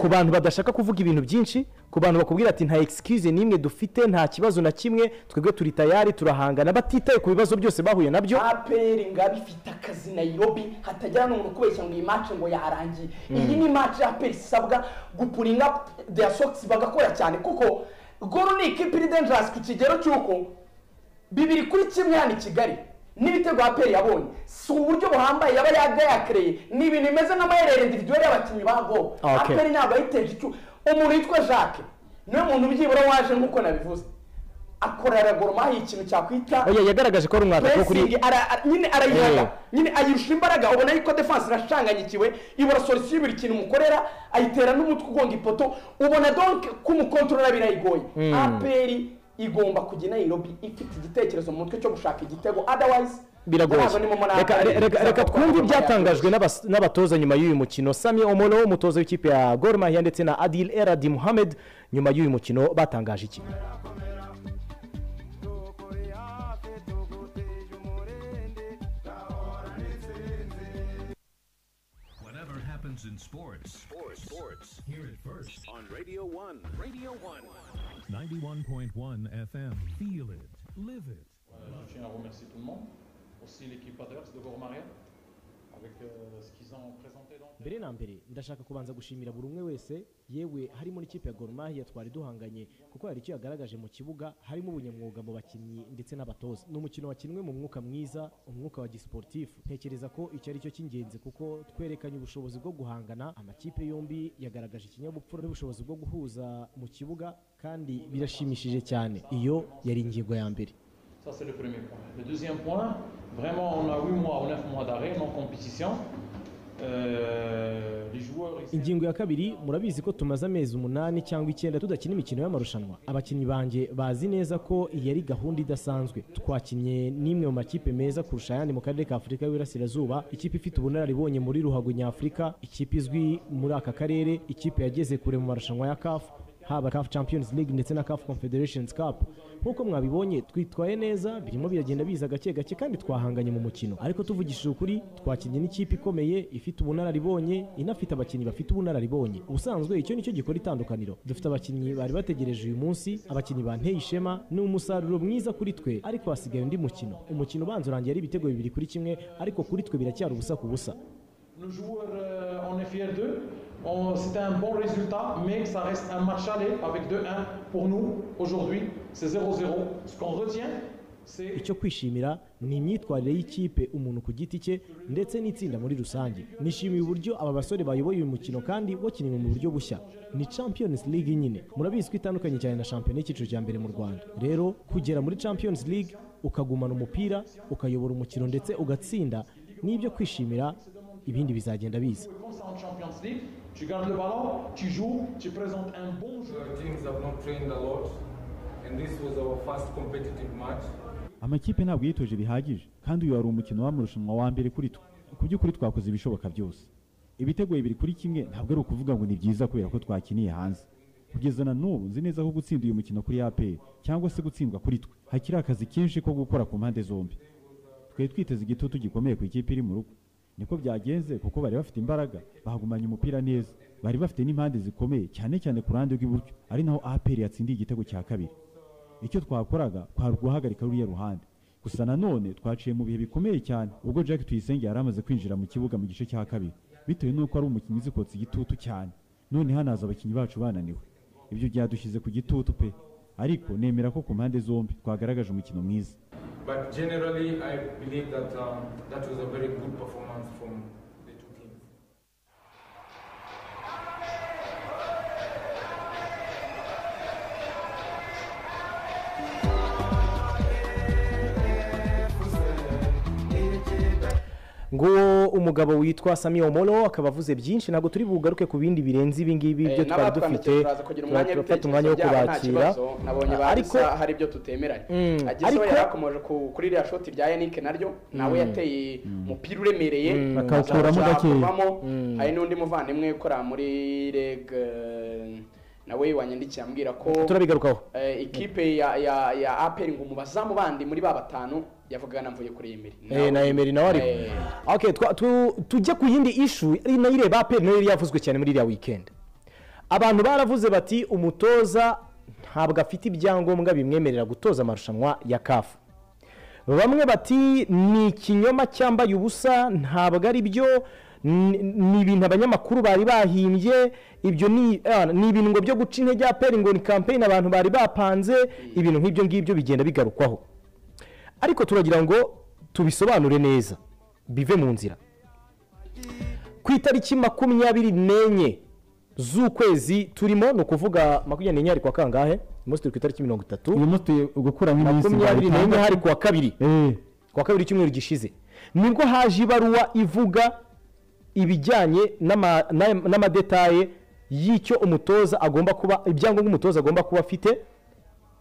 ku bantu badashaka kuvuga ibintu byinshi ku bantu bakubwira ati nta excuse n'imwe dufite nta kibazo na kimwe twebwe turi tayari turahangana batitaye ku bibazo byose bahuye nabyo aperi ngabi ifite akazi nairobi hatagira n'umuntu kubeshya ngo iyi match ngo yarangiye Mm. iyi ni match ya aperi isabwa gupuringa their socks bagakora cyane kuko goro ni ikipe iri dangerous ku kigero cy'uko bibiri kuri kimwe hano i kigali n'ibitego aperi yabonye si uburyo buhambaye yaba yagayakereye ni ibintu bimeze nk'amaherere individuel y'abakinnyi ba goro Okay. aperi ntabwo yayiteje icyo umuntu witwa jacques niwe muntu byibura waje nk'uko nabivuze akorera goromahi ikintu cyakwita oya yagaragaje ko ari umwataka wo kuri Pressing ara- ara- nyine arayihaga nyine ayirusha imbaraga ubona yuko defanse irashanganyikiwe ibura solisiyo buri kintu umukorera ayitera n'umutwe ugonga ipoto ubona donke kumukontorora birayigoye Mm. aperi igomba kujya i nairobi ifite igitekerezo mu mutwe cyo gushaka igitego otherwise biragoye ntabwo ni mu munani Reka- aperi re- reka reka izakora twumve gahunda ibyatangajwe n'abas- n'abatoza nyuma y'uyu mukino sami omolo umutoza w'ikipe ya gor mahia ndetse na adil eradi muhamed nyuma y'uyu mukino batangaje iki happens in sports. Sports. Sports. Hear it first on Radio 1. Radio 1. 91.1 FM. Feel it. Live it. Euh, je tiens à remercier tout le monde, aussi l'équipe adverse de Gormaria, avec euh, ce qu'ils ont présenté. Donc. mbere na mbere ndashaka kubanza gushimira buri umwe wese yewe harimo n'ikipe ya Gor Mahia twari duhanganye kuko hari icyo yagaragaje mu kibuga harimo ubunyamwuga mu bakinnyi ndetse n'abatoza ni umukino wakinwe mu mwuka mwiza umwuka wa gisiporutifu ntekereza ko icyo ari cyo cy'ingenzi kuko twerekanye ubushobozi bwo guhangana amakipe yombi yagaragaje ikinyabupfura n'ubushobozi bwo guhuza mu kibuga kandi birashimishije cyane iyo yari ingingo ya mbere Ça, c'est le premier point. Le deuxième point, vraiment, on a 8 mois ou 9 mois d'arrêt, non compétition. Euh, les joueurs ici, ingingo ya kabiri murabizi ko tumaze amezi umunani cyangwa icyenda tudakina imikino y'amarushanwa abakinnyi banjye bazi neza ko iyi ari gahunda idasanzwe twakinnye n'imwe mu makipe meza kurusha ayandi mu karere ka afurika y'uburasirazuba ikipe ifite ubunararibonye muri ruhago nyafurika ikipe izwi muri aka karere ikipe yageze kure mu marushanwa ya kafu haba CAF Champions League ndetse na CAF Confederations Cup nk'uko mwabibonye twitwaye neza birimo biragenda biza gake gake kandi twahanganye mu mukino ariko tuvugishije ukuri twakinnye n'ikipe ikomeye ifite ubunararibonye inafite abakinnyi bafite ubunararibonye ubusanzwe icyo nicyo gikora itandukaniro dufite abakinnyi bari bategereje uyu munsi abakinnyi banteye ishema ni umusaruro mwiza kuri twe ariko hasigaye undi mukino umukino ubanza urangiye ari ibitego bibiri kuri kimwe ariko kuri twe biracyari ubusa ku busa nos joueurs, euh, on est fiers d'eux. On- C'était un bon résultat, mais ça reste un match aller avec 2-1 pour nous. Aujourd'hui, c'est 0-0. Ce qu'on retient, c'est icyo kwishimira ni imyitwarire y'ikipe umuntu ku giti cye ndetse n'itsinda muri rusange nishimiye uburyo aba basore bayoboye uyu mukino kandi bakiniwe mu buryo bushya ni champions league nyine murabizi ko itandukanye cyane na shampiyona y'icyiciro cya mbere mu rwanda rero kugera muri champions league ukagumana umupira ukayobora umukino ndetse ugatsinda ni ibyo kwishimira ibindi bizagenda biza comme ça en Champions League. Tu gardes le ballon, tu joues, tu présentes un bon jeu. Our teams have not trained a lot, and this was our first competitive match. amakipe ntabwo yitoje bihagije kandi uyu wari umukino w'amarushanwa wa mbere kuri twe ku by'ukuri twakoze ibishoboka byose ibitego bibiri kuri kimwe ntabwo ari ukuvuga ngo ni byiza kubera ko twakiniye hanze kugeza na n'ubu nzi neza ko gutsinda uyu mukino kuri apr cyangwa se gutsindwa kuri twe hakiri akazi kenshi ko gukora ku mpande zombi twari twiteze igitutu gikomeye ku ikipe iri mu rugo niko byagenze kuko bari bafite imbaraga bahagumanya umupira neza bari bafite n'impande zikomeye cyane cyane ku ruhande rw'iburyo ari naho apr yatsindiye igitego cya kabiri icyo twakoraga kwari uguhagarika ruriya ruhande gusa nanone twaciye mu bihe bikomeye cyane ubwo jack tuyisenge yari amaze kwinjira mu kibuga mu gice cya kabiri bitewe n'uko ari umukinnyi uzikotse igitutu cyane none hanaza abakinnyi bacu bananiwe ibyo byadushyize ku gitutu pe ariko nemera ko ku mpande zombi twagaragaje umukino mwiza But generally, I believe that um, that was a very good performance from the two teams. ngo umugabo witwa sami omoro akaba avuze byinshi ntabwo turi bugaruke ku bindi birenze ibingibi byo twari dufite turafata umwanya wo kubakira nabonye ariko ariko hari ibyo tutemeranye Mm, agezeho ariko- yarakomoje ku- kuri iriya shoti rya yannick naryo nawe Mm. yateye umupira uremereye Mm. Akawukuramo aca gakeya. avamo. Mm. hari n'undi muvandimwe ukora muri reg eh, nawe wanyandikiye ambwira ko turabigarukaho eh, ikipe ya ya ya aperi ngo umubazamu bandi muri ba batanu yavugaga na mvuye kuri yemeri Eh, na Emery nawe ariko okay twa- tu- tujya ku yindi ishu ari nayo ireba aperi nayo yari yavuzwe cyane muri iriya weekend abantu baravuze bati umutoza ntabwo afite ibyangombwa bimwemerera gutoza amarushanwa ya kafu bamwe bati ni ikinyoma cyambaye ubusa ntabwo ari byo ni ni ibintu abanyamakuru bari bahimbye ibyo ni ah, ni ibirungo byo guca intege aperi ngo ni kampeyini abantu bari bapanze ibintu nk'ibyo ngibyo bigenda bigarukwaho ariko turagira ngo tubisobanure neza bive mu nzira ku itariki makumyabiri n'enye z'ukwezi turimo ni ukuvuga makumyabiri n'enye hari kwa kangahe uyu munsi turi ku itariki mirongo itatu uyu munsi turi gukuramo iminsi makumyabiri itandatu. n'enye hari kuwa kabiri kuwa kabiri icyumweru gishize nibwo haje ibaruwa ivuga ibijyanye n'ama- n'aya- n'amadetaye y'icyo umutoza agomba kuba ibyangombwa umutoza agomba kuba afite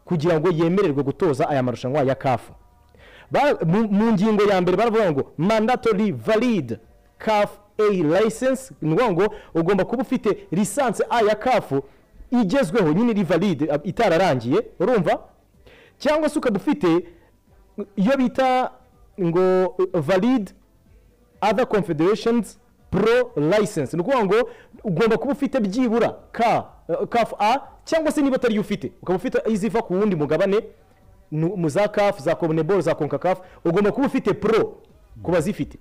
kugira ngo yemererwe gutoza aya marushanwa ya kafu Ba- mu- mu ngingo ya mbere baravuga ngo mandatory valid caf a license ni ukuvuga ngo ugomba kuba ufite lisansi a ya kafu igezweho nyine iri valide ab- itararangiye urumva cyangwa se ukaba ufite iyo bita ngo eh, valid other confederations pro license ni ukuvuga ngo ugomba kuba ufite byibura ka kafu a cyangwa se niba atariyo ufite ukaba ufite iziva ku wundi mugabane ni mu za kafu za komuneboro za konkakafu ugomba kuba ufite pro ku bazifite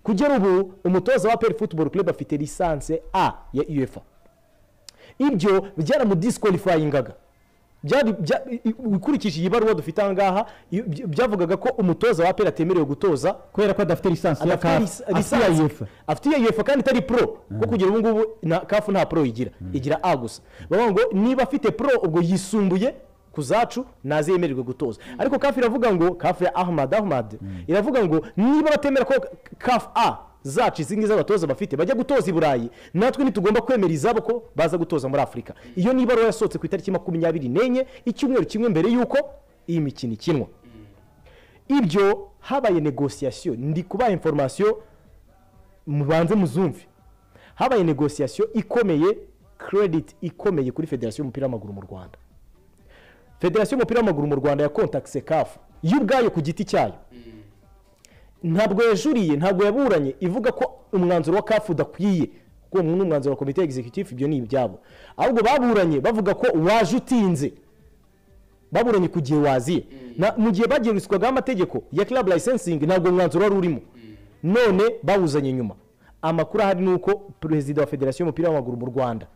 kugera ubu umutoza wa peri futuboro club afite lisanse a ya uefa ibyo byaramudisikwalifayingaga byari bya- i- ukurikije iyi baruwa dufite aha ngaha i- by- byavugaga ko umutoza wa peri atemerewe gutoza kubera ko adafite lisansi ya CAF, afite iya UEFA. afite iya uefa kandi itari pro kuko kugera ubu ngubu na kafu nta pro igira igira a gusa bavuga ngo niba afite pro ubwo yisumbuye ku zacu ntazemererwe gutoza ariko kafu iravuga ngo kafu ya ahmad ahmad iravuga ngo niba batemera ko kafu a zacu izi ngizi abatoza bafite bajya gutoza i burayi natwe ntitugomba kwemera izabo ko baza gutoza muri afurika iyo niba ari yasohotse ku itariki makumyabiri n'enye icyumweru kimwe mbere y'uko iyi mikino ikinwa ibyo habaye negosiyasiyo ndi kubaha inforomasiyo mubanze muzumve habaye negosiyasiyo ikomeye credit ikomeye kuri federasiyo y'umupira w'amaguru mu rwanda federasiyo y'umupira w'amaguru mu rwanda ya kontakise kafu yo ubwayo ku giti cyayo ntabwo yajuriye ntabwo yaburanye ivuga ko umwanzuro wa kafu udakwiye kuko uwo ni umwanzuro wa komite egizekitifu ibyo ni ibyabo ahubwo baburanye bavuga ko waje utinze baburanye ku gihe waziye Na- mu gihe bagiye gusukwaho amategeko ya club licensing ntabwo umwanzuro wari urimo none bawuzanye nyuma amakuru ahari ni uko perezida wa federasiyo y'umupira w'amaguru mu rwanda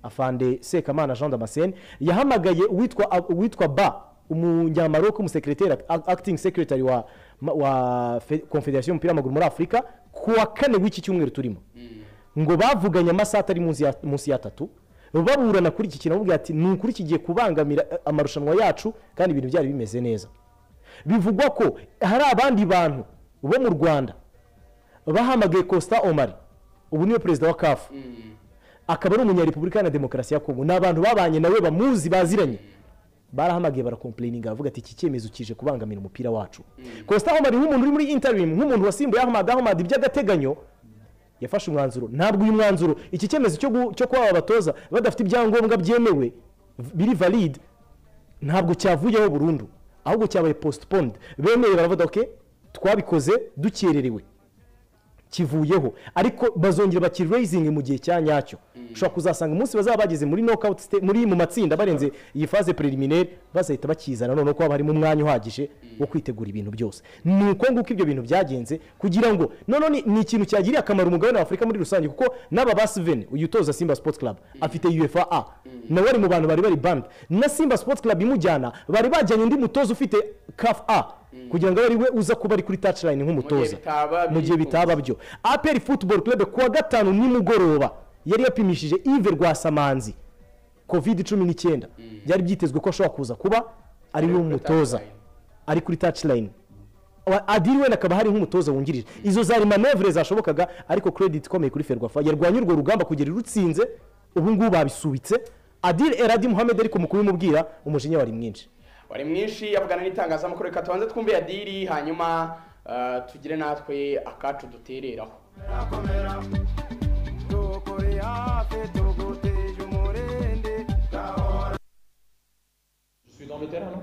afande sekamana jean damascene yahamagaye uwitwa uwitwa ba umunyamaroke umusekireteri acting secretary wa, ma- wa fe- confederation y'umupira w'amaguru muri afurika ku wa kane w'iki cyumweru turimo ngo bavuganye amasaha atari munsi ya- munsi y'atatu baburana kuri iki kintu bamubwira ati ni ukuri kigiye kubangamira eh, amarushanwa yacu kandi ibintu byari bimeze neza bivugwa ko hari abandi bantu bo mu rwanda bahamagaye costa omari ubu niwe perezida wa kafu akaba ari umunyarepublika na demokarasi ya kongo ni abantu babanye nawe bamuzi baziranye barahamagaye barakomplayininga bavuga ati iki cyemezo kije kubangamira umupira wacu costa omari nk'umuntu uri muri interim nk'umuntu wasimbuye ahmad ahmad iby'agateganyo yafashe umwanzuro ntabwo uyu mwanzuro iki cyemezo cyo gu- cyo kuba aba batoza badafite ibyangombwa byemewe v- biri valide ntabwo cyavuyeho burundu ahubwo cyabaye postponed bemeye baravuga ok twabikoze dukererewe kivuyeho ariko bazongera bakiraisinge mu gihe cya nyacyo ushobora kuzasanga umunsi bazaba bageze muri knockout stage, muri mu matsinda barenze iyi fase preliminaire bazahita bakizana noneho ko haba harimo umwanya uhagije wo kwitegura ibintu byose ni uko nguko ibyo bintu byagenze kugira ngo noneho ni- ni ikintu cyagiriye akamaro umugabane wa afurika muri rusange kuko n'aba ba siveni uyu utoza simba sports club afite uefa a nawe ari mu bantu bari bari band na simba sports club imujyana bari bajyanye undi mutoza ufite kaf a kugira ngo abe ari we uza kuba ari kuri touchline nk'umutoza bitaba mu gihe bitaba byo aperi futuboro club kuwa gatanu nimugoroba yari yapimishije ive rwasamanzi covid cumi n'icyenda byari byitezwe ko ashobora kuza kuba ari we umutoza ari kuri touchline Wa- adiri wenda akaba hari nk'umutoza wungirije izo zari manevure zashobokaga ariko credit ikomeye kuri ferwafa yarwanye urwo rugamba kugera irutsinze ubu ngubu babisubitse adiri eradi muhammed ariko mu kubimubwira umujinya wari mwinshi wari mwinshi avugana n'itangazamakuru reka tubanze twumve ya diri hanyuma eh, tugire natwe akacu dutereraho Je suis dans le terrain, non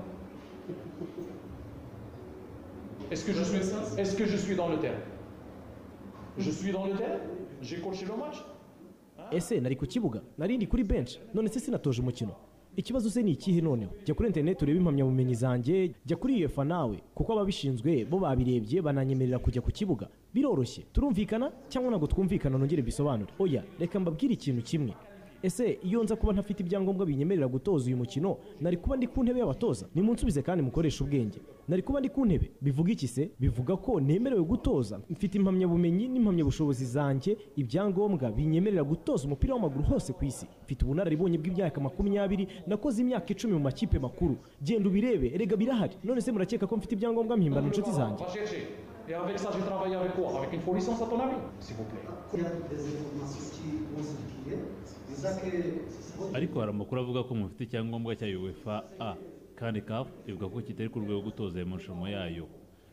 Est-ce que, je suis, est que je suis dans le terrain Je suis dans le terrain J'ai coaché le match ese nari ku kibuga nari ndi kuri benshi none se sinatoje umukino ikibazo se ni ikihe noneho jya kuri interineti urebe impamyabumenyi zanjye jya kuri uefa nawe kuko ababishinzwe bo babirebye bananyemerera kujya ku kibuga biroroshye turumvikana cyangwa ntabwo twumvikana nongere bisobanure oya reka mbabwire ikintu kimwe ese iyo nza kuba ntafite ibyangombwa binyemerera gutoza uyu mukino nari kuba ndi ku ntebe y'abatoza nimunsubize kandi mukoreshe ubwenge nari kuba ndi ku ntebe bivuga iki se bivuga ko nemerewe gutoza mfite impamyabumenyi n'impamyabushobozi zanjye ibyangombwa binyemerera gutoza umupira w'amaguru hose ku isi mfite ubunararibonye bw'imyaka makumyabiri nakoze imyaka icumi mu makipe makuru genda ubirebe erega birahari none se murakeka ko mfite ibyangombwa mpimbana inshuti zanjye Va chercher. Et avec ça, j'ai travaillé avec quoi Avec une faux licence, à ton avis S'il vous plaît. ariko hari amakuru avuga ko mufite icyangombwa cya uefa a kandi kafu ivuga ko kitari ku rwego gutoza ayo marushanwa yayo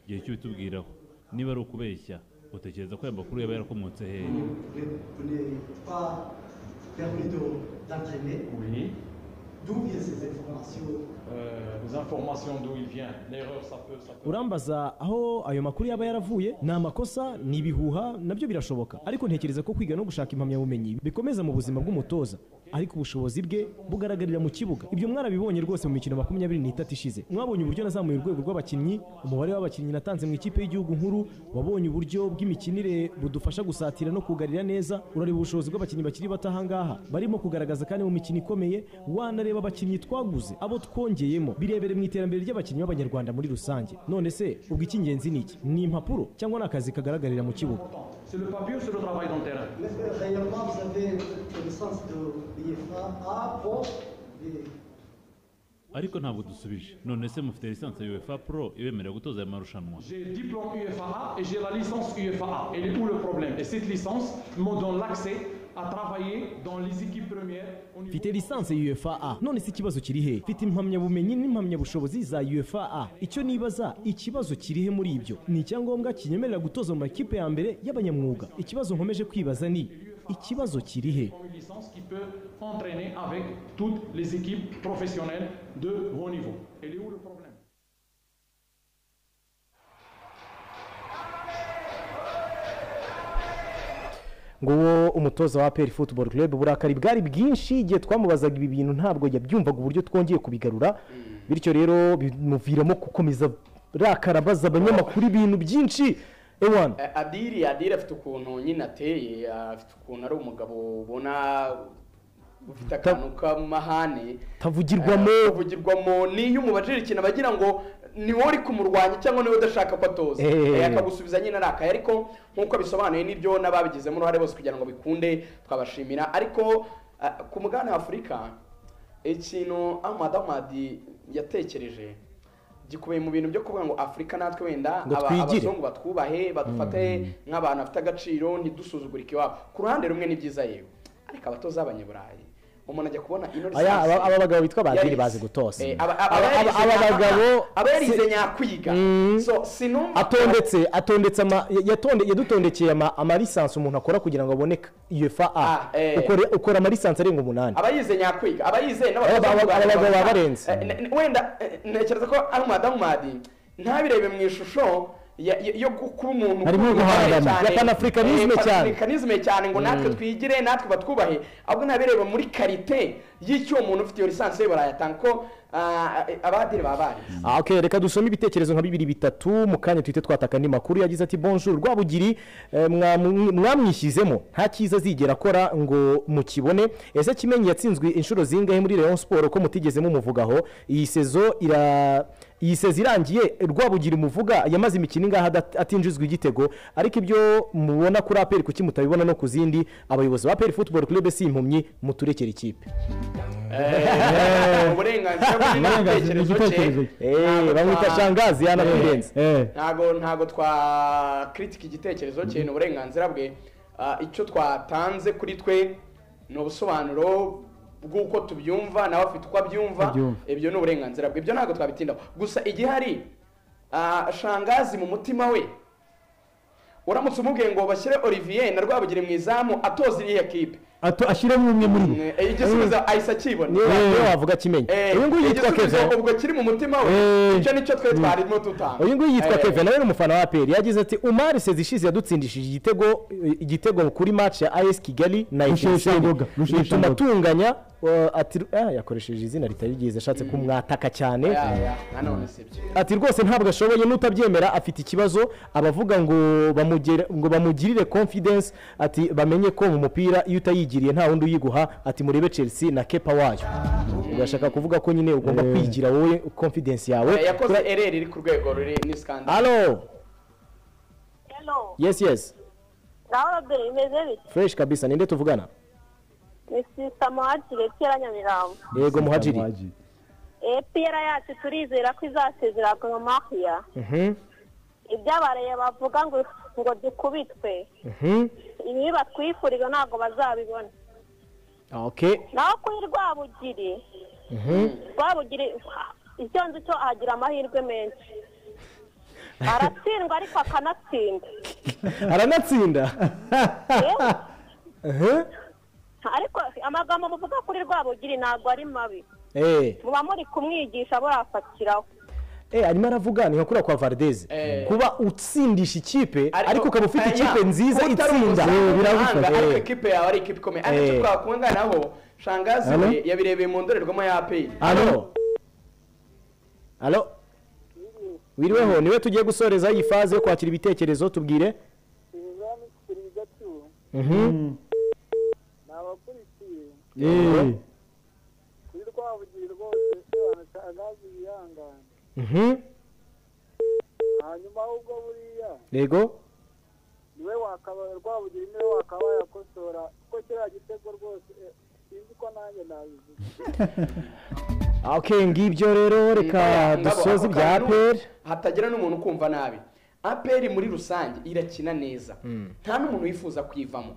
igihe cyo bitubwiraho niba ari ukubeshya utekereza ko aya makuru yaba yarakomotse hehe Vous n'êtes pas permis de- d'entraîner. Oui. D'où viennent ces informations Euh, les informations d'où il vient, l'erreur, ça peut, ça peut. urambaza aho ayo makuru yaba yaravuye ni amakosa ni ibihuha nabyo birashoboka ariko ntekereza ko kwiga no gushaka impamyabumenyi bikomeza mu buzima bw'umutoza ariko ubushobozi bwe bugaragarira mu kibuga ibyo mwarabibonye rwose mu mikino makumyabiri n'itatu ishize mwabonye uburyo nazamuye urwego rw'abakinnyi umubare w'abakinnyi natanze mu ikipe y'igihugu nkuru wabonye uburyo bw'imikinire budufasha gusatira no kugarira neza urareba ubushobozi bw'abakinnyi bakiri bato ahangaha barimo kugaragaza kandi mu mikino ikomeye wanareba abakinnyi twaguze abo twongeyemo birebere mu iterambere ry'abakinnyi b'abanyarwanda muri rusange none se ubwo icy'ingenzi ni iki ni impapuro cyangwa ni akazi kagaragarira mu kibuga C'est le papier ou c'est le travail dans le terrain Mais réellement, vous avez connaissance de l'IFA A pour les ariko ntabwo dusubije none se mufite lisansi ya uefa pro ibemerera gutoza aya marushanwa J'ai le diplôme UFAA et j'ai la licence UFAA. Et où le problème Et cette licence me donne l'accès à travailler dans les équipes premières au niveau. mfite lisansi ya ufa none se ikibazo kiri he mfite impamyabumenyi n'impamyabushobozi za ufa icyo nibaza ikibazo kiri he muri ibyo ni icyangombwa kinyemerera gutoza mu makipe ya mbere y'abanyamwuga ikibazo nkomeje kwibaza ni ikibazo kiri he Une licence qui peut entraîner avec toutes les équipes professionnelles de haut niveau. Et où le problème nguwo umutoza wa aperi futuboro club uburakari bwari bwinshi igihe twamubazaga ibi bintu ntabwo yabyumvaga uburyo twongeye kubigarura bityo rero bimuviramo gukomeza rakara abaza abanyamakuru ibintu byinshi ewana Eh, adiri adiri afite ukuntu nyine ateye afite ukuntu ari umugabo ubona ufite akantu k'amahane tavugirwamo Eh, kuvugirwamo niyo umubajije ikintu aba agira ngo ni wowe uri kumurwanya cyangwa niwe udashaka ko atoza Eh. Eh, akagusubiza nyine arakaye ariko nk'uko bisobanuye n'ibyo n'ababigizemo uruhare bose kugira ngo bikunde twabashimira ariko eh, ku mugabane wa afurika ikintu amadamadi yatekereje gikubiye mu bintu byo kuvuga ngo afurika natwe wenda Ngo aba- twigire. abazungu batwubahe badufate nk'abantu bafite agaciro ntidusuzugurike iwabo ku ruhande rumwe ni byiza yewe ariko abatoza b'abanyaburayi umuntu ajya kubona ino Aya, lisansi- aba- aba bagabo bitwa ba Adiri Yarize. bazi gutoza. Eh, aba- aba- Aba- aba- aba- aba bagabo aba yarize si- nyakwiga Mm. so sinumva atondetse atondetse ama yatonde yadutondekeye ama amalisansi umuntu akora kugira ngo abone ufa a eh. ukora ukora amalisansi arenga umunani abayize nyakwiga abayize Aba- aba- b'abanyaburayi aba- baba bafite- barenze. Eh, ne- ne- wenda eh, ntekereza ko ari umadamu ntabirebe mu ishusho ya- ya- yo gu- kuba umuntu Harimo guhangana. cyane. Ya panafricanisme Eh, cyane. panafricanisme cyane ngo natwe Mm. twigire natwe batwubahe ahubwo ntabireba muri karite y'icyo umuntu ufite iyo lisansi ye barayatanga ko ah, eh, abadiri baba bari Ah, okay, reka dusome ibitekerezo nka bibiri bitatu mu kanya tuhite twataka andi makuru yagize ati bonjour rwabugiri eh, mwamu- mwamwishyizemo nta cyiza azigera akora ngo mukibone ese kimenyi yatsinzwe inshuro zingahe muri rayon siporo ko mutigeze mumuvugaho iyi sezo ira iyi sezo irangiye rwabugiri muvuga yamaze imikino ingahe adat- atinjizwa igitego ariko ibyo mubona kuri aperi kuki mutabibona no ku zindi abayobozi ba aperi futuboro club si impumyi muturekere ikipe Eh, uburenganzira buri Uburenganzira n'igitekerezo cye n'igitekerezo cye. Eh, bamwita Shangazi, yanakwirenze. Eh. ntago ntago twakritika igitekerezo cye ni uburenganzira bwe Ah, icyo twatanze kuri twe ni ubusobanuro bw'uko tubyumva nawe afite uko abyumva Abyumva. ibyo ni uburenganzira bwe ibyo ntabwo twabitindaho gusa igihari ah, shangazi mu mutima we uramutse umubwiye ngo bashyire olivier na rwabugiri mu izamu atoza iriya kipe Ato- ashyiremo umwe muri bo Eh, igisubizo ahise akibona Niyo- Eh. niyo wavuga kimenyi. Eh, Uyu nguyu yitwa igisubizo Kevin. ubwo kiri mu mutima we Eh. icyo nicyo twe twarimo tutanga uyu nguyu yitwa Eh, kevin nawe ni umufana wa aperi yagize ati umari sezi ishize yadutsindishije igitego igitego kuri match ya as kigali na Rusheshangoga, Etincelles. Rusheshangoga. bituma atunganya uh, ati ah, yakoresheje izina ritari ryiza ashatse kumwataka cyane ya, ya, nanone si byo. ati rwose ntabwo ashoboye n'utabyemera afite ikibazo abavuga ngo bamugere- ngo bamugirire confidence ati bamenye ko mu mupira iyo utayigiriye nta wundi uyiguha ati murebe chelsea na kepa wayo urashaka kuvuga ko nyine ugomba Eh. kwigira wowe confidence yawe Eh, yakoze ereri iri ku rwego ruri ni scandal Hello. Hello. Yes, yes. Naho Robert bimeze bite? Fresh kabisa. Ninde tuvugana? Ni Sister Muhajiri Pierre Nyamirambo. Yego muhajiri. Eh Pierre yacu turizera ko izasezera Goma Mahia. Mhm. Ibyabaraye bavuga ngo ngo dukubitwe. Mhm. Ibi batwifuriza ntabwo bazabibona. Okay. Naho kuri Rwabugiri, Mhm. Rwabugiri icyo nzi cyo ahagira amahirwe menshi. Aratsindwa ariko akanatsinda. Aranatsinda. Yewe, Eh? ariko amagambo muvuga kuri Rwabugiri ntabwo ari mabi. Eh. muba muri kumwigisha burafatiraho Eh, arimo aravuga ni nka kuriya kwa Valdez Eh. kuba utsindisha ikipe ariko ukaba ufite ikipe nziza utari itsinda umuzamu Eh, w'umuhanga, biragufasha ariko Eh. ikipe yawe ari ikipe ikomeye ariko Eh. icyo twakunda nabo shangazi Alo? we yabirebeye mu ndorerwamo ya APR alo alo wiriweho niwe tugiye gusorezaho iyi faze yo kwakira ibitekerezo tubwire Mhm. abakurikiye Eh. kuri rwavugiye rwose banashangaza ibihangane Mhm. hanyuma ahubwo buriya yego niwe wakaba rwavugira niwe wakaba yakosora kuko kiriya gitego rwose eh, sinzi ko nanjye nabivuga okay ngibyo rero reka Nabo, dusoze ako ibya kantu, APR hatagira n'umuntu ukumva nabi aperi muri rusange irakina neza nta n'umuntu wifuza kuyivamo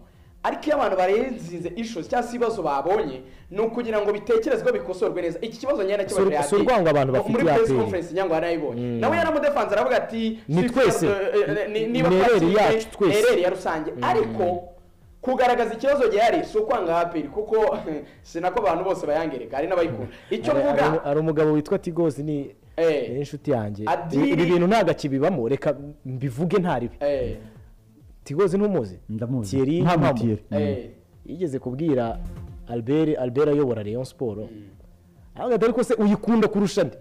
ariko iyo abantu barenzinze issues cyangwa se ibibazo babonye ni ukugira ngo bitekerezwe bikosorwe neza iki kibazo nyine Si ur- nakibajije si urwango abantu bafitiye muri press APR. conference nyangwa yarayibonye Mm. nawe yaramudefanze aravuga ati Ni "Si twese. fair, eh, eh, ni- niba Ni ereri twatsinze, yacu twese." ereri ya rusange Mm. ariko kugaragaza ikibazo gihari si ukwanga aperi kuko si nako abantu bose bayangereka hari n'abayikunda icyo Hari- mvuga hari- hari umugabo witwa tigozi ni ni inshuti yanjye Adili- ibi bintu ntabwo akibibamo reka mbivuge ntaribi eh, tigozi ntumuzi ndamuzi Thierry Nta Mpamo. Thierry. Eh, yigeze kubwira albert albert ayobora rayon siporo aravuga ati ariko se uyikunda kurusha nde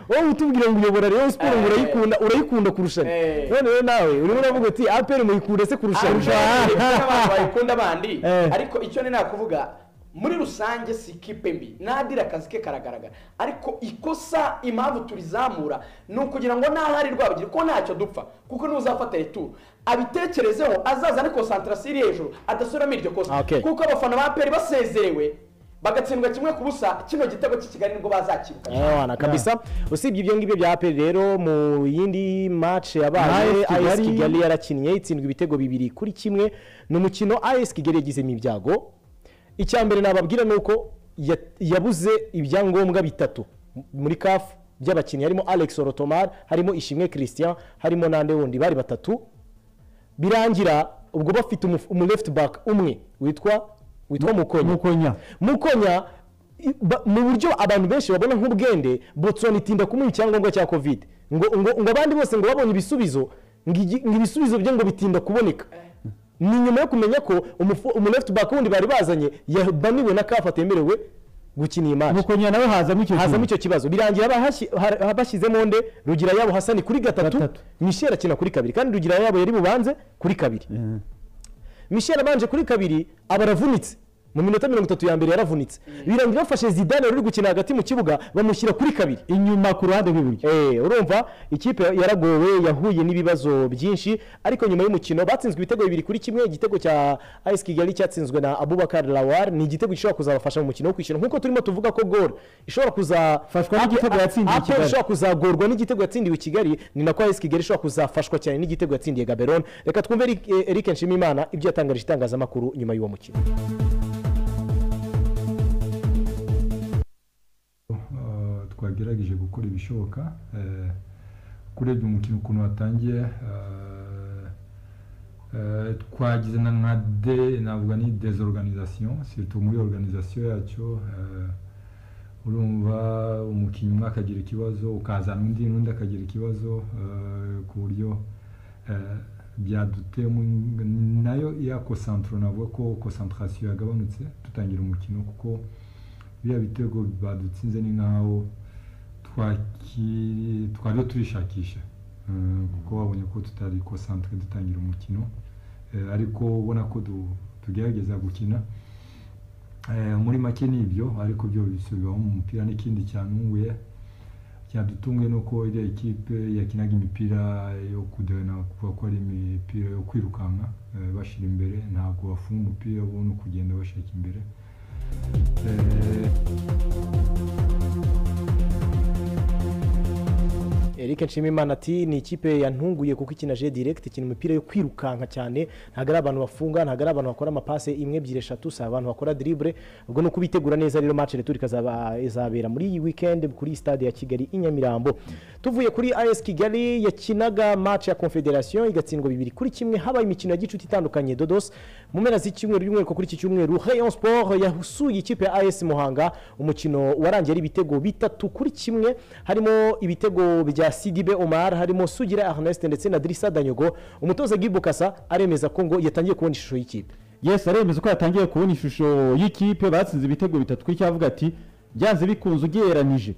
wowe utubwira ngo uyobora rayon siporo ngo urayikunda urayikunda kurusha nde none rero nawe urimo uravuga uti aperi muyikunda se kurusha nde Ariko n'abantu bayikunda bandi ariko icyo ni nakuvuga muri rusange si ikipe mbi nadira akazi ke karagaragara ariko ikosa impamvu turizamura ni ukugira ngo n'ahari rwabugira ko ntacyo dupfa kuko n'uzafata returu abitekerezeho azazane konsantarasiyo iri hejuru adasubiramo iryo kosa Okay. kuko abafana ba peri basezerewe bagatsindwa kimwe ku busa kino gitego cy'i kigali nibwo bazakibuka Ewana kabisa usibye ibyo ngibyo bya APR rero mu yindi match yabaye AS Kigali- AS Kigali yarakinnye itsindwa ibitego bibiri kuri kimwe ni umukino AS Kigali yagizemo ibyago icya mbere nababwira ni uko ya- yabuze ibyangombwa bitatu muri CAF by'abakinnyi harimo Alex Orotomar harimo Ishimwe Christian harimo n'ande wundi bari batatu birangira ubwo bafite umuf- umu left back umwe witwa witwa Mukonya Mukonya Mukonya i- ba- mu buryo abantu benshi babona nk'ubwende Botswana itinda kumuha icyangombwa cya covid ngo ngo ngo abandi bose ngo babonye ibisubizo ngo igi- ngo ibisubizo bye ngo bitinda kuboneka ni nyuma yo kumenya ko umufu- umu left back wundi bari bazanye yabaniwe na kafu atemerewe gukina iyi match Mukonya nawe hazamo icyo hazamo kibazo. icyo kibazo birangira bahashyi- har- bashyizemo nde rugira yabo hasani kuri gatatu misheli akina kuri kabiri kandi rugira yabo yari bubanze kuri kabiri michel abanje kuri kabiri aba aravunitse mu minota mirongo itatu ya mbere yaravunitse birangira bafashe zidane wari uri gukina hagati mu kibuga bamushyira kuri kabiri inyuma ku ruhande rw'iburyo urumva ikipe yaragowe yahuye n'ibibazo byinshi ariko nyuma y'umukino batsinzwe ibitego bibiri kuri kimwe igitego cya AS Kigali cyatsinzwe na Abubakar Lawar ni igitego gishobora kuzabafasha mu mukino wo kwishyura nk'uko turimo tuvuga ko gol ishobora kuzafashwa n'igitego yatsindiwe i Kigali. ishobora kuzagorwa n'igitego yatsindiwe i Kigali ni nako AS Kigali ishobora kuzafashwa cyane n'igitego yatsindiye Gaborone reka twumve Eric- Eric Nshimiyimana ibyo yatangarije itangazamakuru nyuma y'uwo mukino Uh, twagerageje gukora ibishoboka eh, uko urebye umukino ukuntu watangiye eh, eh, twagize na nka de navuga ni desorganisation surtout muri organisation yacyo eh, urumva umukinnyi umwe akagira ikibazo ukazana undi n'undi akagira ikibazo eh, ku buryo eh, byadutema nayo ya kosantro navuga ko concentration yagabanutse dutangira umukino kuko biriya bitego badutsinze ni nkaho twaki- twariho turishakisha Eh, kuko babonye ko tutari konsantere dutangira umukino Eh, ariko ubona ko du- tugerageza gukina Eh, muri make ni ibyo ariko byo bisubiramo mu mupira n'ikindi cyantunguye cyadutunguye ni uko iriya ekipe yakinaga imipira yo kudena kuvuga ko ari imipira yo kwirukanka eh, bashyira imbere ntabwo bafunga umupira bo ni ukugenda bashaka imbere Eh, eric nshimimana ati ni ikipe yantunguye kuko ikina je direct ikina imipira yo kwirukanka cyane ntabwo ari abantu bafunga ntabwo ari abantu bakora amapase imwe ebyiri eshatu si abantu bakora dribble ubwo ni uko bitegura neza rero match retour ikazaba izabera muri iyi weekend kuri stade ya kigali i nyamirambo tuvuye kuri as kigali yakinaga match ya confederation igatsindwa bibiri kuri kimwe habaye imikino ya gicuti itandukanye dodos mu mpera z'icyumweru by'umwihariko kuri iki cyumweru rayon sport yasuye ikipe ya as muhanga umukino warangiye ari ibitego bitatu kuri kimwe harimo ibitego bya sidibe omar harimo sugira ernest ndetse na dirisa danyogo umutoza gibukasa aremeza ko ngo yatangiye kubona ishusho y'ikipe yesi aremeza ko yatangiye kubona ishusho y'ikipe batsinze ibitego bitatu kuri cyavuga ati byanze bikunze ugereranyije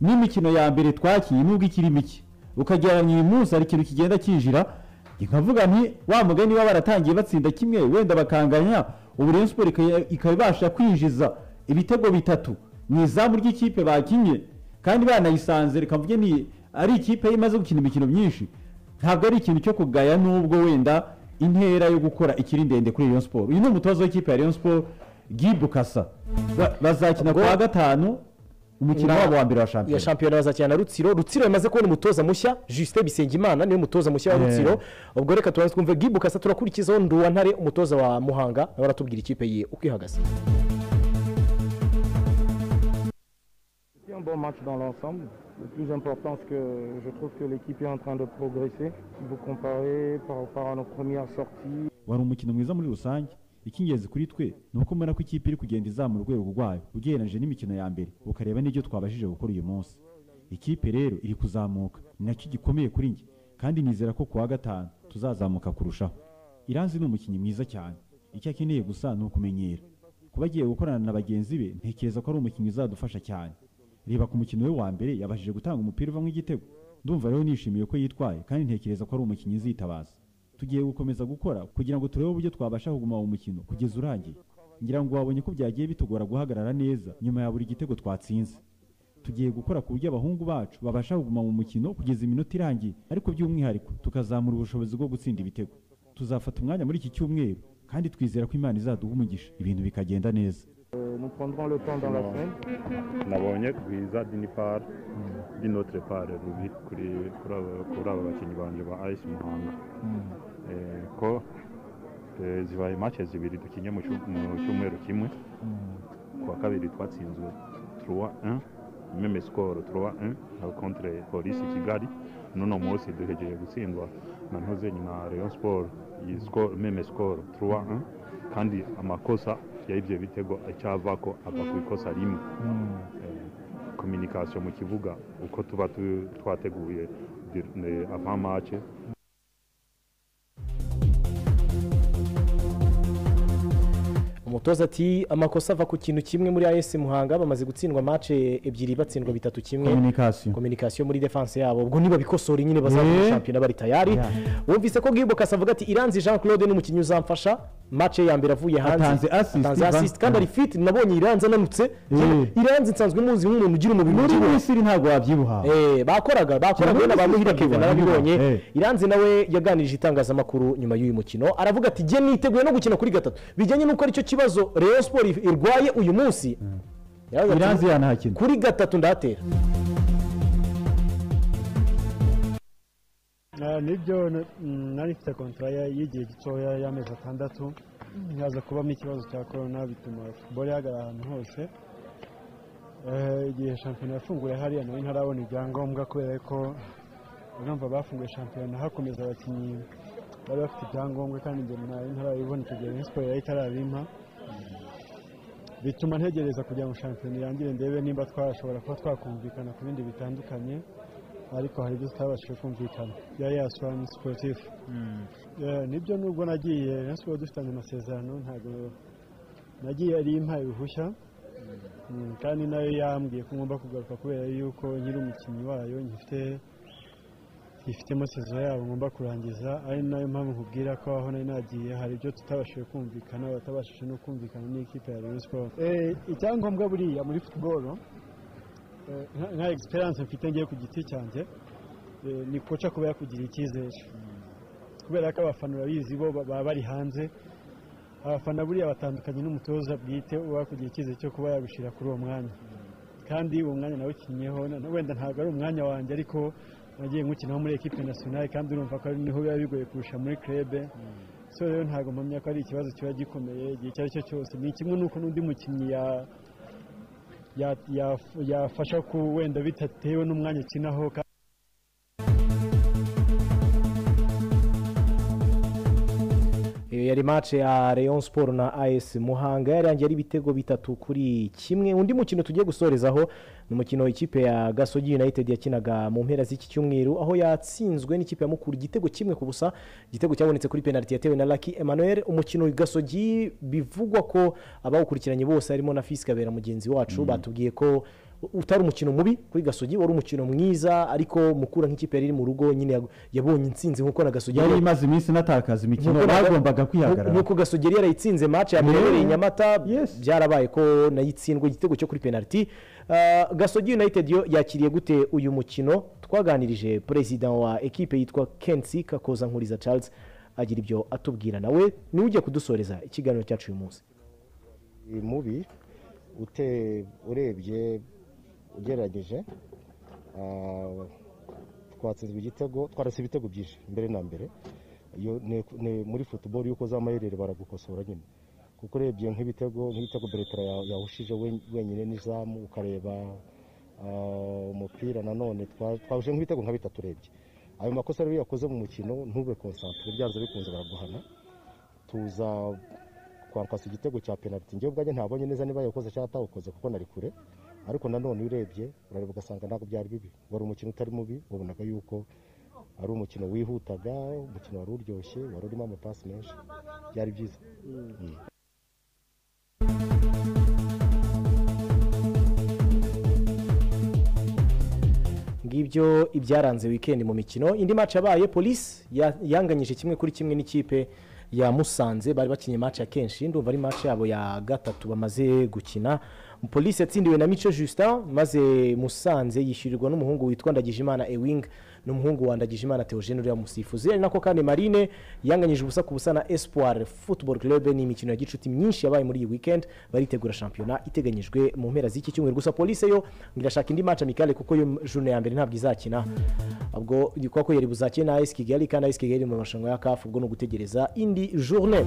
n'imikino ya mbere twakiye nubwo ikiri mike ukagereranya uyu munsi hari ikintu kigenda kinjira nkavuga nti wa mugani baba baratangiye batsinda kimwe wenda bakanganya ubu rero siporo ika- ikaba ibasha kwinjiza ibitego bitatu mu izamu ry'ikipe bakinnye kandi banayisanze reka mvuge ni ari ikipe imaze gukina imikino myinshi ntabwo ari ikintu cyo kugaya nubwo wenda intera yo gukora ikiri ndende kuri Rayon Sport uyu ni umutoza w'ikipe ya Rayon Sport Gibukasa bazakina kuwa gatanu umukino wabo wa mbere wa shampiyona ya shampiyona bazakina na rutsiro rutsiro yamaze kubona umutoza mushya justin bisengimana niwe mutoza mushya wa Yeah. rutsiro ubwo reka tubanze twumve gibukasa turakurikizaho nduwantare umutoza wa muhanga nawe aratubwira ikipe ye uko ihagaze C'est un bon match dans l'ensemble. Le plus important, c'est que je trouve que l'équipe est en train de progresser. Si vous comparez par rapport à nos premières sorties, wari umukino mwiza muri rusange icy'ingenzi kuri twe ni uko mbona ko ikipe iri kugenda izamura urwego rwayo ugereranyije n'imikino ya mbere ukareba n'ibyo twabashije gukora uyu munsi ikipe rero iri kuzamuka ni nacyo gikomeye kuri njye kandi nizera ko kuwa gatanu tuzazamuka kurushaho iranzi ni umukinnyi mwiza cyane icyo akeneye gusa ni ukumenyera kuba agiye gukorana na bagenzi be ntekereza ko ari umukinnyi uzadufasha cyane reba ku mukino we wa mbere yabashije gutanga umupira uvamo igitego ndumva rero nishimiye ko yitwaye kandi ntekereza ko ari umukinnyi uzitabaza tugiye gukomeza gukora kugira ngo turebe uburyo twabasha kuguma uwo mukino kugeza urangiye ngira ngo wabonye ko byagiye bitugora guhagarara neza nyuma ya buri gitego twatsinze tugiye gukora ku buryo abahungu bacu babasha kuguma mu mukino kugeza iminota irangiye ariko by'umwihariko tukazamura ubushobozi bwo gutsinda ibitego tuzafata umwanya muri iki cyumweru kandi twizera ko imana izaduha umugisha ibintu bikagenda neza euh, nous prendrons le temps dans la Non. semaine. nabonye rwiza dinipari dinotre pare rubi kuri kuri aba- kuri aba bakinnyi banjye ba ayisi muhanga Eh, ko eh, zibaye mace zibiri dukinye mu cyu- mu cyumweru kimwe kuwa kabiri twatsinzwe turuwa 1 meme sikoro turuwa 1 na kontre polisi kigali n'uno munsi duhegeye gutsindwa na ntoze na rayon siporo iyi sikoro meme sikoro turuwa 1 kandi amakosa y'ibyo bitego acyava ko ava ku ikosa rimwe kominikasiyo mu kibuga uko tuba tu- twateguye ava mace umutoza ati amakosa ava ku kintu kimwe muri as muhanga bamaze gutsindwa match ebyiri batsindwa bitatu kimwe Communication. kominikasiyo muri defense yabo ubwo nibabikosora nyine bazabona Eh. shampiyona bari tayari Yeah. wumvise ko gibukasa avuga ati iranzi jean claude ni umukinnyi uzamfasha match ye ya mbere avuye hanze Atanze assist, atanze Ivan. assist kandi ari fit nabonye iranzi ananutse iranzi nsanzwe muzi nk'umuntu ugira umubiri muri ubyibushye. misiri ntabwo wabyibuha Eh, bakoraga bakoraga Kiramuzi wenda ba muhira Steve kevin Kibana, narabibonye eh. iranzi nawe yaganirije itangazamakuru nyuma y'uyu mukino aravuga ati jye niteguye no gukina kuri gatatu bijyanye n'uko aricyo kibazo rayon sport irwaye uyu munsi Yaravuze ati, iranzi yanahakina kuri gatatu ndatera Ah, nibyo n- mm, nari mfite kontara ya- y'igihe gitoya y'amezi atandatu haza kubamo ikibazo cya korona bituma futuboro ihagarara ahantu hose Eh, igihe shampiyona yafunguye hariya nari ntarabona ibyangombwa kubera ko urumva bafunguye shampiyona hakomeza abakinnyi bari bafite ibyangombwa kandi njye nari ntarabibona icyo gihe Rayon Sport yari itarabimpa bituma ntegereza kugira ngo shampiyona irangire ndebe nimba twashobora kuba twakumvikana ku bindi bitandukanye ariko hari ibyo tutabashije kumvikana ya yaswani siporutifu nibyo nubwo nagiye Rayon Sport dufitanye amasezerano ntabwo nagiye ari impaye uruhushya Mm, kandi nayo yambwiye ko ngomba kugaruka kubera yuko nkiri umukinnyi wayo ngifite ifitemo sezo yabo ngomba kurangiza ari nayo mpamvu nkubwira ko aho nari nagiye hari ibyo tutabashije kumvikana batabashije no kumvikana n'ikipe ya Rayon Sport Eh, icyangombwa buriya muri futuboro eh, nka- nka egisperiyanse mfite ngiye ku giti cyanjye eh, ni koca kuba yakugirira icyizere kubera ko abafana urabizi bo ba- baba bari hanze abafana buriya batandukanye n'umutoza bwite uba kugira icyizere cyo kuba yagushyira kuri uwo mwanya kandi uwo mwanya nawukinnyeho na- wenda ntabwo ari umwanya wanjye ariko nagiye nkukinaho muri ekipe nasiyonari kandi urumva ko ari niho biba bigoye kurusha muri krebe so rero ntabwo mpamya ko ari ikibazo kiba gikomeye igihe icyo ari cyo cyose ni kimwe n'uko n'undi mukinnyi ya- ya- ya- yafasha ku wenda bidatewe n'umwanya ukinaho kandi iyo yari match ya Rayon Sport na AS Muhanga yarangiye ari ibitego bitatu kuri kimwe undi mukino tugiye gusorezaho ni umukino ikipe ya Gasogi United yakinaga mu mpera z'iki cyumweru aho yatsinzwe n'ikipe ya Mukura igitego kimwe ku busa igitego cyabonetse kuri penalty yatewe na Lucky Emmanuel umukino Gasogi bivugwa ko abawukurikiranye bose harimo na Fils Kabera mugenzi wacu batubwiye ko utari umukino mubi kuri Gasogi wari umukino mwiza ariko Mukura nk'ikipe yari iri mu rugo nyine yag- yabonye intsinzi nk'uko na Gasogi yari imaze iminsi inatakaza imikino Nk'uko naga- bagombaga kwihagarara nk'uko gasogeri yarayitsinze match ya mbere Yeah. yabereye i nyamata byarabaye ko nayo itsindwa igitego cyo kuri penaliti gasogi united yo yakiriye gute uyu mukino twaganirije perezida wa ekipe yitwa kensi kakoza nkuriza charles agira ibyo atubwira nawe niwe ugiye kudusoreza ikiganiro cyacu uyu munsi ni mubi ute- urebye ugerageje ah, twatsinzwe igitego twarase ibitego byinshi mbere na mbere Iyo ne- ne- muri futuboro yuko uza amaherere baragukosora nyine kuko urebye nk'ibitego nk'ibitego beretara ya- yahushije wen- wenyine n'izamu ukareba ah, umupira nanone twa- twahuje nk'ibitego nka bitatu urebye ayo makosa rero iyo yakoze mu mukino ntube konsantere byanze bikunze baraguhana tuza twakwasa igitego cya penaliti njyewe ubwanjye ntabonye neza niba yakoze cyangwa atawukoze kuko nari kure ariko nanone urebye urareba ugasanga ntabwo byari bibi wari umukino utari mubi wabonaga yuko ari umukino wihutaga umukino wari uryoshye wari urimo amapasi menshi byari byiza Mm. ngibyo ibyaranze wikendi mu mikino indi match yabaye polisi ya- yanganyije kimwe kuri kimwe n'ikipe ya musanze bari bakinnye match ya kenshi ndumva ari match yabo ya gatatu bamaze gukina polisi yatsindiwe na mico justin maze musanze yishyurirwa n'umuhungu witwa ndagijimana ewing n'umuhungu wa ndagijimana theogene uriya musifuzi ari nako kandi marine yanganyije ubusa ku busa na espoir football club ni imikino ya gicuti myinshi yabaye muri iyi weekend baritegura shampiyona iteganyijwe mu mpera z'iki cyumweru gusa polisi yo ngo irashaka indi match amicale kuko yo june ya mbere ntabwo izakina ubwo kuko yari buzakine na AS Kigali kandi AS Kigali iri mu marushanwa ya CAF ubwo ni ugutegereza indi journée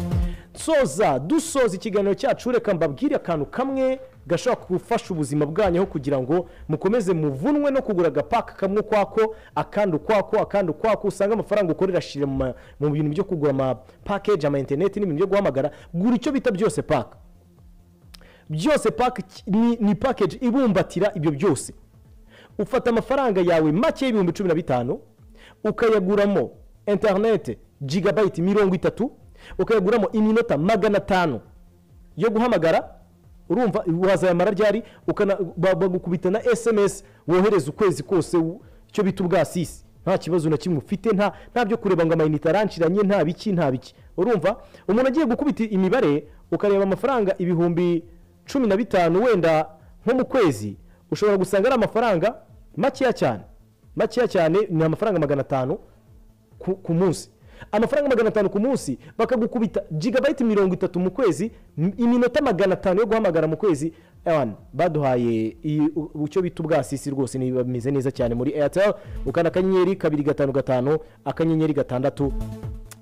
soza dusoza ikiganiro cyacu reka mbabwire akantu kamwe gashobora gufasha ubuzima bwanyu aho kugira ngo mukomeze muvunwe no kugura agapaka kamwe ukwako akandi ukwako akandi ukwako usanga amafaranga ukorera ashire mu ma- mu bintu byo kugura ama package ama internet n'ibintu byo guhamagara gura icyo bita byose paka byose paka ni, ni package ibumbatira ibyo byose ufata amafaranga yawe make y'ibihumbi cumi na bitanu ukayaguramo interinete jigabayiti mirongo itatu ukayaguramo iminota magana atanu yo guhamagara urumva wazayamara ryari ukana- ba- bagukubita na sms wohereza ukwezi kose u- icyo bita ubwasisi nta kibazo na kimwe ufite nta nta byo kureba ngo amayinite aranciranye nta biki nta biki urumva umuntu agiye gukubita imibare ukareba amafaranga ibihumbi cumi na bitanu wenda nko mu kwezi ushobora gusanga ari amafaranga makeya cyane makeya cyane ni amafaranga magana atanu ku, ku munsi amafaranga magana atanu ku munsi bakagukubita jigabayiti mirongo itatu mu kwezi m- iminota magana atanu yo guhamagara mu kwezi ewana baduhaye iyi- u- icyo bita ubwasisi rwose ni- bimeze neza cyane muri airtel ukanda akanyenyeri kabiri gatanu gatanu akanyenyeri gatandatu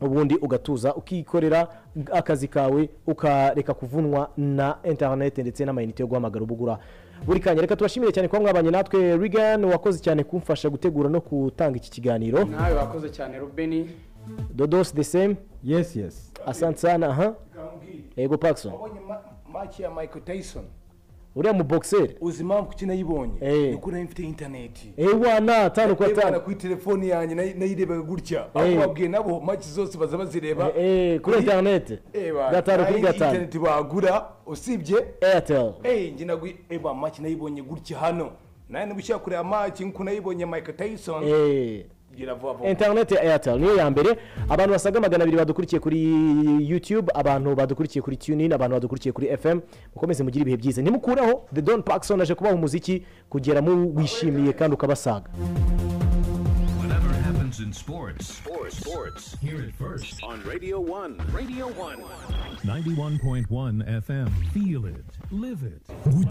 ubundi ugatuza ukikorera akazi kawe ukareka kuvunwa na interinete ndetse n'amayinite yo guhamagara uba ugura buri kanya reka tubashimire cyane kuba mwabanye natwe rigan wakoze cyane kumfasha gutegura no gutanga iki kiganiro nawe wakoze cyane rubeni dodos the same yes yes asante sana aha ego pakson wabonye maki ya michael tyson uriya mu boxer uzi impamvu kuki nayibonye Eh. ni uko nari mfite interineti ewa na tanu kwa Nayirebaga tanu kuri telefoni yanjye nayi- nayirebaga gutya Eh. aho babwiye nabo maki zose baza bazireba Eh, eh, kuri interineti Eba, gatanu nta kuri yindi gatanu interineti bagura usibye airtel Eh, nge nagwi eba maki nayibonye gutya hano nawe niba ushaka kureba maki nk'uko nayibonye michael tyson Eh. gira vuba vuba interineti ya airtel niyo ya mbere abantu basaga magana abiri badukurikiye kuri youtube abantu badukurikiye kuri tunin abantu badukurikiye kuri fm mukomeze mugire ibihe byiza ntimukureho the don pakson aje kubaha umuziki kugera mu wishimiye kandi ukabasaga Whatever happens in sports, sports, sports, hear it first on Radio 1. Radio 1. 91.1 FM. Feel it. Live it.